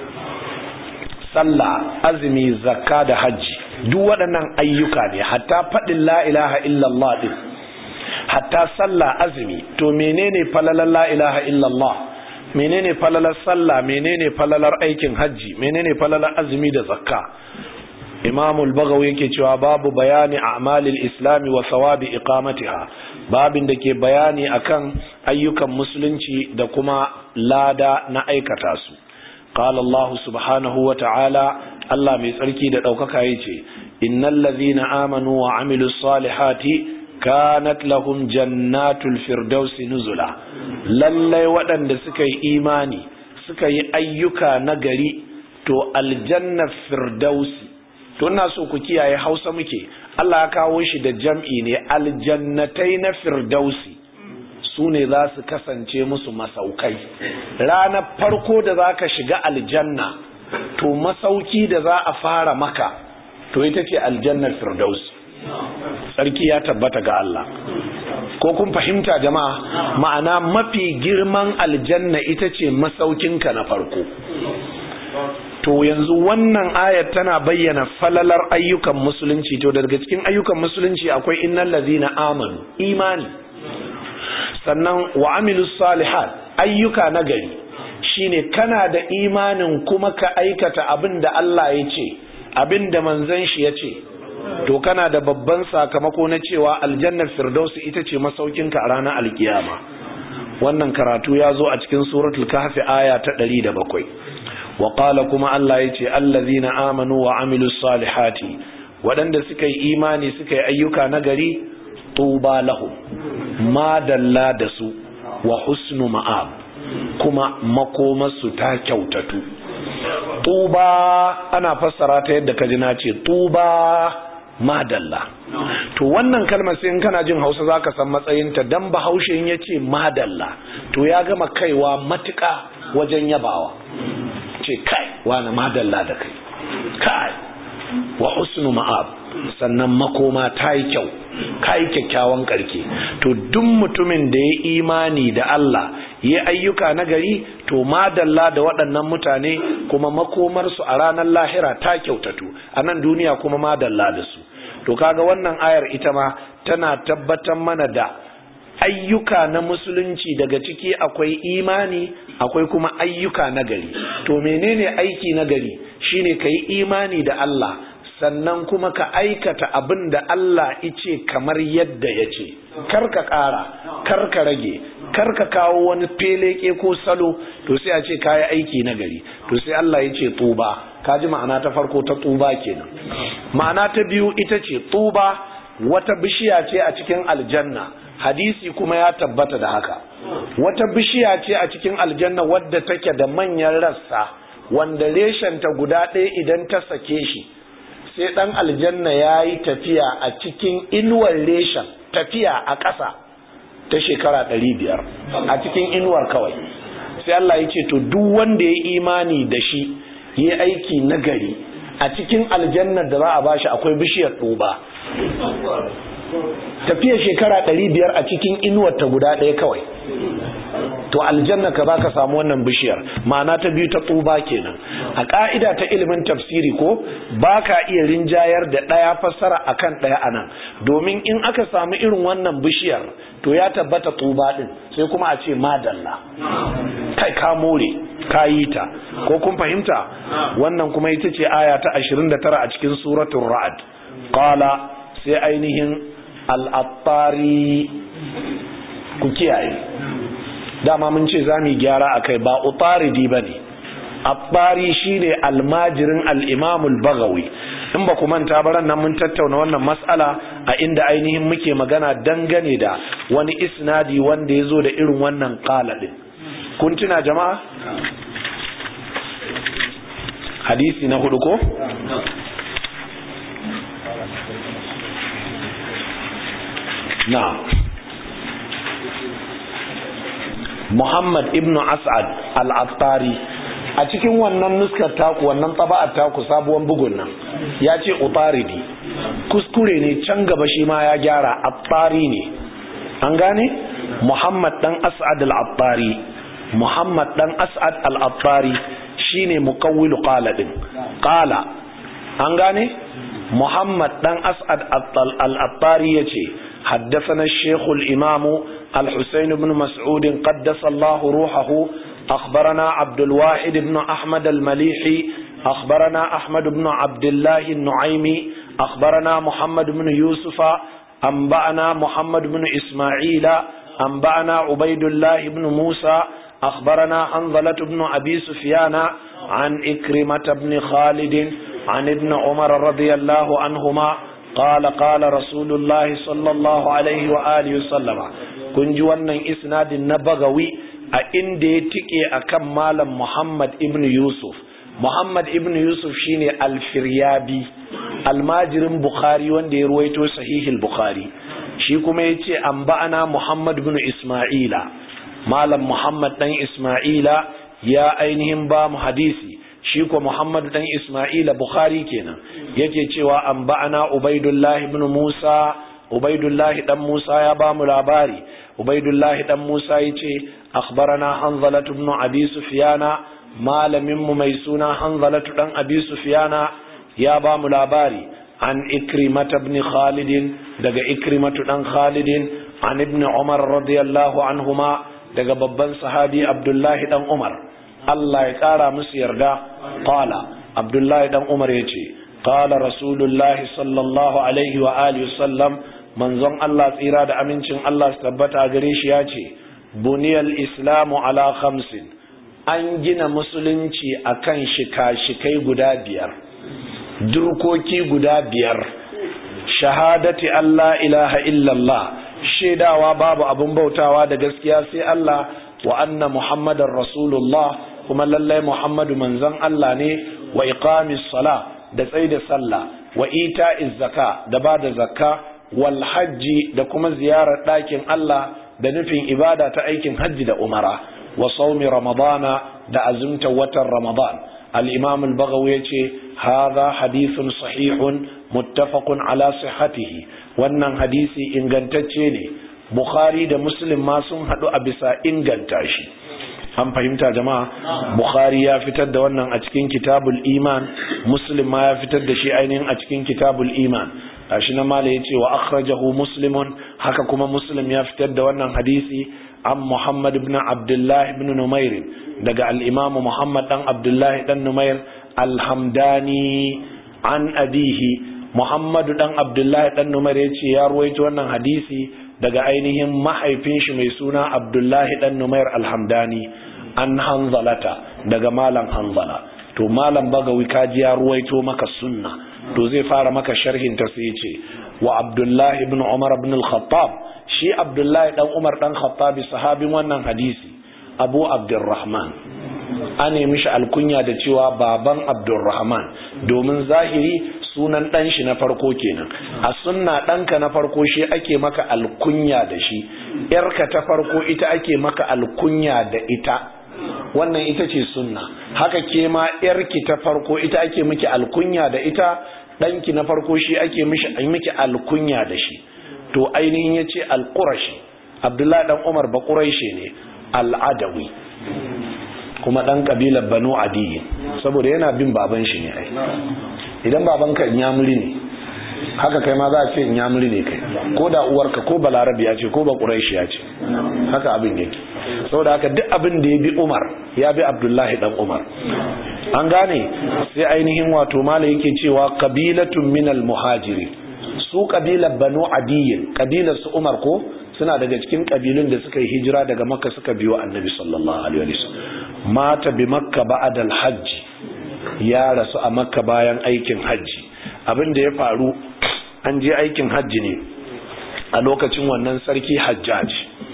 sallah azumi zakka da hajji duk waɗannan ayyuka ne hatta faɗin la ilaha illallah din hatta sallah azumi to menene falalar la ilaha illallah menene falalar sallah menene falalar aikin hajji menene falalar azumi da zakka imam al-baghawi yake cewa babu bayani a'malil islami wa sawabi iqamatiha babin da ke bayani akan ayyukan musulunci da kuma lada na aikata su qala Allah subhanahu wa ta'ala Allah mai tsarki da daukaka yace innal ladhina amanu wa amilus salihati kanat lahum jannatul firdausi nuzula lallai waɗanda suka yi imani suka yi ayyuka na gari to aljannar firdausi to ina so ku kiyaye hausa muke Allah ya kawo shi da jam'i ne aljannatai na firdausi su ne za su kasance musu masaukai ranar farko da za ka shiga aljanna to masauki da za a fara maka to ita ce aljannar firdausi tsarki ya tabbata ga Allah ko kun fahimta jama'a ma'ana mafi girman aljanna ita ce masaukinka na farko to yanzu wannan ayat tana bayyana falalar ayyukan musulunci to daga cikin ayyukan musulunci akwai innal ladhina amanu imani sannan wa amilus salihat ayyuka na gari shine kana da imanin kuma ka aikata abin da Allah ya ce abin da manzon shi ya ce to kana da babban sakamako na cewa aljannar firdausi ita ce masaukinka a ranar alkiyama wannan karatu ya zo a cikin suratul kahfi aya ta 107 wa qala kuma Allah yace allazina amanu wa amilus salihati waɗanda suka yi imani suka yi ayyuka nagari tuba lahum ma dalla da su wa husnu ma'ab kuma makomarsu ta kyautatu tuba ana fassara ta yadda kaji na ce tuba madalla to wannan kalmar sai in kana jin hausa zaka san matsayinta dan bahaushe in yace madalla to ya gama kaiwa matuka wajen yabawa ce kai wani madalla da kai kai wa husnu ma'ab sannan makoma ta yi kyau ka yi kyakkyawan karke to duk mutumin da ya imani da Allah ya ayyuka na gari to madalla da waɗannan mutane kuma makomarsu a ranar lahira ta kyautatu a nan duniya kuma madalla da su to kaga wannan ayar ita ma tana tabbatar mana da ayyuka na musulunci daga ciki akwai imani akwai kuma ayyuka na gari to menene aiki na gari shine ka yi imani da Allah sannan kuma ka aikata abin da Allah ice kamar yadda ya ce karka ƙara karka rage karka kawo wani feleke ko salo to sai a ce kayi aiki na gari to sai Allah ya ce tuba kaji ma'ana ta farko ta tuba kenan ma'ana ta biyu ita ce tuba wata bishiya ce a cikin aljanna hadisi kuma ya tabbata da haka wata bishiya ce a cikin aljanna wadda take da manyan rassa wanda reshenta guda ɗaya idan ta sake shi sai ɗan aljanna ya yi tafiya a cikin inuwar reshen tafiya a ƙasa ta shekara ɗari biyar a cikin inuwar kawai sai Allah ya ce to duk wanda ya imani da shi ya aiki nagari a cikin aljannar da za a bashi akwai bishiyar ɗuba tafiya shekara ɗari biyar a cikin inuwar ta guda ɗaya kawai to aljanna ka baka samu wannan bishiyar ma'ana ta biyu ta tsuba kenan a ka'ida ta ilimin tafsiri ko baka iya rinjayar da ɗaya fassara akan ɗaya anan domin in aka samu irin wannan bishiyar to ya tabbata tsuba din sai kuma a ce madalla kai ka more ka yi ta ko kun fahimta wannan kuma ita ce aya ta 29 a cikin suratul ra'd qala sai ainihin al-attari ku kiyaye dama mun ce za mu gyara a kai ba utaridi ba ne abbari shi ne almajirin al'imamul bagawi in ba ku manta baran nan mun tattauna wannan matsala a inda ainihin muke magana dangane da wani isnadi wanda ya zo da irin wannan kaladin kun tuna jama'a hadisi na hudu ko? na Muhammad ibn As'ad al-Attari a cikin wannan nuskar taku wannan taba'ar taku sabuwan bugun nan ya ce utaridi kuskure ne can gaba shi ma ya gyara attari ne an gane Muhammad dan As'ad al-Attari Muhammad dan As'ad al-Attari shine muqawwilu qala din qala an gane Muhammad dan As'ad al-Attari yace حدثنا الشيخ الإمام الحسين بن مسعود قدس الله روحه أخبرنا عبد الواحد بن أحمد المليحي أخبرنا أحمد بن عبد الله النعيمي أخبرنا محمد بن يوسف أنبأنا محمد بن إسماعيل أنبأنا عبيد الله بن موسى أخبرنا حنظلة بن أبي سفيان عن إكرمة بن خالد عن ابن عمر رضي الله عنهما قال قال رسول الله صلى الله عليه وآله وسلم kun ji wannan isnadin na bagawi a inda ya tike a kan malam Muhammad ibn Yusuf Muhammad ibn Yusuf shine alfiryabi almajirin Bukhari wanda ya ruwaito sahihil Bukhari shi kuma ya ce an ba'ana Muhammad ibn Ismaila malam Muhammad dan Ismaila ya ainihin ba mu hadisi shi ko Muhammad dan Ismaila Bukhari kenan yake cewa an ba'ana Ubaidullah ibn Musa Ubaidullah dan Musa ya ba mu labari Ubaidullah dan Musa yace akhbarana Hanzala ibn Abi Sufyana malamin mu mai suna Hanzala dan Abi Sufyana ya ba mu labari an Ikrimah ibn Khalid daga Ikrimah dan Khalid an ibn Umar radiyallahu anhuma daga babban sahabi Abdullahi dan Umar Allah ya kara musu yarda qala Abdullahi dan Umar yace qala Rasulullahi sallallahu alaihi wa alihi wasallam manzon Allah tsira da amincin Allah su tabbata gare shi yace buniyal islamu ala khamsin an gina musulunci akan shika-shikai guda biyar durkoki guda biyar shahadati Allah ilaha illallah shaidawa babu abun bautawa da gaskiya sai Allah wa anna muhammadar rasulullah kuma lallai muhammadu manzon Allah ne wa iqamis sala da tsaida sallah wa ita'iz zaka da bada zakka wal hajji da kuma ziyarar ɗakin Allah da nufin ibada ta aikin hajji da umara wa saumi ramadana da azumta watan ramadan al-imam al-baghawi yace hadha hadithun sahihun muttafaqun ala sihhatihi wannan hadisi ingantacce ne bukhari da muslim ma sun hadu a bisa inganta shi an fahimta jama'a bukhari ya fitar da wannan a cikin kitabul iman muslim ma ya fitar da shi ainihin a cikin kitabul iman gashi na mala yace wa akhrajahu muslimun haka kuma muslim ya fitar da wannan hadisi an muhammad ibn abdullah ibn numair daga al-imam muhammad dan abdullah dan numair alhamdani an abihi muhammad dan abdullah dan numair yace ya ruwaito wannan hadisi daga ainihin mahaifin shi mai suna abdullah dan numair alhamdani an hanzalata daga malam hanzala to malam bagawi kaji ya ruwaito maka sunna to zai fara maka sharhin ta sai ce wa abdullahi ibn umar ibn al-khattab shi abdullahi dan umar dan khattabi sahabin wannan hadisi abu abdurrahman an nemi shi alkunya da cewa baban abdurrahman domin zahiri sunan dan shi na farko kenan a sunna ɗanka na farko shi ake maka alkunya da shi yarka ta farko ita ake maka alkunya da ita wannan ita ce sunna haka ke ma yarki ta farko ita ake miki alkunya da ita ɗanki na farko shi ake miki alkunya da shi to ainihin ya ce alƙurashi abdullahi ɗan umar ba ƙurashi ne al'adawi kuma ɗan ƙabilar banu adiyi saboda yana bin baban shi ne ai idan babanka inyamuri ne haka kai ma za a ce inyamuri ne kai ko da uwarka ko balarabi ya ce ko ba ƙurashi ya ce haka abin yake saboda haka duk abin da ya bi umar ya bi abdullahi ɗan umar an gane sai ainihin wato mala yake cewa kabilatun minal muhajiri su kabilar banu adiyin kabilar su umar ko suna daga cikin kabilun da suka yi hijira daga makka suka biyo annabi sallallahu alaihi wasallam mata bi makka ba'da al-hajj ya rasu a makka bayan aikin hajji abin da ya faru an je aikin hajji ne a lokacin wannan sarki hajjaj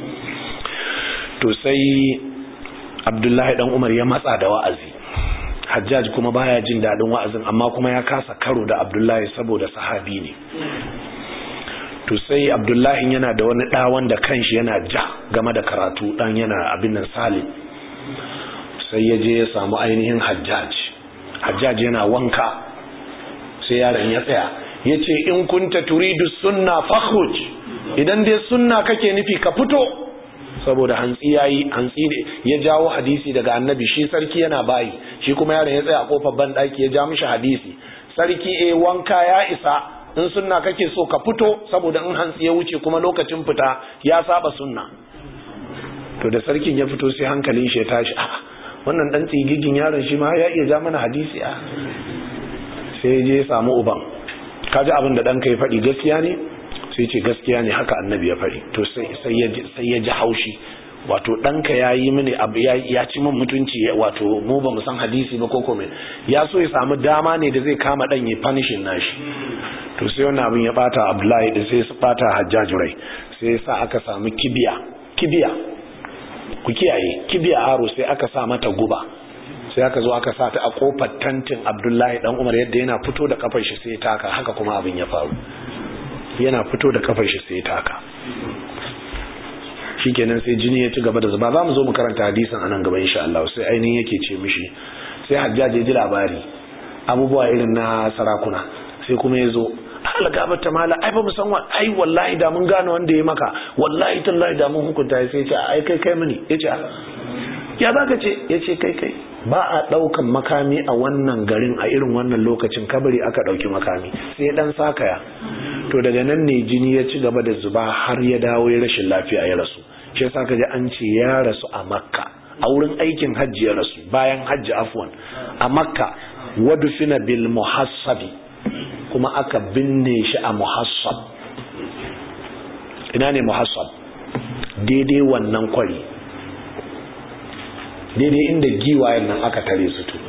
to sai abdullahi dan umar ya matsa da wa'azi hajjaj kuma baya jin daɗin wa'azin amma kuma ya kasa karo da abdullahi saboda sahabi ne to sai abdullahi yana da wani ɗa wanda kanshi yana ja game da karatu ɗan yana abin nan salim sai ya je ya samu ainihin hajjaj hajjaj yana wanka sai yaron ya tsaya ya ce in kunta turidu sunna fakhruj idan dai sunna kake nufi ka fito saboda hantsi yayi hantsi ne ya jawo hadisi daga annabi shi sarki yana bayi shi kuma yaron ya tsaya a kofar ban daki ya ja mishi hadisi sarki eh wanka ya isa in sunna kake so ka fito saboda in hantsi ya wuce kuma lokacin fita ya saba sunna to da sarkin ya fito sai hankalin shi ya tashi a wannan dan tsigigin yaron shi ma ya iya ja mana hadisi a sai je ya samu uban kaji abin da dan kai faɗi gaskiya ne sai ce gaskiya ne haka annabi ya faɗi to sai ya ji haushi wato ɗanka ya yi mini abu ya ci min mutunci wato mu ba mu san hadisi ba ko kome ya so ya samu dama ne da zai kama ɗan ya fanishin nashi to sai wannan abin ya bata abdullahi da sai su bata hajjaju rai sai ya sa aka samu kibiya kibiya ku kiyaye kibiya aro sai aka sa mata guba sai aka zo aka sa ta a kofar tantin abdullahi dan umar yadda yana fito da kafar shi sai ya taka haka kuma abin ya faru yana fito da kafar shi sai ya taka shikenan sai jini ya ci gaba da zuba za mu zo mu karanta hadisin anan gaba insha Allah sai ainihin yake ce mishi sai hajjaji ya ji labari abubuwa irin na sarakuna sai kuma ya zo halaka ta mala ai ba mu san wa ai wallahi da mun gane wanda ya maka wallahi tallahi da mun hukunta sai ya ce ai kai kai mini ya ce ya zaka ce ya ce kai kai ba a daukan makami a wannan garin a irin wannan lokacin kabari aka dauki makami sai dan sakaya to daga nan ne jini ya ci gaba da zuba har ya dawo ya rashin lafiya ya rasu shi yasa ka ji an ce ya rasu a makka a wurin aikin hajji ya rasu bayan hajji afwan a makka wadufina bil muhassabi kuma aka binne shi a muhassab ina ne muhassab daidai wannan kwari daidai inda giwayen nan aka tare su to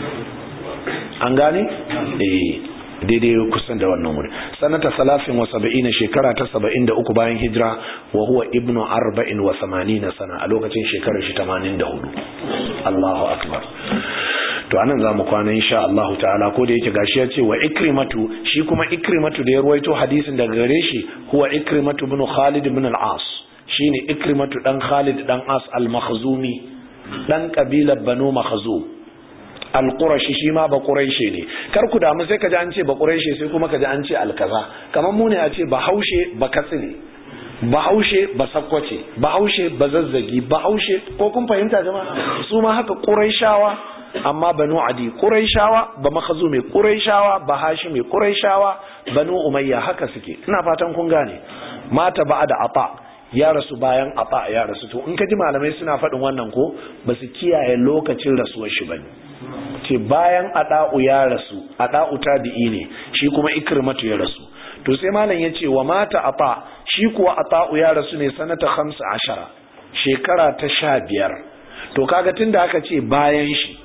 an gane? eh daidai kusan da wannan wuri sanata salafin wa saba'ina shekara ta saba'in da uku bayan hijira wa huwa ibnu arba'in wa samanina sana a lokacin shekarar shi tamanin da hudu Allahu akbar to anan zamu kwana insha Allah ta'ala ko da yake gashi ya ce wa ikrimatu shi kuma ikrimatu da ya ruwaito hadisin daga gare shi huwa ikrimatu ibn Khalid ibn al-As shine ikrimatu dan Khalid dan As al-Makhzumi dan kabilar Banu Makhzum al-Qurashi shi ma ba Quraishi ne kar ku damu sai kaji an ce ba Quraishi sai kuma kaji an ce al-kaza kamar mu ne a ce Bahaushe ba Katsine Bahaushe ba Sakkwace Bahaushe ba Zazzagi Bahaushe ko kun fahimta jama'a su ma haka Quraishawa amma banu adi quraishawa ba makhzumi quraishawa ba hashimi quraishawa banu umayya haka suke ina fatan kun gane mata ba'da ata ya rasu bayan ata ya rasu to in ka ji malamai suna faɗin wannan ko ba su kiyaye lokacin rasuwar shi bane ce bayan ada'u ya rasu ada'u tabi'i ne shi kuma ikrimatu ya rasu to sai malam ya ce wa mata ata shi kuwa ata'u ya rasu ne sanata 15 shekara ta 15 to kaga tunda aka ce bayan shi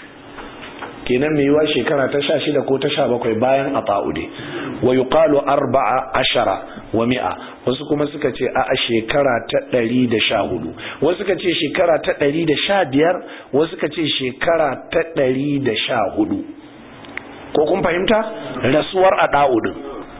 kenan mai yiwa shekara ta sha shida ko ta sha bakwai bayan a ta'ude wa yuqalu arba'a ashara wa mi'a wasu kuma suka ce a a shekara ta ɗari da sha hudu wasu suka ce shekara ta ɗari da sha biyar wasu suka ce shekara ta ɗari da sha hudu ko kun fahimta rasuwar a ɗa'udin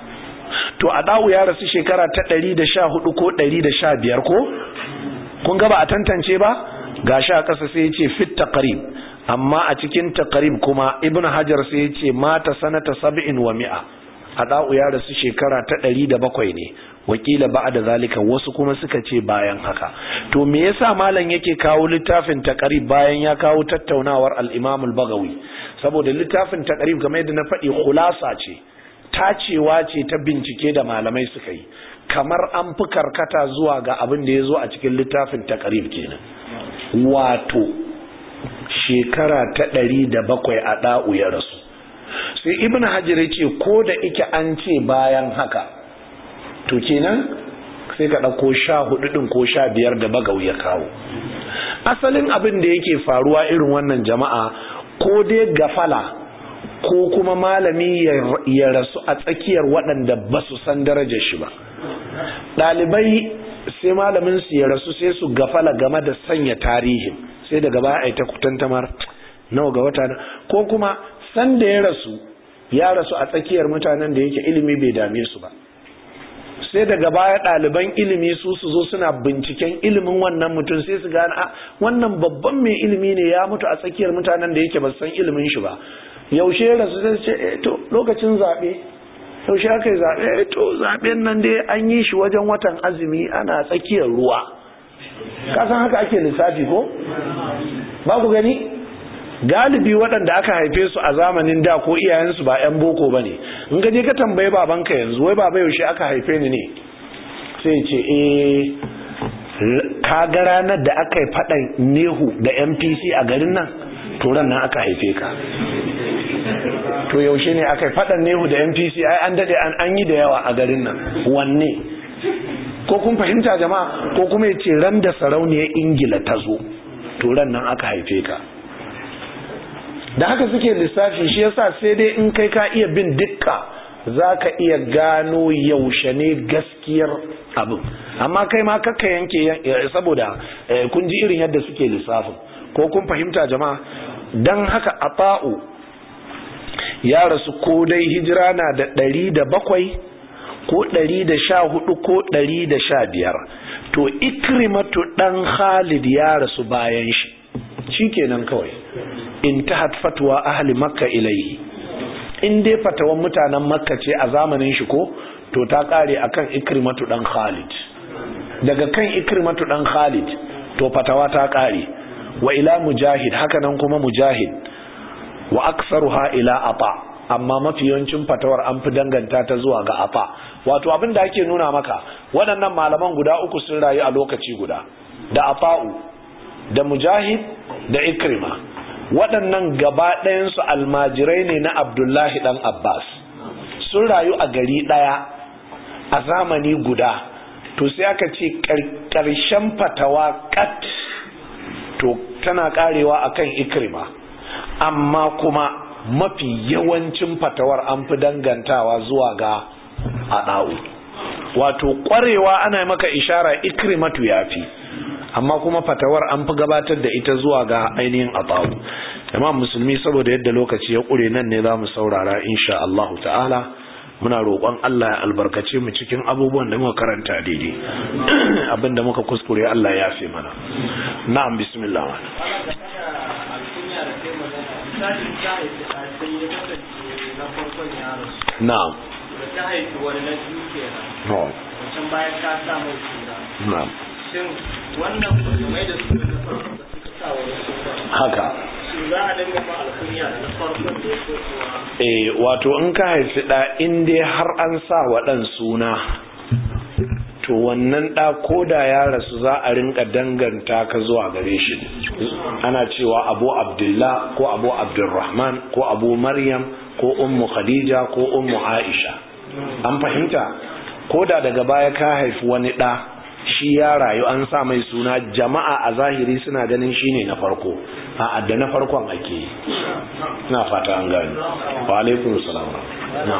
to a ɗa'u ya rasu shekara ta ɗari da sha hudu ko ɗari da sha biyar ko kun gaba a tantance ba ga sha ƙasa sai ya ce fit taqrib amma a cikin taqrib kuma ibnu hajar sai ya ce mata sanata sab'in wa mi'a adau ya rasu shekara ta ɗari da bakwai ne wakila ba'da zalika wasu kuma suka ce bayan haka to me yasa malam yake kawo littafin taqrib bayan ya kawo tattaunawar al-imam al-bagawi saboda littafin taqrib kamar yadda na faɗi khulasa ce tacewa ce ta bincike da malamai suka yi kamar an fi karkata zuwa ga abin da ya zo a cikin littafin taqrib kenan wato shekara ta ɗari da bakwai a ɗa'u ya rasu sai ibn hajar ya ce ko da ike an ce bayan haka to kenan sai ka ɗauko sha hudu ɗin ko sha biyar da bagau ya kawo asalin abin da yake faruwa irin wannan jama'a ko dai gafala ko kuma malami ya rasu a tsakiyar waɗanda ba su san darajar shi ba ɗalibai sai malamin su ya rasu sai su gafala game da sanya tarihin sai daga baya a yi ta kutantamar nawa ga wata ko kuma san da ya rasu ya rasu a tsakiyar mutanen da yake ilimi bai dame su ba sai daga baya ɗaliban ilimi su su zo suna binciken ilimin wannan mutum sai su gane a wannan babban mai ilimi ne ya mutu a tsakiyar mutanen da yake ba san ilimin shi ba yaushe ya rasu sai ce eh to lokacin zaɓe yaushe aka yi zaɓe to zaɓen nan dai an yi shi wajen watan azumi ana tsakiyar ruwa kasan haka ake lissafi ko ba ku gani galibi waɗanda aka haife su a zamanin da ko iyayensu ba 'yan boko ba ne in gaje ka tambaye babanka yanzu wai baba yaushe aka haife ni ne sai ce eh ka ga ranar da aka yi faɗan nehu da mpc a garin nan turan nan aka haife ka to yaushe ne aka yi faɗan nehu da mpc ai an daɗe an yi da yawa a garin nan wanne ko kun fahimta jama'a ko kuma ya ce ran da sarauniyar ingila ta zo to ran nan aka haife ka da haka suke lissafi shi yasa sai dai in kai ka iya bin dukka za ka iya gano yaushe ne gaskiyar abin amma kai ma kakka yanke saboda kun ji irin yadda suke lissafin ko kun fahimta jama'a don haka ata'u ya rasu ko dai hijira na da ɗari da bakwai ko ɗari da sha hudu ko ɗari da sha biyar to ikrimatu ɗan khalid ya rasu bayan shi shi kenan kawai intahat fatwa ahli makka ilaihi in dai fatawan mutanen makka ce a zamanin shi ko to ta kare akan ikrimatu dan khalid daga kan ikrimatu dan khalid to fatawa ta kare wa ila mujahid haka nan kuma mujahid wa aktsaruha ila ata amma mafi yawancin fatawar an fi danganta ta zuwa ga ata wato abin da ake nuna maka waɗannan malaman guda uku sun rayu a lokaci guda da ata'u da mujahid da ikrima waɗannan gaba ɗayansu almajirai ne na abdullahi ɗan abbas sun rayu a gari ɗaya a zamani guda to sai aka ce ƙarshen fatawa kat to tana ƙarewa akan ikrima amma kuma mafi yawancin fatawar an fi dangantawa zuwa ga aɗa'u wato ƙwarewa ana maka ishara ikrimatu ya fi amma kuma fatawar an fi gabatar da ita zuwa ga ainihin abawu imam musulmi saboda yadda lokaci ya ƙure nan ne za mu saurara insha Allah ta'ala muna roƙon Allah ya albarkace mu cikin abubuwan da muka karanta daidai abinda muka kuskure Allah ya fi mana na'am bismillah na'am ta haifi wani na biyu kenan na'am wancan bayan ka sa mai suna na'am shin wannan musulmai da suka da farko da suka sa wani suna haka shin za a dinga ba alkunya da na farkon da ya so kuwa eh wato in ka haifi ɗa in dai har an sa wa ɗan suna to wannan ɗa ko da ya rasu za a rinka danganta ka zuwa gare shi ana cewa abu abdullah ko abu abdulrahman ko abu maryam ko ummu khadija ko ummu aisha an fahimta ko da daga baya ka haifi wani ɗa shi ya rayu an sa mai suna jama'a a zahiri suna ganin shi ne na farko a adda na farkon ake yi na fata an gani wa alaikun salam na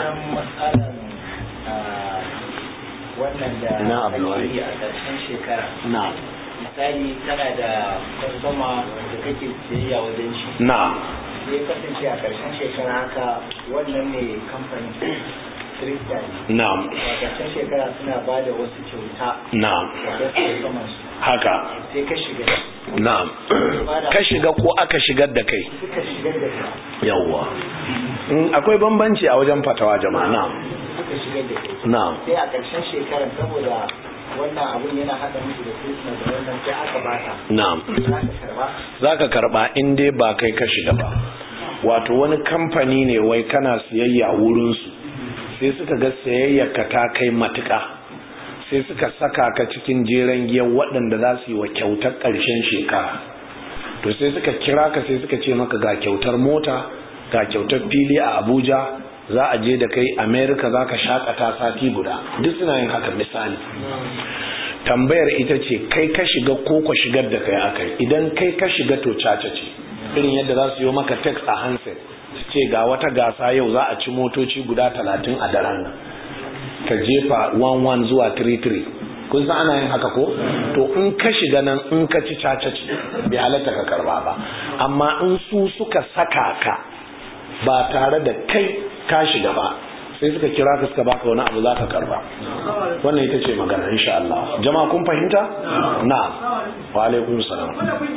wannan da Ina abu ake wai. yi a ƙarshen shekara na misali kana da kwastoma da kake siyayya wajen shi na sai ya kasance a ƙarshen shekara haka wannan ne kamfanin kirista ne na a ƙarshen shekara suna ba da wasu kyauta na da wasu kwastoman su haka sai ka shiga na ka shiga ko aka shigar da kai suka shigar da ka yawwa Mm, akwai bambanci a wajen fatawa jama'a na suka shigar da kai na sai a ƙarshen shekarar saboda wannan abun yana haɗa musu da Christmas da wannan sai aka bata na za ka karba za ka karba in dai ba kai ka shiga ba wato wani kamfani ne wai kana siyayya wurinsu sai suka ga siyayyarka ta kai matuka sai suka saka ka cikin jeren giyan waɗanda za su yi wa kyautar ƙarshen shekara to sai suka kira ka sai suka ce maka ga kyautar mota ga kyautar fili a abuja za a je da kai america za ka shakata sati guda duk suna yin haka misali tambayar ita ce kai ka shiga ko ka shigar da kai akai idan kai ka shiga to caca ce irin yadda za su yi maka text a handset su ce ga wata gasa yau za a ci motoci guda talatin a daren nan ka jefa 11 zuwa 33 kun san ana yin haka ko to in ka shiga nan in ka ci caca ce bai halatta ka karba ba amma in su suka saka ka ba tare da kai ka shiga ba sai suka kira ka suka baka wani abu za ka karba wannan ita ce magana insha Allah jama'a kun fahimta na'am wa alaikum salam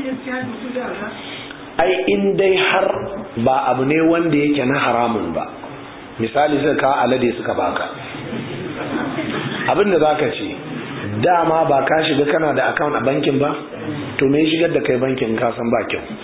ai in dai har ba abu ne wanda yake na haramun ba misali suka kawo alade suka baka abin da zaka ce dama ba ka shiga kana da account a bankin ba to me shigar da kai bankin ka san ba kyau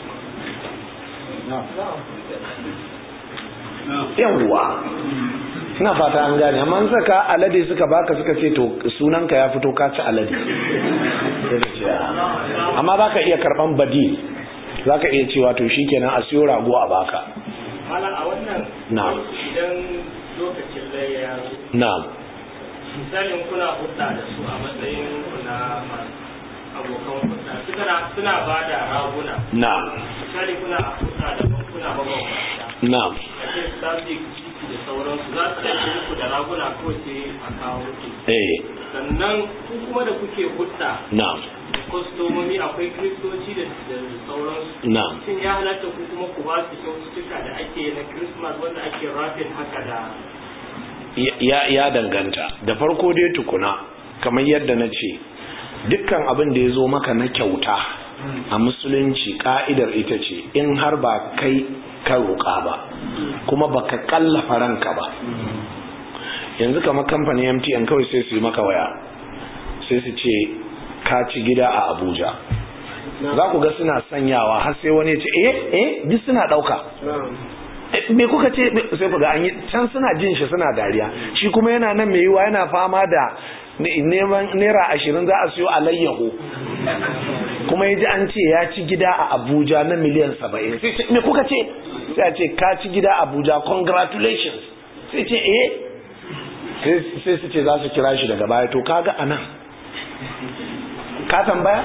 yawwa ina fata an gane amma an saka alade suka baka suka ce to sunanka ya fito ka ci alade Sai ka ce, "Ah." amma za ka iya karban badil za ka iya cewa to shikenan a siyo rago a baka Malam a wannan Na'am. idan lokacin layya ya zo na'am misalin kuna hudda da su a matsayin ku na abokan hudda suna suna ba da raguna na'am misali kuna hudda da kuna mabambanta na'am ake static ciki da sauransu za su ɗauki muku da raguna ko sai a kawo muku eh sannan ku kuma da kuke hudda na'am da kwastomomi akwai kristoci da da sauransu na'am shin ya halatta ku kuma ku ba su kyaututtuka da ake na christmas wanda ake rafin haka da ya ya danganta da farko dai tukuna kamar yadda na ce dukkan abin da ya zo maka na kyauta a musulunci ka'idar ita ce in har ba kai ka roƙa ba kuma baka kallafa ranka ba yanzu kamar kamfanin MTN kawai sai su yi maka waya sai su ce ka ci gida a Abuja za ku ga suna sanyawa har sai wani ya ce eh eh duk suna ɗauka me kuka ce sai ku ga an yi can suna jin shi suna dariya shi kuma yana nan mai yiwa yana fama da neman naira ashirin za a siyo alayyaho kuma ya ji an ce ya ci gida a abuja na miliyan saba'in sai ce me kuka ce sai a ce ka ci gida a abuja congratulations sai ce eh sai su ce za su kira shi daga baya to kaga a nan ka tambaya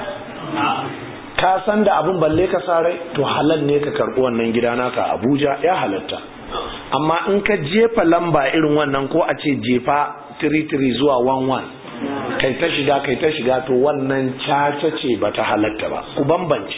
ka san da abin balle ka sa rai to halal ne ka karɓi wannan gida naka abuja ya halatta amma in ka jefa lamba irin wannan ko a ce jefa 33 zuwa 11 kai ta shiga kai ta shiga to wannan caca ce ba ta halatta ba ku bambance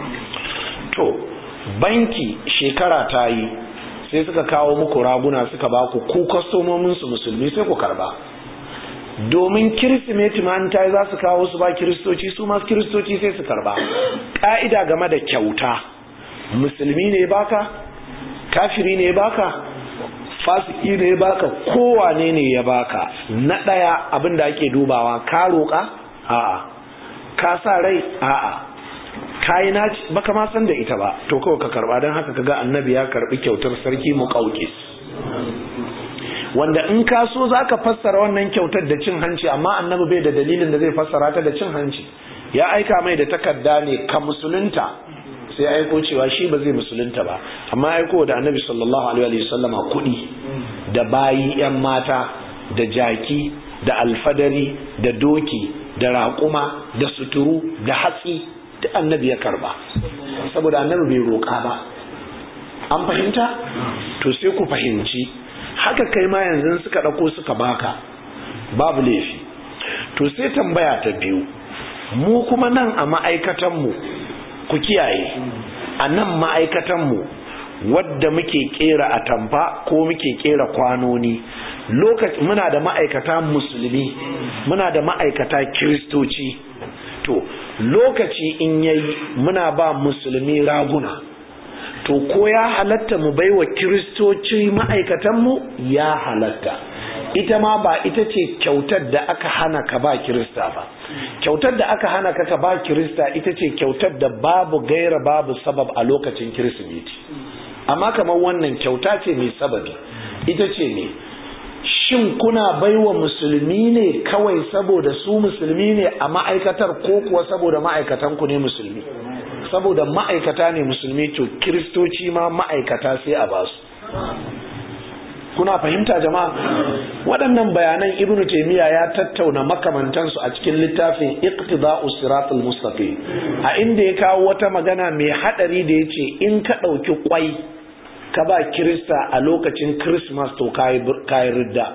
to banki shekara ta yi sai suka kawo muku raguna suka ba ku ku kwastomominsu musulmi sai ku karba domin kirsimeti ma ta yi za su kawo su ba kiristoci su masu kiristoci sai su karba ƙa'ida game da kyauta musulmi ne baka kafiri ne baka fasiki ne baka kowane ne ya baka na ɗaya abin da ake dubawa ka roƙa a'a ka sa rai a'a kayi naci baka ma san da ita ba to kawai ka karba don haka kaga annabi ya karbi kyautar sarki muqawqis wanda in ka so zaka fassara wannan kyautar da cin hanci amma annabi bai da dalilin da zai fassara ta da cin hanci ya aika mai da takarda ne ka musulunta sai aiko cewa shi ba zai musulunta ba amma aiko da annabi sallallahu alaihi wasallama kuɗi da bayi yan mata da jaki da alfadari da doki da raƙuma da suturu da hatsi duk annabi ya karba saboda annabi bai roƙa ba an fahimta to sai ku fahimci haka kai ma yanzu suka ɗauko suka baka babu laifi to sai tambaya ta biyu mu kuma nan a ma'aikatanmu ku kiyaye a nan ma'aikatanmu wadda muke kera atamfa ko muke kera kwanoni lokaci muna da ma'aikata musulmi muna da ma'aikata kiristoci to lokaci in yayi muna ba musulmi raguna to ko ya halatta mu baiwa kiristoci ma'aikatanmu ya halatta ita ma ba ita ce kyautar da aka hana ka ba kirista ba kyautar da aka hana ka ka ba kirista ita ce kyautar da babu gaira babu sabab a lokacin kirsimeti amma kamar wannan kyauta ce mai sababi ita ce ne shin kuna baiwa musulmi ne kawai saboda su musulmi ne a ma'aikatar ko kuwa saboda ma'aikatan ku ne musulmi saboda ma'aikata ne musulmi to kiristoci ma ma'aikata sai a basu kuna fahimta jama'a waɗannan bayanan ibnu taymiya ya tattauna makamantansu a cikin littafin iqtida'us siratal mustaqim a inda ya kawo wata magana mai hadari da yace in ka dauki kwai ka ba kirista a lokacin christmas to kai kai ridda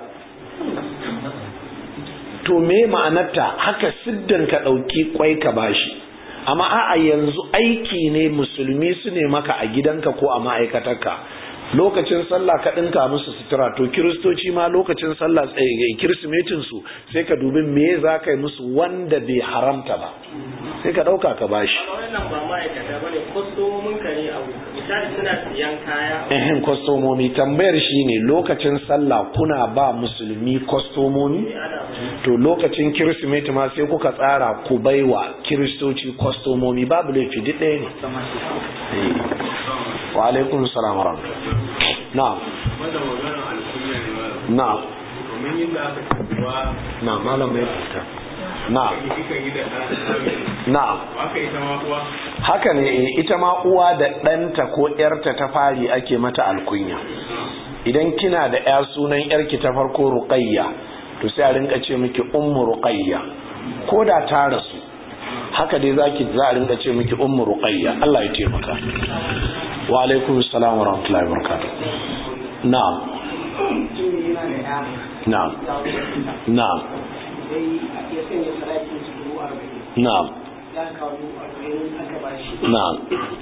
to me ma'anarta haka siddan ka dauki kwai ka bashi amma a'a yanzu aiki ne musulmi su ne maka a gidanka ko a ma'aikatarka lokacin sallah ka ɗinka musu sutura to kiristoci ma lokacin sallah kirsimetin su sai ka dubi me za ka yi musu wanda bai haramta ba sai ka ɗauka ka bashi wannan ba ma'aikata bane kwastomomin ka ne abu misali suna siyan kaya ehem kwastomomi tambayar shi ne lokacin sallah kuna ba musulmi kwastomomi to lokacin kirsimeti ma sai kuka tsara ku baiwa kiristoci kwastomomi babu laifi duk ɗaya ne wa alaikun salam wa na'am na'am kamar yadda aka cewa na'am malam mai fita na'am kika yi da na'am haka ita ma kuwa haka ne eh, ita ma uwa da ɗanta ko ƴarta ta fari ake mata alkunya idan kina da ƴa sunan ƴarki ta farko ruqayya to sai a rinka ce miki ummu ruqayya ko da ta rasu haka dai zaki za a rinka ce miki ummu ruqayya Allah ya taimaka wa alaikum assalam wa rahmatullahi wa barakatuh na'am na'am na'am na'am na'am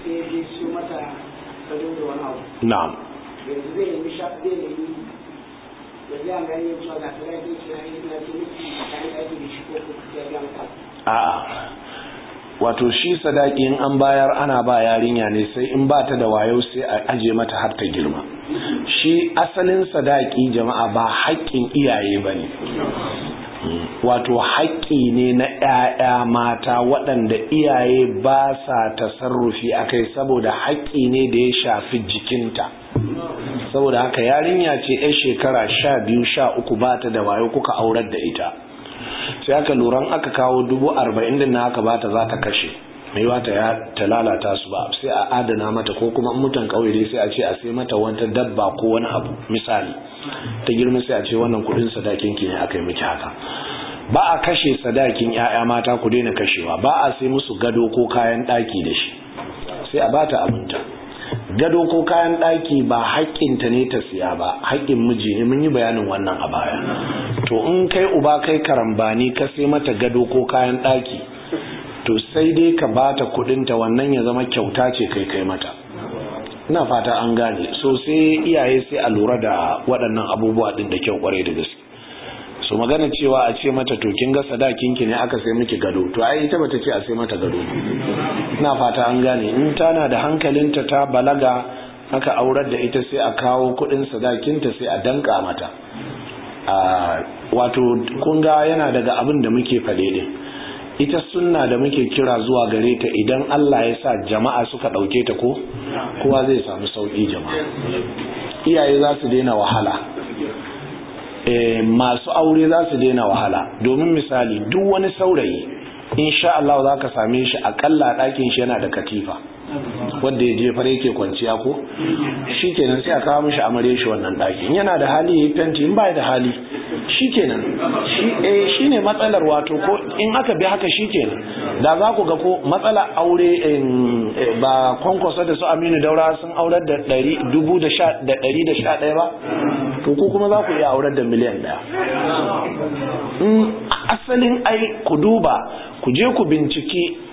na'am yanzu zai yi sha zai yi yanzu an gani cewa ga sadaki ce na yi na ce miki kayan aiki da shi ko kuma ya biya mata a'a wato shi sadaki in an bayar ana ba yarinya ne sai in ba ta da wayo sai a aje mata har ta girma shi asalin sadaki jama'a ba haƙƙin iyaye ba ne wato haƙƙi ne na 'ya'ya mata waɗanda iyaye ba sa tasarrufi a kai saboda haƙƙi ne da ya shafi jikinta saboda haka yarinya ce 'yan shekara sha biyu sha uku ba ta da wayo kuka aurar da ita sai aka luran aka kawo dubu arba'in din na aka bata za ta kashe mai wata ya ta lalata su ba sai a adana mata ko kuma mutan kauye dai sai a ce a sai mata wata dabba ko wani abu misali ta girma sai a ce wannan kudin sadakin ki ne aka yi miki haka ba a kashe sadakin yaya mata ku daina kashewa ba a sai musu gado ko kayan daki da shi sai a bata abinta gado ko kayan ɗaki ba haƙƙinta ne ta siya ba haƙƙin miji ne mun yi bayanin wannan a baya to in kai uba kai karambani ka sai mata gado ko kayan ɗaki to sai dai ka bata kuɗinta wannan ya zama kyauta ce kai kai mata ina fata an gane so sai iyaye sai a lura da waɗannan abubuwa ɗin da kyau ƙwarai da gaske so magana cewa a ce mata to kin ga sadakin ki ne aka sai miki gado to ai ita bata ce a sai mata gado ina fata an gane in tana da hankalinta ta balaga aka aurar da ita sai a kawo kudin sadakinta sai a danka mata a wato kun ga yana daga abin da muke fade din ita sunna da muke kira zuwa gare ta idan Allah ya sa jama'a suka dauke ta ko kowa zai samu sauki jama'a iyaye za su daina wahala masu aure za su daina wahala domin misali duk wani saurayi insha Allah za ka same shi akalla ɗakin shi yana da katifa wanda ya jefar yake kwanciya ko shi kenan sai a kawo mishi amare shi wannan ɗakin yana da hali ya yi fenti in ba da hali shi kenan shi ne matsalar wato ko in aka bi haka shi kenan da za ku ga ko matsalar aure ba kwankwasa da su aminu daura sun aurar da dubu da ɗari da sha ɗaya ba to ku kuma za ku iya aurar da miliyan ɗaya asalin ai ku duba ku je ku binciki